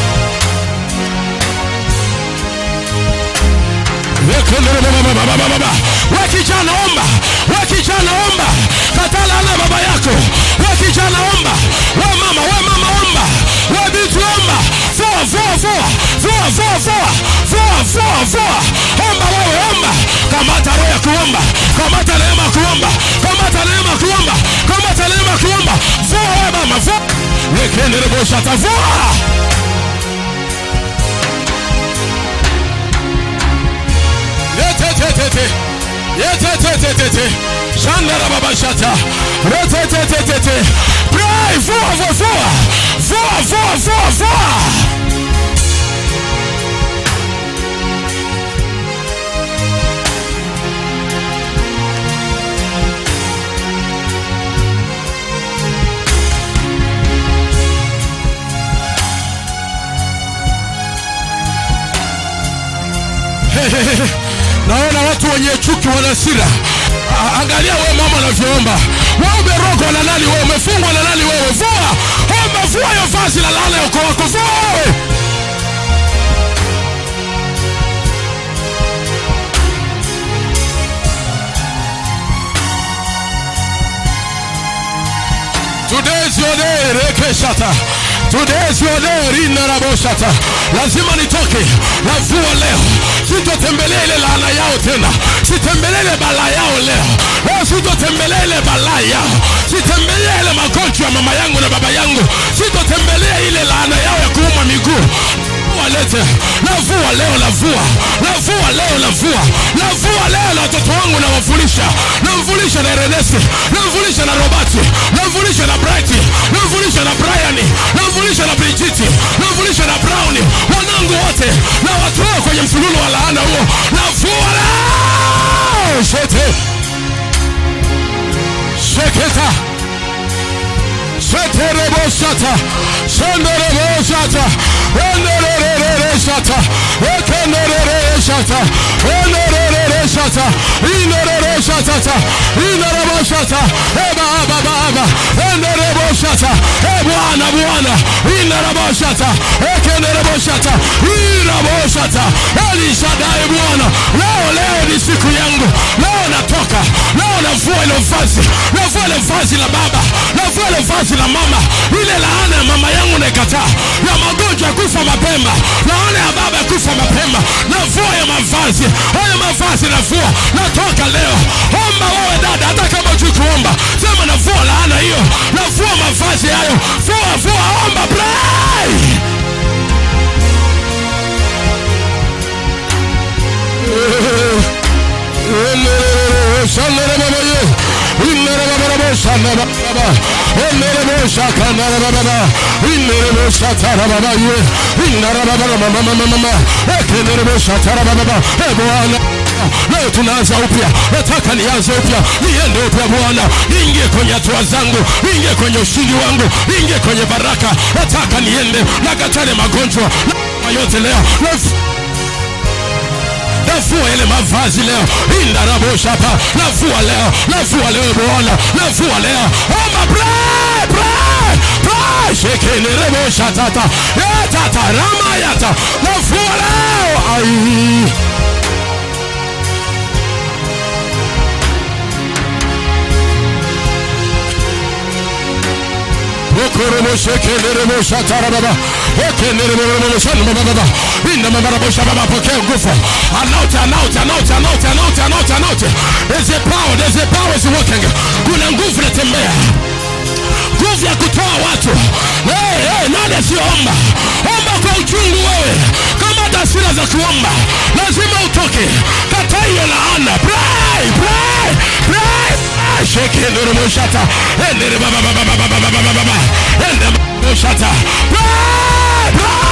we kijana omba we kijana omba katala na baba yako we kijana omba we mama we mama omba we binti omba vua vua vua vua vua vua vua vua vua omba wewe omba kamata roho ya kuomba kamata neema ya kuomba kamata neema ya kuomba kamata neema ya kuomba vua wewe mama vua wekendereboshata vua yetetetete yetetetetete shandara babashata retetetetete pray vua vua vua vua vua vua vua naona watu wenye chuki wana hasira A- angalia wewe mama unavyoomba wewe umerogwa na nani wewe umefungwa na nani wewe vua omba vua hiyo vazi la laana ya ukoo wako vua wewe Today is your day, rekeshata. Today is your day, rinaraboshata. Lazima nitoke navua leo, sitotembelea ile laana yao tena, sitembelea ile balaa yao leo. Leo sitotembelea ile balaa yao, sitembelea ile magonjwa ya mama yangu na baba yangu, sitotembelea ile laana yao ya kuuma miguu walete navua leo navua navua leo navua navua leo na watoto wangu nawafulisha namfulisha na erenesi namfulisha na robati namfulisha na brighti namfulisha na briani namfulisha na brijiti namfulisha na browni wanangu wote na watoa kwenye msululu wa laana huo navua leo shete sheketa Sheterebosata, Shenderebosata, Endereresata, Ekendereresata, Endereresata, Inereresata, Inerebosata, Eba Aba Baba, Enderebosata, E Bwana Bwana, Inerebosata, Ekenderebosata, Irabosata, Elishadai Bwana, leo leo ni siku yangu, leo natoka, leo navua ile vazi, navua ile vazi la baba, navua ile vazi la mama, ile laana ya mama yangu naikataa, ya magonjwa ya kufa mapema, laana ya baba ya kufa mapema, navua ya mavazi, haya mavazi navua, natoka leo. Omba wewe dada, hata kama hujui kuomba, sema navua laana hiyo, navua mavazi hayo, vua vua, omba pray. kanarababa enerebosha kanarababa inerebosha tarababa ye inarababa mama mama mama ekenerebosha tarababa e Bwana leo tunaanza upya nataka nianze upya niende upya Bwana ingie kwenye hatua zangu ingie kwenye ushindi wangu ingie kwenye baraka nataka niende nakatale magonjwa na yote leo Naf- nafua ile mavazi leo indarabosha pa nafua leo nafua leo bwana nafua leo omba pray pray pray shekenerebosha tata Eh, tata ramayata nafua leo ai pokea nguvu anote anote anote anote anote anote anote there's a power there's a power is working kuna nguvu natembea nguvu ya kutoa watu hey, hey, nani asiyoomba omba kwa uchungu wewe kama hata hasira za kuomba lazima utoke kata hiyo laana pray pray pray shekeneremoshata endere baba baba baba baba baba baba ende moshata pray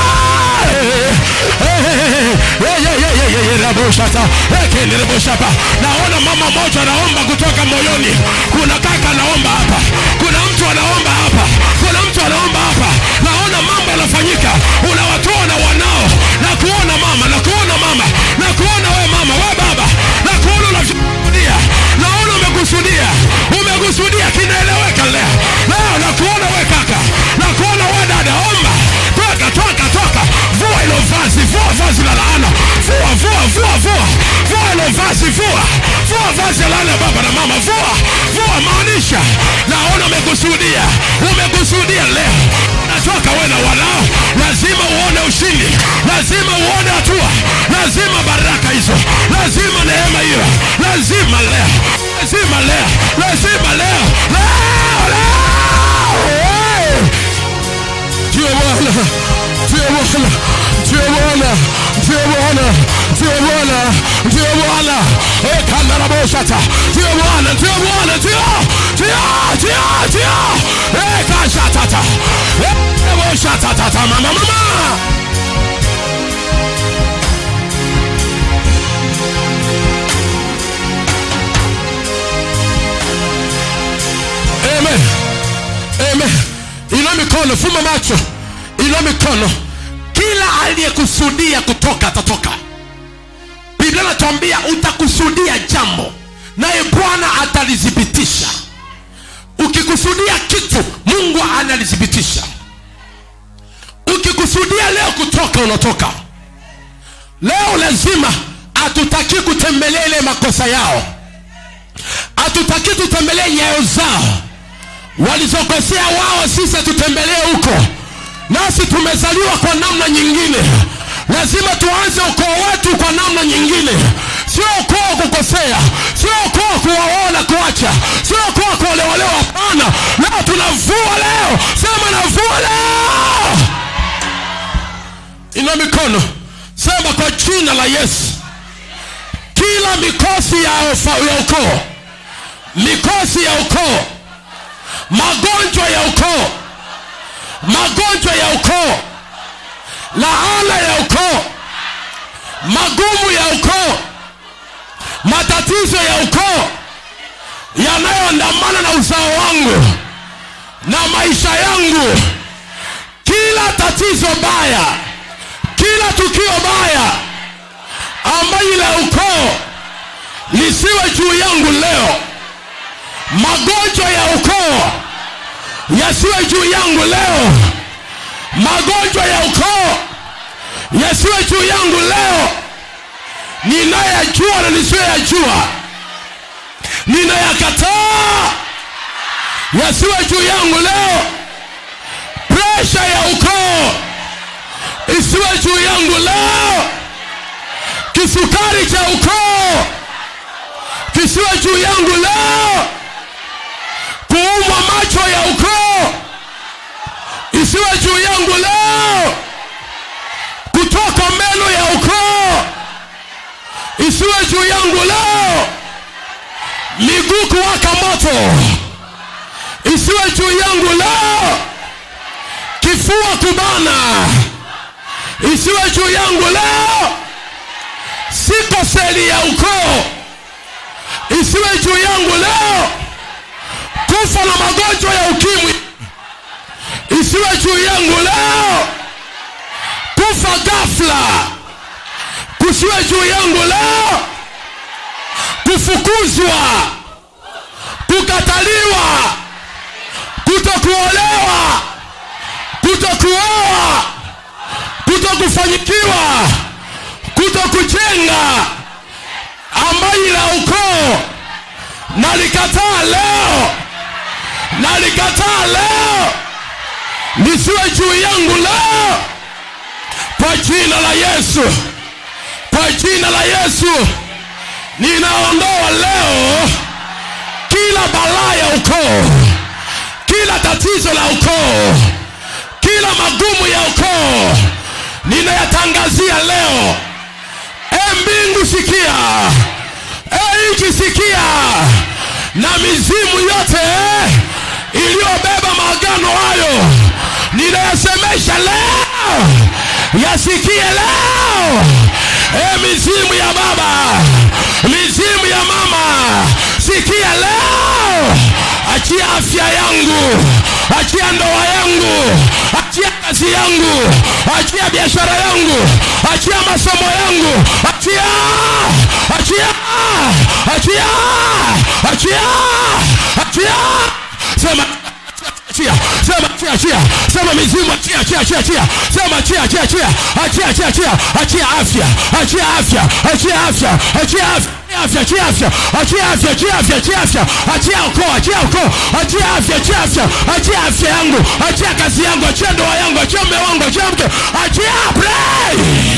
pray raboshata ekenereboshapa naona mama moja anaomba kutoka moyoni kuna kaka anaomba hapa kuna mtu anaomba hapa kuna mtu anaomba hapa naona mambo yanafanyika unawatoa na wanao na kuona mama na kuona mama na kuona we mama we baba na kuona unavyokusudia naona umekusudia umekusudia kinaeleweka leo leo na kuona we kaka na kuona we dada omba toka toka toka vua ilo vazi vua vazi la laana vua vua vua vua vua ilo vazi vua vua vazi la laana baba na mama vua vua maanisha naona umekusudia umekusudia leo natoka we na wanao lazima uone ushindi lazima uone hatua lazima baraka hizo lazima neema hiyo lazima leo lazima leo lazima leo leo leo hey! Ndio Bwana, ndio Bwana, ndio Bwana, ndio Bwana, ndio Bwana, ndio Bwana. Eh, kanda na boshata. Ndio Bwana, ndio Bwana, ndio, ndio, ndio, ndio. Eh, kashatata. Eh, boshata tata mama mama. Amen. Amen. Inua mikono, fumba macho, inua mikono. Kila aliyekusudia kutoka atatoka. Biblia inatuambia utakusudia jambo, naye Bwana atalithibitisha. Ukikusudia kitu, Mungu analithibitisha. Ukikusudia leo kutoka, unatoka. Leo lazima hatutaki kutembelea ile makosa yao, hatutaki tutembelee nyayo zao walizokosea wao, sisi tutembelee huko. Nasi tumezaliwa kwa namna nyingine, lazima tuanze ukoo wetu kwa namna nyingine, sio ukoo wa kukosea, sio ukoo wa kuwaoa na kuacha, sio ukoo wa kuolewalewa. Hapana, leo tunavua leo, sema navua leo. Ina mikono, sema kwa jina la Yesu, kila mikosi ya, ufa- ya ukoo, mikosi ya ukoo magonjwa ya ukoo magonjwa ya ukoo laana ya ukoo magumu ya ukoo matatizo ya ukoo yanayoandamana na uzao wangu na maisha yangu kila tatizo baya kila tukio baya ambayo la ukoo lisiwe juu yangu leo magonjwa ya ukoo yasiwe juu yangu leo magonjwa ya ukoo yasiwe juu yangu leo ninayajua na nisiyoyajua ninayakataa yasiwe juu yangu leo presha ya ukoo isiwe juu yangu leo kisukari cha ukoo kisiwe juu yangu leo kuumwa macho ya ukoo isiwe juu yangu leo kutoka meno ya ukoo isiwe juu yangu leo miguu kuwaka moto isiwe juu yangu leo kifua kubana isiwe juu yangu leo siko seli ya ukoo isiwe juu yangu leo kufa na magonjwa ya ukimwi isiwe juu yangu leo kufa ghafla kusiwe juu yangu leo kufukuzwa kukataliwa kutokuolewa kutokuoa kutokufanyikiwa kutokujenga ambayo la ukoo nalikataa leo nalikataa leo nisiwe juu yangu leo kwa jina la yesu kwa jina la yesu ninaondoa leo kila balaa ya ukoo kila tatizo la ukoo kila magumu ya ukoo ninayatangazia leo e mbingu sikia e nchi sikia na mizimu yote iliyobeba maagano hayo ninayasemesha leo yasikie leo e mizimu ya baba mizimu ya mama sikia leo achia afya yangu achia ndoa yangu achia kazi yangu achia biashara yangu achia masomo yangu achia achia achia achia achia sema achia sema achia achia sema mizimu achia achia achia achia sema achia achia achia achia achia achia achia afya achia afya achia afya achia afya afya achia afya achia afya achia afya achia afya achia ukoo achia ukoo achia afya achia afya achia afya yangu achia kazi yangu achia ndoa yangu achia mume wangu achia mke achia pray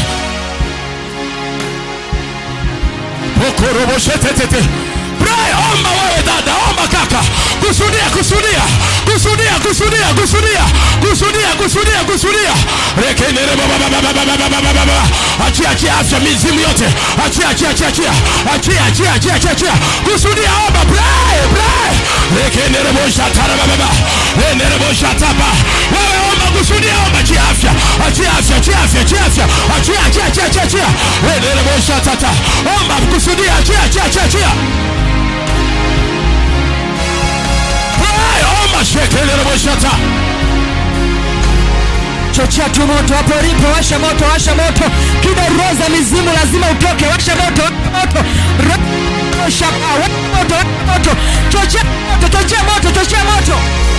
okoroboshetetete pray omba wewe dada omba kaka kusudia kusudia kusudia kusudia kusudia kusudia kusudia kusudia rekenere bababababababababa achia achia afya mizimu yote achia achia achia achia achia achia achia achia achia kusudia omba pray pray rekenere boshatara bababa renere boshatapa wewe omba kusudia omba achia afya achia afya achia afya achia afya achia achia achia achia achia renere boshatata omba kusudia achia achia achia achia Pray, omba shekelere boshata chochea tu moto hapo ulipo washa moto washa moto kidaroza mizimu lazima utoke washa moto washa moto Ro- shaka washa moto washa moto chochea moto chochea moto chochea moto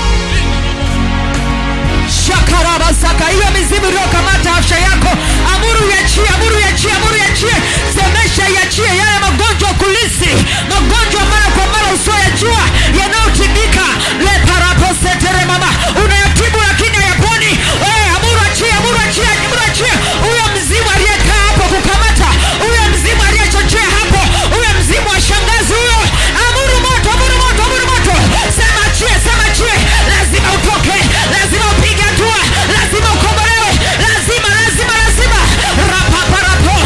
shakarabasaka hiyo mizimu iliyokamata afya yako amuru iachie amuru iachie amuru iachie semesha iachie yale magonjwa kulisi magonjwa mara kwa mara usioyajua yanayotibika leparaposetere mama unayatibu lakini hayaponi Eh, amuru achie amuru achie amuru achie huyo mzimu aliyekaa hapo kukamata huyo mzimu aliyechochea hapo huyo mzimu wa shangazi huyo amuru moto amuru moto amuru moto sema achie sema achie lazima utoke lazima upige hatua lazima ukombolewe lazima lazima lazima rapaparapo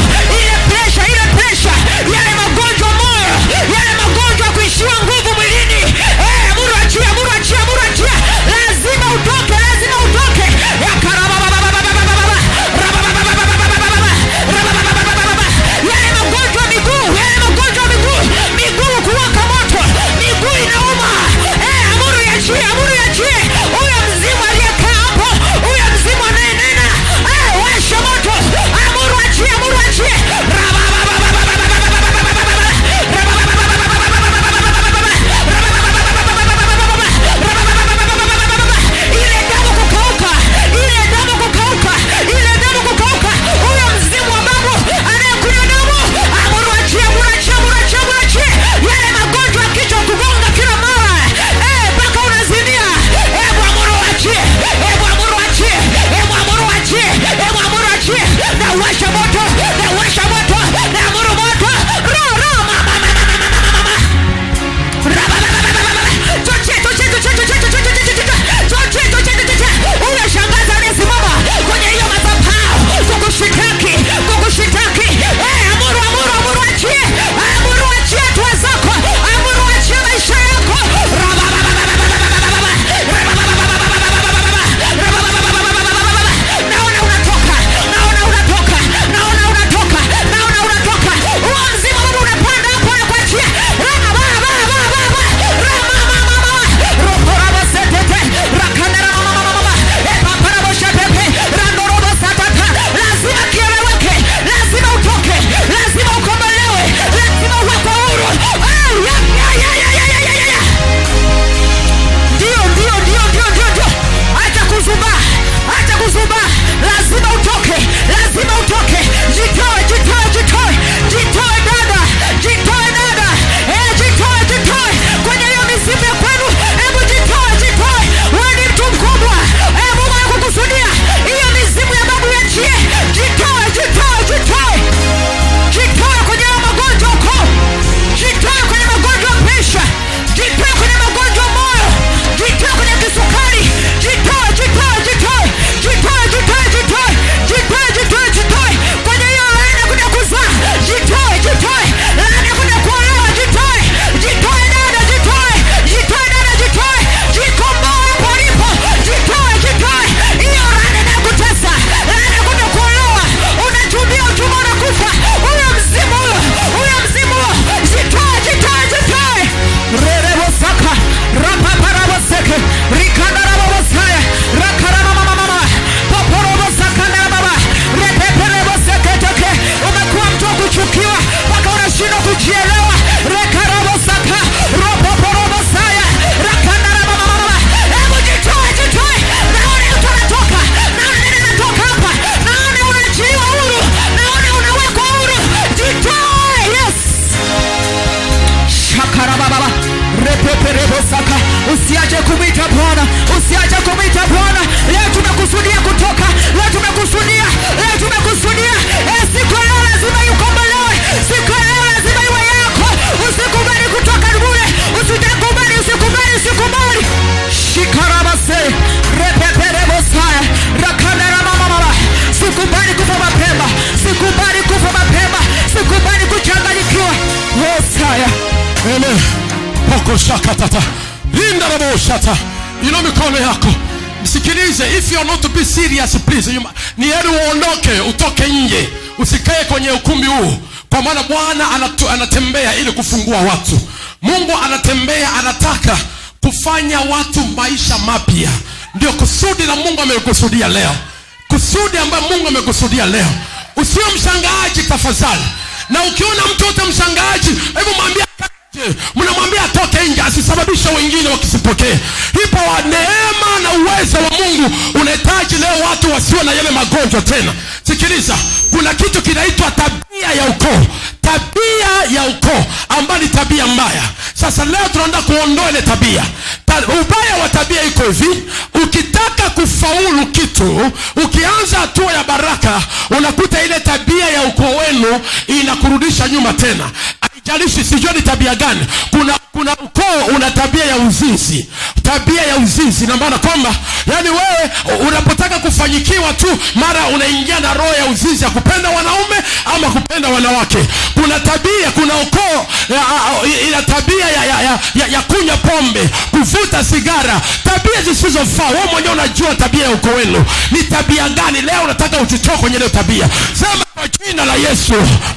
rakoshakatata rindarabosata ino mikono yako msikilize if you are not to be serious please you, ma- ni heri uondoke utoke nje usikae kwenye ukumbi huu kwa maana bwana anatu- anatembea ili kufungua watu mungu anatembea anataka kufanya watu maisha mapya ndio kusudi la mungu amekusudia leo kusudi ambayo mungu amekusudia leo usio mshangaaji tafadhali na ukiona mtoto mshangaaji hebu mwambia Je, mnamwambia atoke nje asisababishe wengine wakisipokee ipo wa neema na uwezo wa mungu unahitaji leo watu wasio na yale magonjwa tena sikiliza kuna kitu kinaitwa tabia ya ukoo tabia ya ukoo ambayo ni tabia mbaya sasa leo tunaenda kuondoa ile tabia Ta, ubaya wa tabia iko hivi ukitaka kufaulu kitu ukianza hatua ya baraka unakuta ile tabia ya ukoo wenu inakurudisha nyuma tena haijalishi sijua ni tabia gani kuna kuna ukoo una tabia ya uzinzi tabia ya uzinzi na maana kwamba yani wewe unapotaka kufanyikiwa tu mara unaingia na roho ya uzinzi ya kupenda wanaume ama kupenda wanawake kuna tabia kuna ukoo ya- ya- ina tabia ya, ya, ya, ya, ya kunywa pombe kuvuta sigara tabia zisizofaa wewe mwenyewe unajua tabia ya ukoo wenu ni tabia gani leo unataka ututoe kwenye ile tabia sema kwa jina la yesu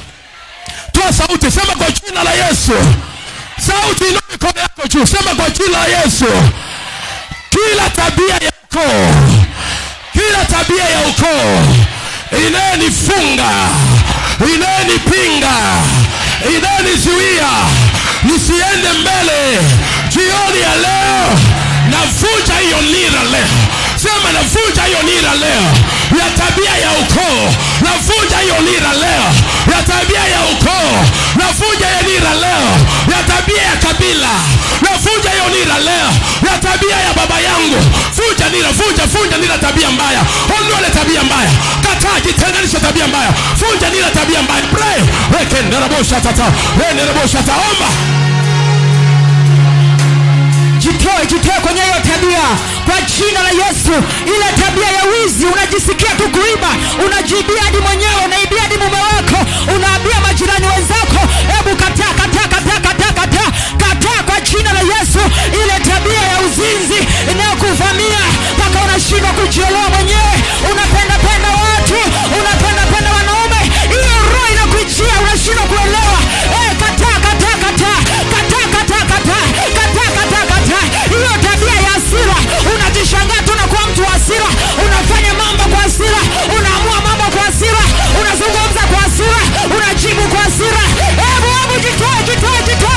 toa sauti sema kwa jina la yesu sauti ina mikono yako juu sema kwa jina la yesu kila tabia ya ukoo kila tabia ya ukoo inayenifunga inayenipinga inayenizuia nisiende mbele jioni ya leo navunja hiyo nira leo sema navunja hiyo nira leo ya tabia ya ukoo navunja hiyo nira leo ya tabia ya ukoo navunja hiyo nira leo ya tabia ya kabila navunja hiyo nira leo ya tabia ya baba yangu vunja nira vunja vunja nira tabia mbaya ondoa ile tabia mbaya kataa jitenganisha tabia mbaya vunja nira tabia mbaya pray wekenderabosha tata wenderabosha taomba jitoe jitoe kwenye hiyo tabia kwa jina la yesu ile tabia ya wizi unajisikia tu kuiba unajibia hadi mwenyewe unaibia hadi mume wako unaambia majirani wenzako hebu kataa kataa kataa kataa kataa kataa kwa jina la yesu ile tabia ya uzinzi inayokuvamia mpaka unashindwa kujiolewa mwenyewe unapenda penda watu unapenda penda wanaume hiyo roho inakujia unashindwa kuelewa eh, kataa kataa kataa kataa kataa kataa kataa kataa kataa hiyo tabia ya hasira unajishangaa tu unakuwa mtu wa hasira unafanya mambo kwa hasira unaamua mambo kwa hasira unazungumza kwa hasira unajibu kwa hasira hebu hebu jitoe jitoe jitoe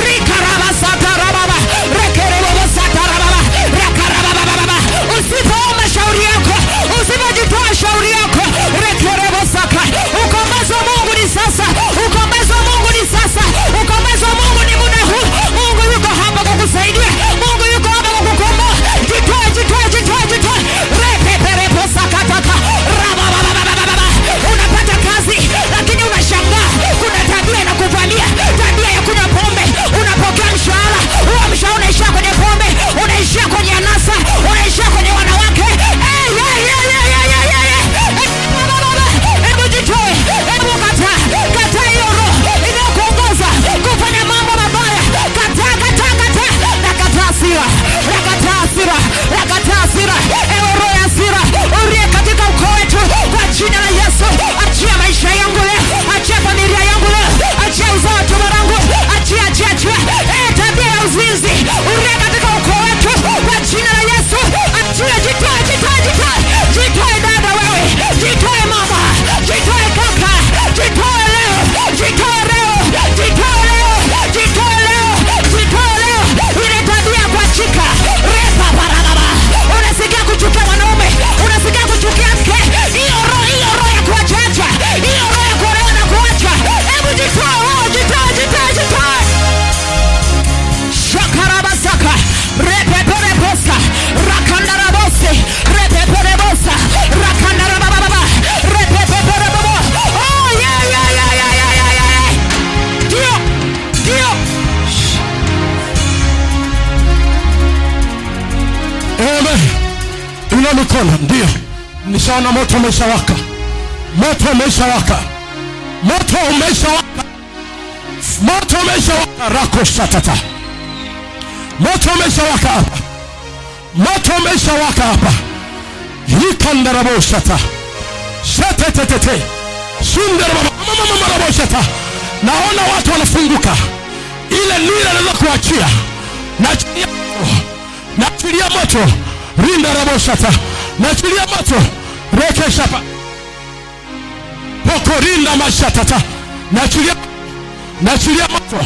rikarabasatarababa rekerebobosatarababa rakarababababa usipoomba shauri yako usipojitoa shauri yako rekerebosaka ukombozi wa mungu ni sasa ukombozi wa mungu ni sasa ukombozi wa mungu ni muda huu mungu yuko hapa kukusaidia mungu yuko hapa kukukomboa jitoe jitoe jitoe jitoe repepereposakataka rababababababa unapata kazi lakini unashangaa kuna tabia inakuvamia tabia ya kunywa pombe unapokea mshahara huo mshahara unaishia kwenye pombe unaishia kwenye anasa unaishia kwenye wanawake Eh, yeah, yeah, yeah, yeah, yeah, yeah, yeah. Eh, babababa. hebu jitoe hebu kataa kataa hiyo roho inayokuongoza kufanya mambo mabaya kataa kataa kataa nakataa hasira nakataa hasira nakataa hasira ewe roho ya hasira urie katika ukoo wetu kwa jina la yesu achia maisha yangu leo achia familia yangu leo achia uzao wa tumbo langu achia achia achia eh, tabia ya uzinzi urie katika ukoo wetu kwa jina la yesu achia jitoe jitoe jitoe jitoe dada wewe jitoe mama jitoe kaka jitoe leo jitoe leo jitoe leo jitoe leo jitoe leo ile tabia ya kuachika repa barabara unasikia kuchukia mwanaume unasikia kuchukia mke hiyo roho hiyo roho ya kuachacha hiyo roho ya kuolewa na kuacha hebu jitoe wewe jitoe jitoe jitoe shakarabasaka repeperebosa rakandarabose repeperebosa rakandarabababa repepeperebobo oh yeah yeah yeah yeah yeah yeah yeah ndio ndio Amen. Ina mikono ndio, nishaona moto umeshawaka, moto umeshawaka, moto umeshawaka, moto umeshawaka. Rako shatata moto umeshawaka hapa moto umeshawaka hapa yikandaraboshata shetetetete sundarababamamamaraboshata naona watu wanafunguka ile nira inaweza kuachia nachilia moto nachilia moto rindaraboshata nachilia moto rekeshapa pokorinda mashatata nachilia nachilia moto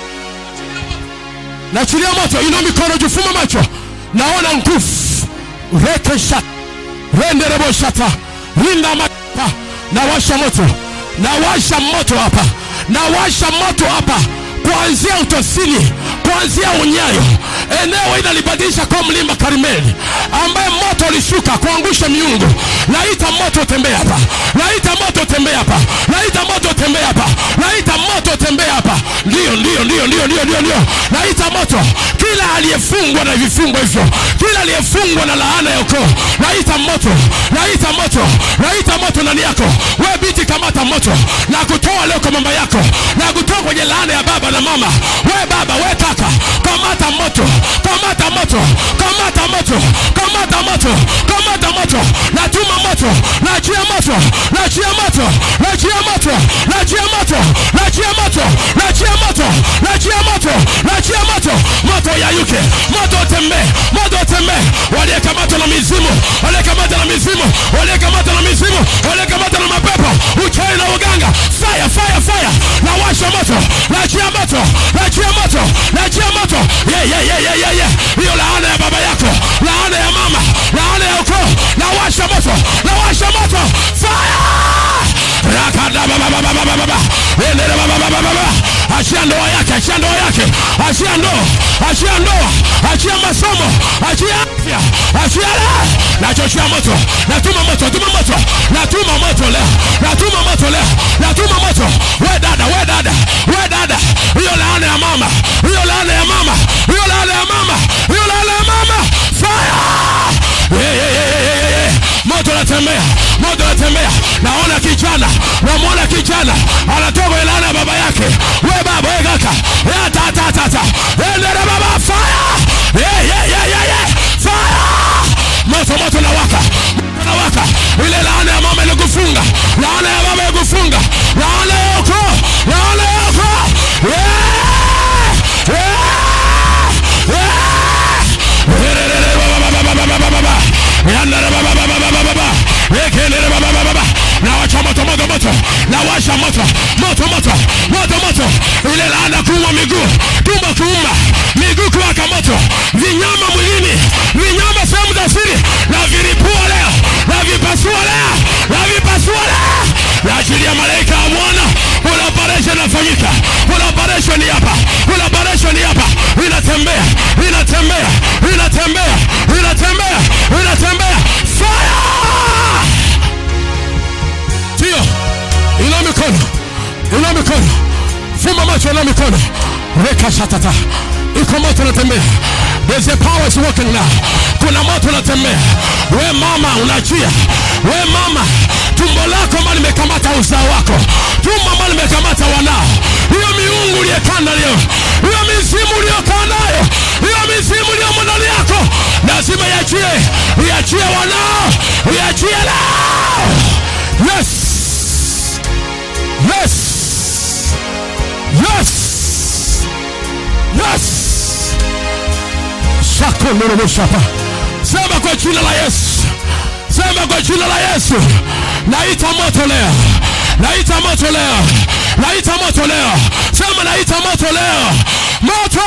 nachilia moto ina mikono jufuma macho naona nguvu rekesha rendereboshata rinda mata nawasha moto nawasha moto hapa nawasha moto hapa kuanzia utosini kuanzia unyayo eneo inalibadilisha kwa mlima karmeli ambaye moto ulishuka kuangusha miungu naita moto tembea hapa naita moto tembea hapa naita moto tembea hapa naita moto tembea hapa ndio ndio ndio ndio ndio ndio ndio naita moto kila aliyefungwa na vifungo hivyo kila aliyefungwa na laana ya ukoo naita moto naita moto naita moto ndani yako we binti kamata moto na kutoa leo kwa mama yako na kutoa kwenye laana ya baba na mama we baba we kaka kamata moto kamata moto kamata moto kamata moto kamata moto natuma moto nachia moto nachia moto nachia moto nachia moto nachia moto nachia moto nachia moto nachia moto moto yayuke moto tembee moto tembee waliyekamatwa na mizimu waliyekamatwa na mizimu waliyekamatwa na mizimu waliyekamatwa na mapepo uchawi na uganga fire fire fire nawasha moto nachia moto nachia moto nachia moto yeah, yeah, yeah, yeah, yeah, yeah. hiyo laana ya baba yako laana ya mama laana ya ukoo nawasha moto nawasha moto fire rakada babababababa endele bababababa achia ndoa yake achia ndoa yake achia ndoa achia ndoa achia masomo achia afya achia la nachochea moto natuma moto natuma moto natuma moto leo natuma moto leo natuma moto we dada we dada we dada hiyo laana ya mama hiyo laana ya mama hiyo laana ya mama hiyo laana ya mama fire yeah, yeah, yeah, yeah, yeah, yeah. moto natembea moto natembea naona kijana namwona kijana anatoka kwenye laana ya baba yake we baba we kaka Ya, ta, ta, ta, ta. endele baba fire yeah, yeah, yeah, yeah, yeah. fire moto moto na waka moto na waka ile laana ya mama ilikufunga laana ya baba ilikufunga laana ya ukoo laana ya ukoo yeah! yeah! yeah! nawasha moto moto moto nawasha moto moto moto moto moto ile laana kuuma miguu tumbo kuuma miguu kuwaka moto vinyama mwilini vinyama sehemu za siri na viripua leo na vipasua leo na vipasua leo naachilia malaika ya bwana kuna operation inafanyika kuna operation hapa kuna operation hapa inatembea inatembea inatembea inatembea inatembea fire ndio ina mikono ina mikono fumba macho ina mikono weka shatata iko moto unatembea There's a power is working now. Kuna moto unatembea. We mama unachia. We mama tumbo lako mali limekamata uzao wako. Tumbo mali limekamata wanao. Hiyo miungu uliyekanda leo. Hiyo mizimu uliyokaa nayo. Hiyo mizimu iliyomo ndani yako. Lazima iachie. Iachie wanao. Iachie leo. Yes. Yes. Yes. Yes. Shakonoroboshapa. Sema kwa jina la Yesu. Sema kwa jina la Yesu. Naita moto leo. Naita moto leo. Naita moto leo. Sema naita moto leo. Moto.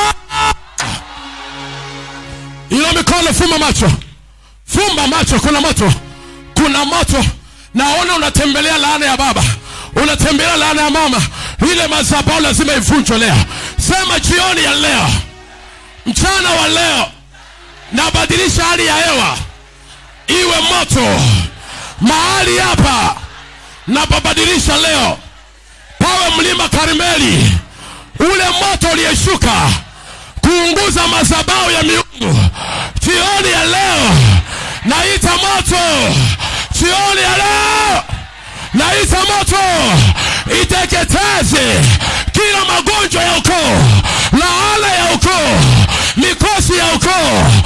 Ina mikono fumba macho. Fumba macho kuna moto. Kuna moto. Naona unatembelea laana ya baba. Unatembelea laana ya mama. Ile madhabahu lazima ivunjwe leo. Sema jioni ya leo. Mchana wa leo nabadilisha hali ya hewa iwe moto mahali hapa napabadilisha leo pawe mlima Karmeli, ule moto uliyeshuka kuunguza madhabahu ya miungu. Jioni ya leo naita moto, jioni ya leo naita moto iteketeze kila magonjwa ya ukoo, laana ya ukoo, mikono ukoo